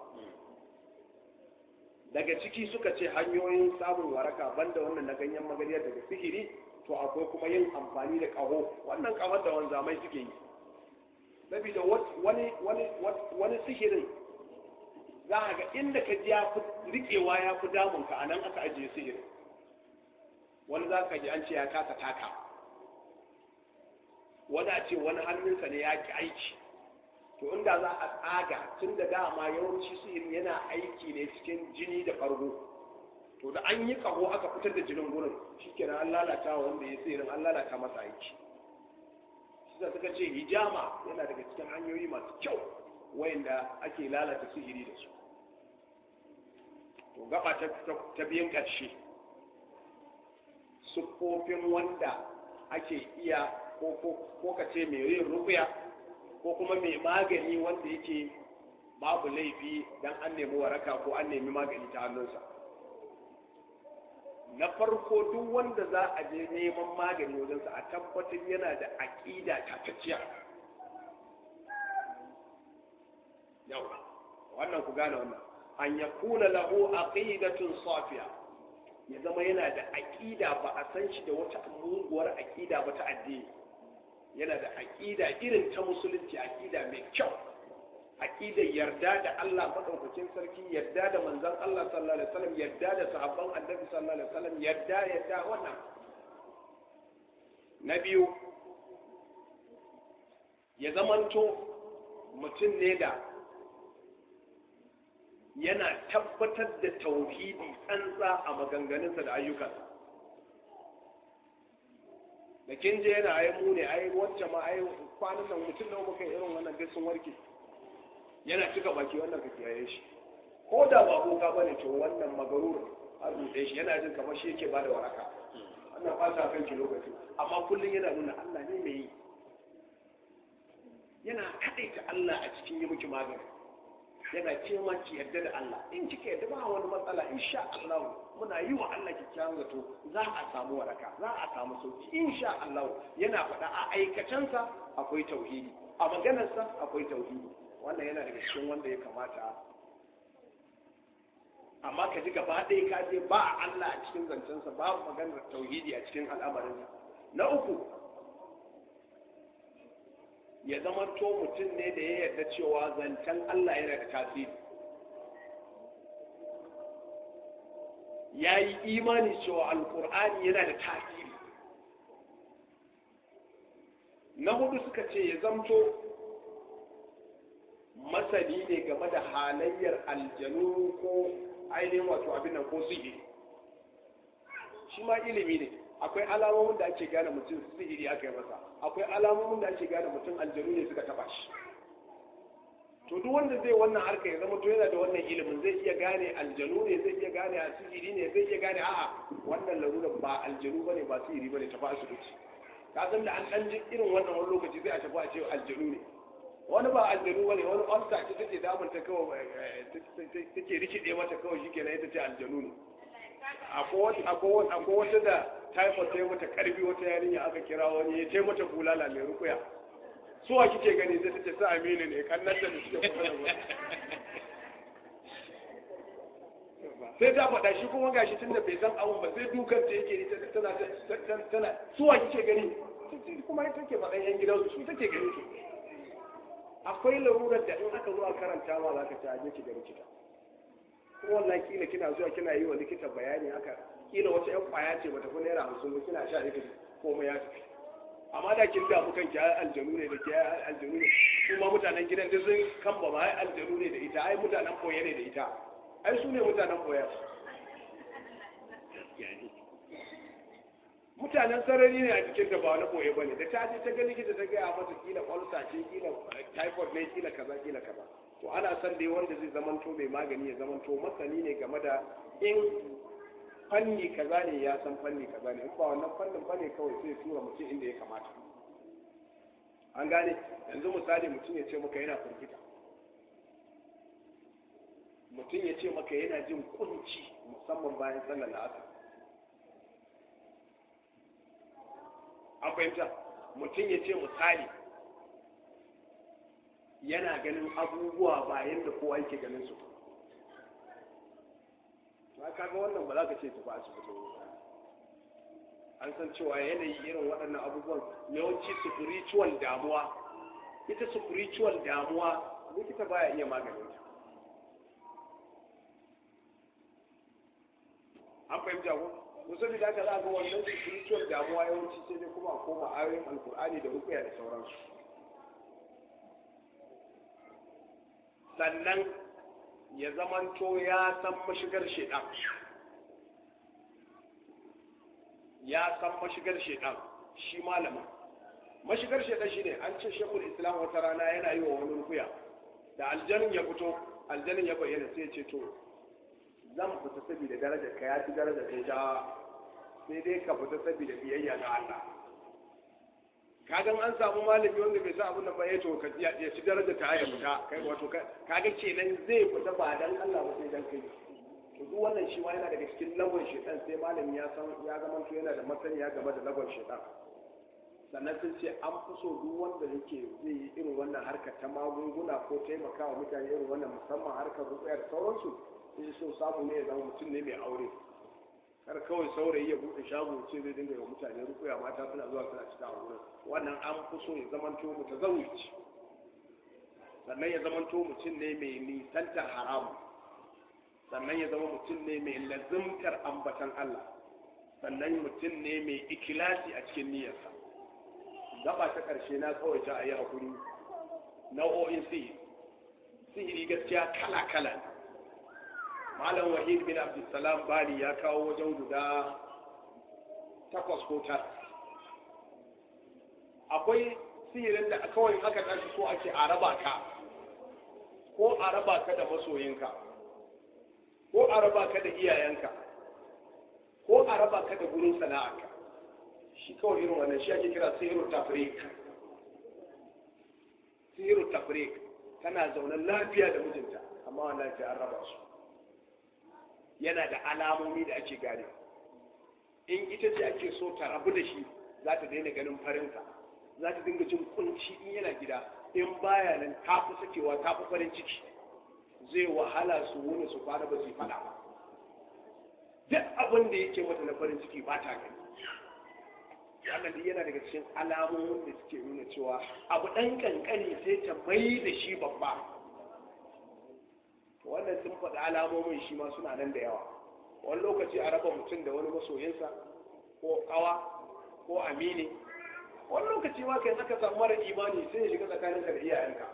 daga ciki suka ce hanyoyin samun waraka banda wannan na ganyen magariyar daga sihiri to akwai kuma yin amfani da ƙaho wannan ƙahon da wanzamai suke yi saboda wani wani wani sihirin za a ga inda ka ji ya fi riƙewa ya fi damunka a nan aka ajiye sihirin wani za ka ji an ce ya kasa taka wani a ce wani hannunsa ne ya ki aiki to inda za a tsaga tun da dama yawanci sihiri yana aiki ne cikin jini da fargo to da an yi kaho aka fitar da jinin gurin shikenan an lalata wanda ya sihirin an lalata masa aiki shi suka ce hijama yana daga cikin hanyoyi masu kyau wayanda ake lalata sihiri da su to gaba ta biyan ƙarshe siffofin wanda ake iya ko ka ce mai yin rukuya ko kuma mai magani wanda yake babu laifi dan an nemi waraka ko an nemi magani ta hannunsa na farko duk wanda za a je neman magani wajensa a tabbatar yana da aƙida tatacciya yau wannan ku gane wannan an yakuna lahu aqidatun safiya ya zama yana da aƙida ba a san shi da wata muguwar aƙida ba ta addini yana da aƙida irin ta musulunci aƙida mai kyau aƙidar yarda da Allah madaukakin sarki yarda da manzon Allah sallallahu alaihi wasallam yarda da sahabban annabi sallallahu alaihi wasallam yarda yarda wannan na biyu ya zamanto mutum ne da yana tabbatar da tauhidi tsantsa a maganganunsa da ayyukansa da kin je yana ai mu ne ai wacce ma ai kwanan nan mutum nawa muka irin wannan duk sun warke yana cika baki wannan ka kiyaye shi ko da ba boka bane to wannan magarur a ruɗe shi yana jin kamar shi yake bada waraka wannan ba sa kanki lokaci amma kullum yana nuna Allah ne mai yi yana kaɗaita Allah a cikin yi miki magani yana ce ma ki yarda da Allah in kika yarda ba wani matsala insha Allah muna yi wa Allah kyakkyawan zato za a samu waraka za a samu sauki insha Allah yana faɗa a aikacensa akwai tauhidi a maganarsa akwai tauhidi wannan yana daga cikin wanda ya kamata amma ka ji gaba ɗaya ka je ba Allah a cikin zancensa babu maganar tauhidi a cikin al'amarinsa na uku ya zama to mutum ne da ya yarda cewa zancen Allah yana da tasiri ya yi imani cewa alkur'ani yana da tasiri na hudu suka ce ya zamto masani ne game da halayyar aljanu ko ainihin wato abin nan ko sihiri shi ma ilimi ne akwai alamomin da ake gane mutum sihiri aka yi masa akwai alamomin da ake gane mutum aljanu ne suka taba shi to duk wanda zai wannan harka ya zama to yana da wannan ilimin zai iya gane aljanu ne zai iya gane a sihiri ne zai iya gane a'a wannan larurar ba aljanu bane ba sihiri bane tafi asibiti ka san da an dan ji irin wannan wani lokaci zai a tafi a ce aljanu ne wani ba aljanu bane wani ulcer ce take damun ta kawai take rikide mata kawai shikenan ita ce aljanu ne akwai wata da typhoid ta yi mata karfi wata yarinya aka kira wani ya taimata bulala mai rukuya suwa kike gani sai tace sa aminu ne kannan da suke kuma da sai ta faɗa shi kuma gashi tunda bai san abun ba sai dukan ta yake ita tana tana tana suwa kike gani kuma ita take faɗan yan gidan su take gani su akwai larurar da in aka zo a karanta ma za ka ci aje ki ga likita ko wallahi kila kina zuwa kina yi wa likita bayani haka kila wata yan kwaya ce bata fi naira hamsin ba kina sha ita komai ya tafi amma da kin damu kanki ai aljanu ne da ke ai aljanu ne kuma mutanen gidan da sun kamba ma ai aljanu ne da ita ai mutanen koye ne da ita ai su ne mutanen koya mutanen sarari ne a cikin da ba wani koye ba ne da ta je ta ga likita ta gaya mata kila kwalsa ce kila typhoid ne kila kaza kila kaza to ana son dai wanda zai zamanto mai magani ya zamanto masani ne game da in fanni kaza ne ya san fanni kaza ne in ba wannan fannin bane kawai sai tura mutum inda ya kamata an gane yanzu misali mutum ya ce maka yana firgita mutum ya ce maka yana jin kunci musamman bayan sallar la'asar an fahimta mutum ya ce misali yana ganin abubuwa ba yadda kowa yake ganin su ba kaga wannan ba za ka ce tafi asibiti an san cewa yanayi irin waɗannan abubuwan yawanci spiritual damuwa ita spiritual damuwa likita baya iya maganin ta an fahimta ko to saboda haka za ga wannan spiritual damuwa yawanci sai dai kuma a koma ayoyin alkur'ani da rukuya da sauransu sannan ya zamanto ya san mashigar shedan ya san mashigar shedan shi malamin mashigar shedan shine an ce shekul islam wata rana yana yi wa wani rukuya da aljanin ya fito aljanin ya bayyana sai ya ce to zan fita saboda darajar ka ya ci darajar kai ja sai dai ka fita saboda biyayya ga Allah kagan an samu malami wanda bai sa abin da ba ya to ka ya ci darajar ta ya fita kai wato kaga kenan zai fita ba dan Allah ba sai dan kai to duk wannan shi ma yana daga cikin lagon shedan sai malami ya san ya zama to yana da masaniya game da lagon shedan sannan sun ce an fi so duk wanda yake zai yi irin wannan harkar ta magunguna ko taimakawa mutane irin wannan musamman harkar rukuya da sauransu in so samu ne ya zama mutum ne mai aure kar kawai saurayi ya buɗe shago ce zai dinga yi mutane rukuya mata suna zuwa suna cika a wurin wannan an fi so ya zamanto mu ta zawuci sannan ya zamanto mutum ne mai nisantar haramu sannan ya zama mutum ne mai lazimtar ambatan Allah sannan mutum ne mai ikilasi a cikin niyyarsa gaba ta ƙarshe na tsawaita a yi hakuri nau'o'in sihiri sihiri gaskiya kala-kala ne malam wahid bin abdulsalam bali ya kawo wajen guda takwas ko tara akwai sihirin da kawai aka tashi so ake a raba ka ko a raba ka da masoyinka ko a raba ka da iyayenka ko a raba ka da gurin sana'arka shi kawai irin wannan shi ake kira sihirun tafrik sihirun tafrik tana zaune lafiya da mijinta amma wannan sai an raba su yana da alamomi da ake gane in ita ce ake so ta rabu da shi za ta daina ganin farinsa za ta dinga jin kunci in yana gida in baya nan ta fi sakewa ta fi farin ciki zai wahala su wuni su kwana ba su yi fada ba duk abin da yake mata na farin ciki ba ta gani wannan duk yana daga cikin alamomin da suke nuna cewa abu ɗan kankani sai ta mai da shi babba wannan sun faɗi alamomin shi ma suna nan da yawa wani lokaci a raba mutum da wani masoyinsa ko kawa ko amini wani lokaci ma kai aka samu mara imani sai ya shiga tsakaninka da iyayenka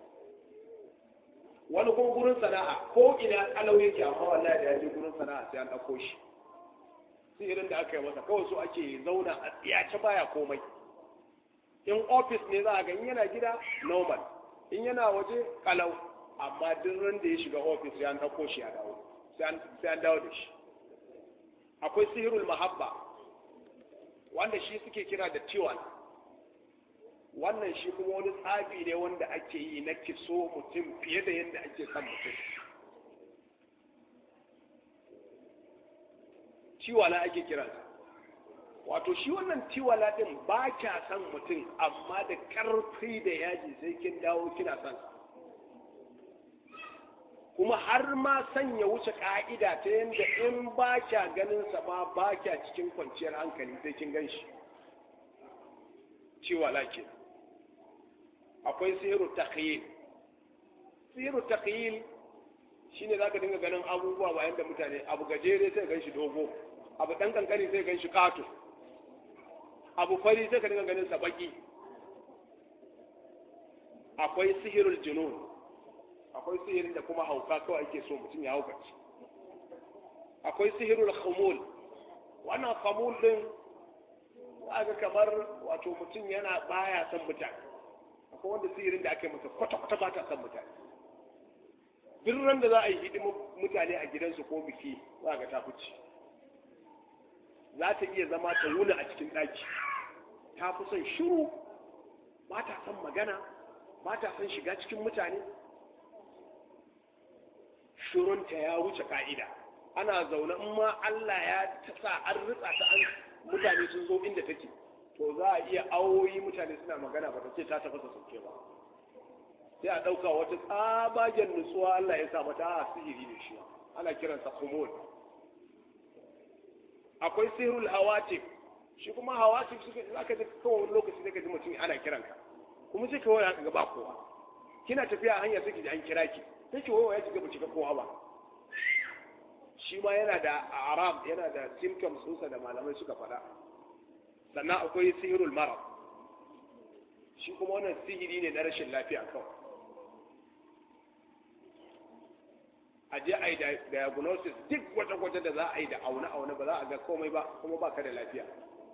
wani kuma gurin sana'a ko ina kalau yake amma wallahi da ya je gurin sana'a sai an ɗauko shi sihirin da aka yi masa kawai so ake zauna a tsiyace baya komai in ofis ne za a ga in yana gida normal in yana waje kalau amma duk ran da ya shiga ofis sai an ɗauko shi a dawo sai an dawo da shi akwai sihirul mahabba wanda shi suke kira da tiwan wannan shi kuma wani tsafi ne wanda ake yi na kiso mutum fiye da yadda ake son mutum ciwala ake kiransa wato shi wannan ciwala din ba kya son mutum amma da karfi da yaji sai kin dawo kina son sa kuma har ma sanya wuce ka'ida ta yadda in ba kya ganin sa ma ba kya cikin kwanciyar hankali sai kin gan shi ciwa lakin akwai sihiru takhyil sihiru takhyil shine zaka dinga ganin abubuwa bayan da mutane abu gajere sai gan shi dogo abu dan kankani sai gan shi kato abu fari sai ka dinga ganin sa baki akwai sihirul junun akwai sihirin da kuma hauka kawai ake so mutum ya haukaci akwai sihirul khumul wannan khumul din ga kamar wato mutum yana baya son mutane akwai wanda sihirin da ake masa kwata-kwata ba ta son mutane duk ran da za a yi hidimin mutane a gidansu ko biki za ga ta fice za ta iya zama ta wuni a cikin ɗaki ta fi son shiru ba ta son magana ba ta son shiga cikin mutane shirunta ya wuce ka'ida ana zaune in ma Allah ya sa an ritsa ta an mutane sun zo inda take to za a iya awoyi mutane suna magana ba ta ce ta tafasa sauke ba sai a ɗauka wata tsabagen nutsuwa Allah ya sa mata a sihiri ne shi ana kiransa kumul akwai sihirul hawatif shi kuma hawatif suka zaka ji kawai wani lokaci zaka ji mutum ana kiranka kuma sai kawai haka ga ba kowa kina tafiya hanya sai ki ji an kira ki sai ki wayo ya ki ga ba ga kowa ba shi ma yana da arab yana da symptoms ɗinsa da malamai suka faɗa sannan akwai sihirul marad shi kuma wannan sihiri ne na rashin lafiya kawai a je a yi diagnosis duk wata-wata da za a yi da aune-aune ba za a ga komai ba kuma ba ka da lafiya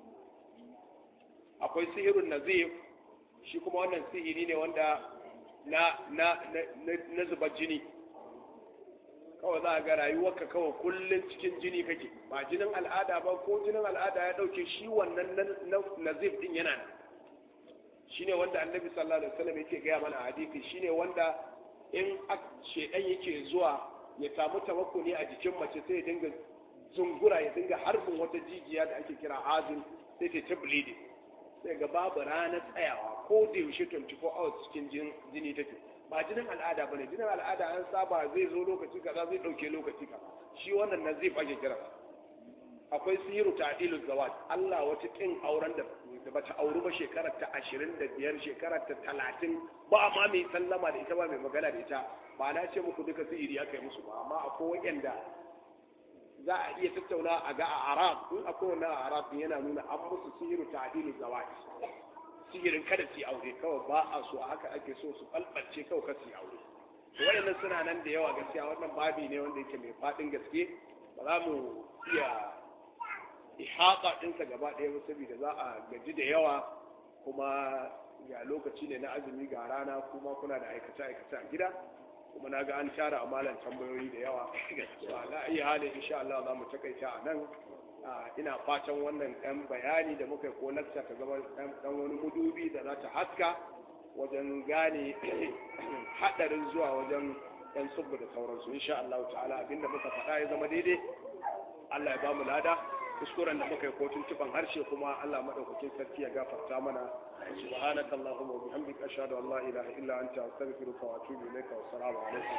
akwai sihirun nazif shi kuma wannan sihiri ne wanda na na na na zubar jini kawai za a ga rayuwarka kawai kullum cikin jini kake ba jinin al'ada ba ko jinin al'ada ya dauke shi wannan nazif din yana nan shine wanda annabi sallallahu alaihi wasallam yake gaya mana a hadisi shine wanda in shedan yake zuwa ya samu tawakkuli a jikin mace sai ya dinga zungura ya dinga harbin wata jijiya da ake kira azin sai ta bleeding sai ga babu ranar tsayawa ko da yaushe 24 hours cikin jini take ba jinin al'ada bane jinin al'ada an saba zai zo lokaci kaza zai dauke lokaci kaza shi wannan nan zai fage kira akwai sihiru ta'dilul zawaj Allah wata kin auren da da bata auri ba shekarar ta 25 shekarar ta 30 ba ma mai sallama da ita ba mai magana da ita ba na ce muku duka sihiri aka yi musu ba amma akwai wanda za a iya tattauna a ga a arab in akwai wannan a arab yana nuna an musu sihiru ta'dilul zawaj sihirin kada su yi aure kawai ba a so haka ake so su balbalce kawai kada su yi aure wayannan suna nan da yawa gaskiya wannan babi ne wanda yake mai fadin gaske ba za mu iya ihaka ɗinsa gaba ɗaya ba saboda za a gaji da yawa kuma ga lokaci ne na azumi ga rana kuma kuna da aikace aikace a gida kuma na ga an tara amalan tambayoyi da yawa na iya halin insha Allah za mu takaita a nan ina fatan wannan ɗan bayani da muka ko lakta ta zama ɗan wani mudubi da za ta haska wajen gane haɗarin zuwa wajen ɗan subbu da sauransu insha Allah ta'ala abinda muka faɗa ya zama daidai Allah ya ba mu lada kuskuren da muka yi kotun tufan harshe kuma Allah madaukakin sarki ya gafarta mana subhanaka allahumma wa bihamdika ashhadu an la ilaha illa anta astaghfiruka wa atubu ilayka wa assalamu alaikum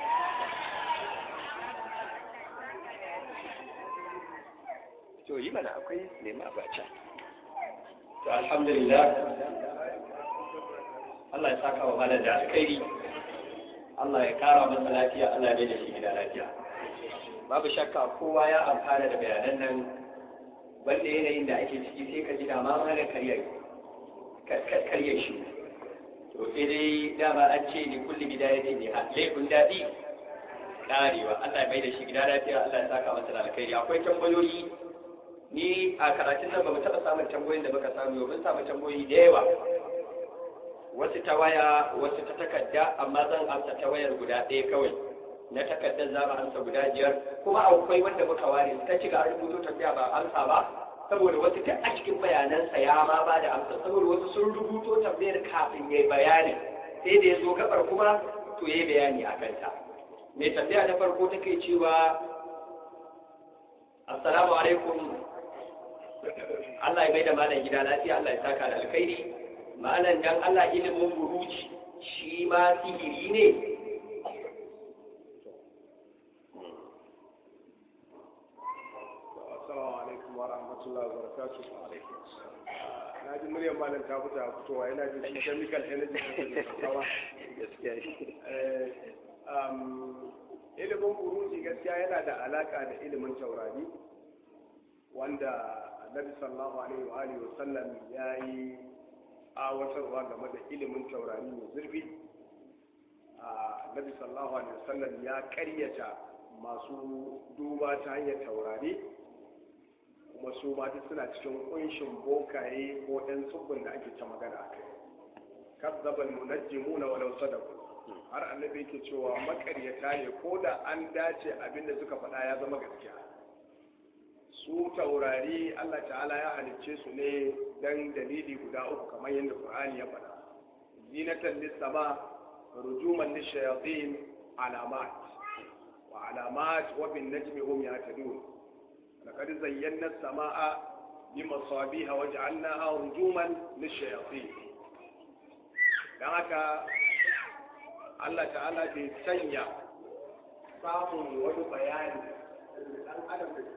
to yi mana akwai nema abacha to alhamdulillah Allah ya saka wa malam da alkhairi Allah ya kara masa lafiya Allah ya bai da shi gida lafiya babu shakka kowa ya amfana da bayanan nan wanda yanayin da ake ciki sai ka ji da ma mana karya karya shi to sai dai dama an ce ni kulli bidayatin ne ha laifin daɗi karewa Allah ya bai da shi gida lafiya Allah ya saka masa da alkhairi akwai tambayoyi ni a karatun nan ba mu taɓa samun tambayoyin da muka samu mun samu tambayoyi da yawa wasu ta waya wasu ta takarda amma zan amsa ta wayar guda ɗaya kawai na takardar za mu amsa guda biyar kuma akwai wanda muka ware ta ci ga rubuto tambaya ba amsa ba saboda wasu duk a cikin bayanansa ya ma ba da amsa saboda wasu sun rubuto tambayar kafin ya yi bayani sai da ya zo gabar kuma to ya yi bayani a kanta mai tambaya na farko take cewa assalamu alaikum Allah ya bai da malam gida lafiya Allah ya saka da alkhairi malam dan Allah ilimin buruji shi ma sihiri ne Assalamu alaikum wa rahmatullahi wa barakatuh. Na ji muryar malam ta fita fitowa yana jin shi chemical energy da kawa. gaskiya Ilimin buruji gaskiya yana da alaka da ilimin taurari wanda Annabi sallallahu alaihi wa alihi wa sallam ya yi awatarwa game da ilimin taurari mai zurfi. Annabi sallallahu alaihi wa sallam ya karyata masu duba ta hanyar taurari kuma su ma duk suna cikin kunshin bokaye ko ɗan tsubbin da ake ta magana a kai kazzabal munajjimuna walau sadaku har annabi yake cewa makaryata ne ko da an dace abin da suka faɗa ya zama gaskiya su taurari Allah ta'ala ya halicce su ne dan dalili guda uku kamar yadda Qur'ani ya faɗa zinatan lis-sama rujuman lish-shayatin alamat wa alamat wa bin najmi hum yahtadun laqad zayyana as-samaa bimasabiha waj'alnaha rujuman lish-shayatin dan haka Allah ta'ala bai sanya samun wani bayani dan adam da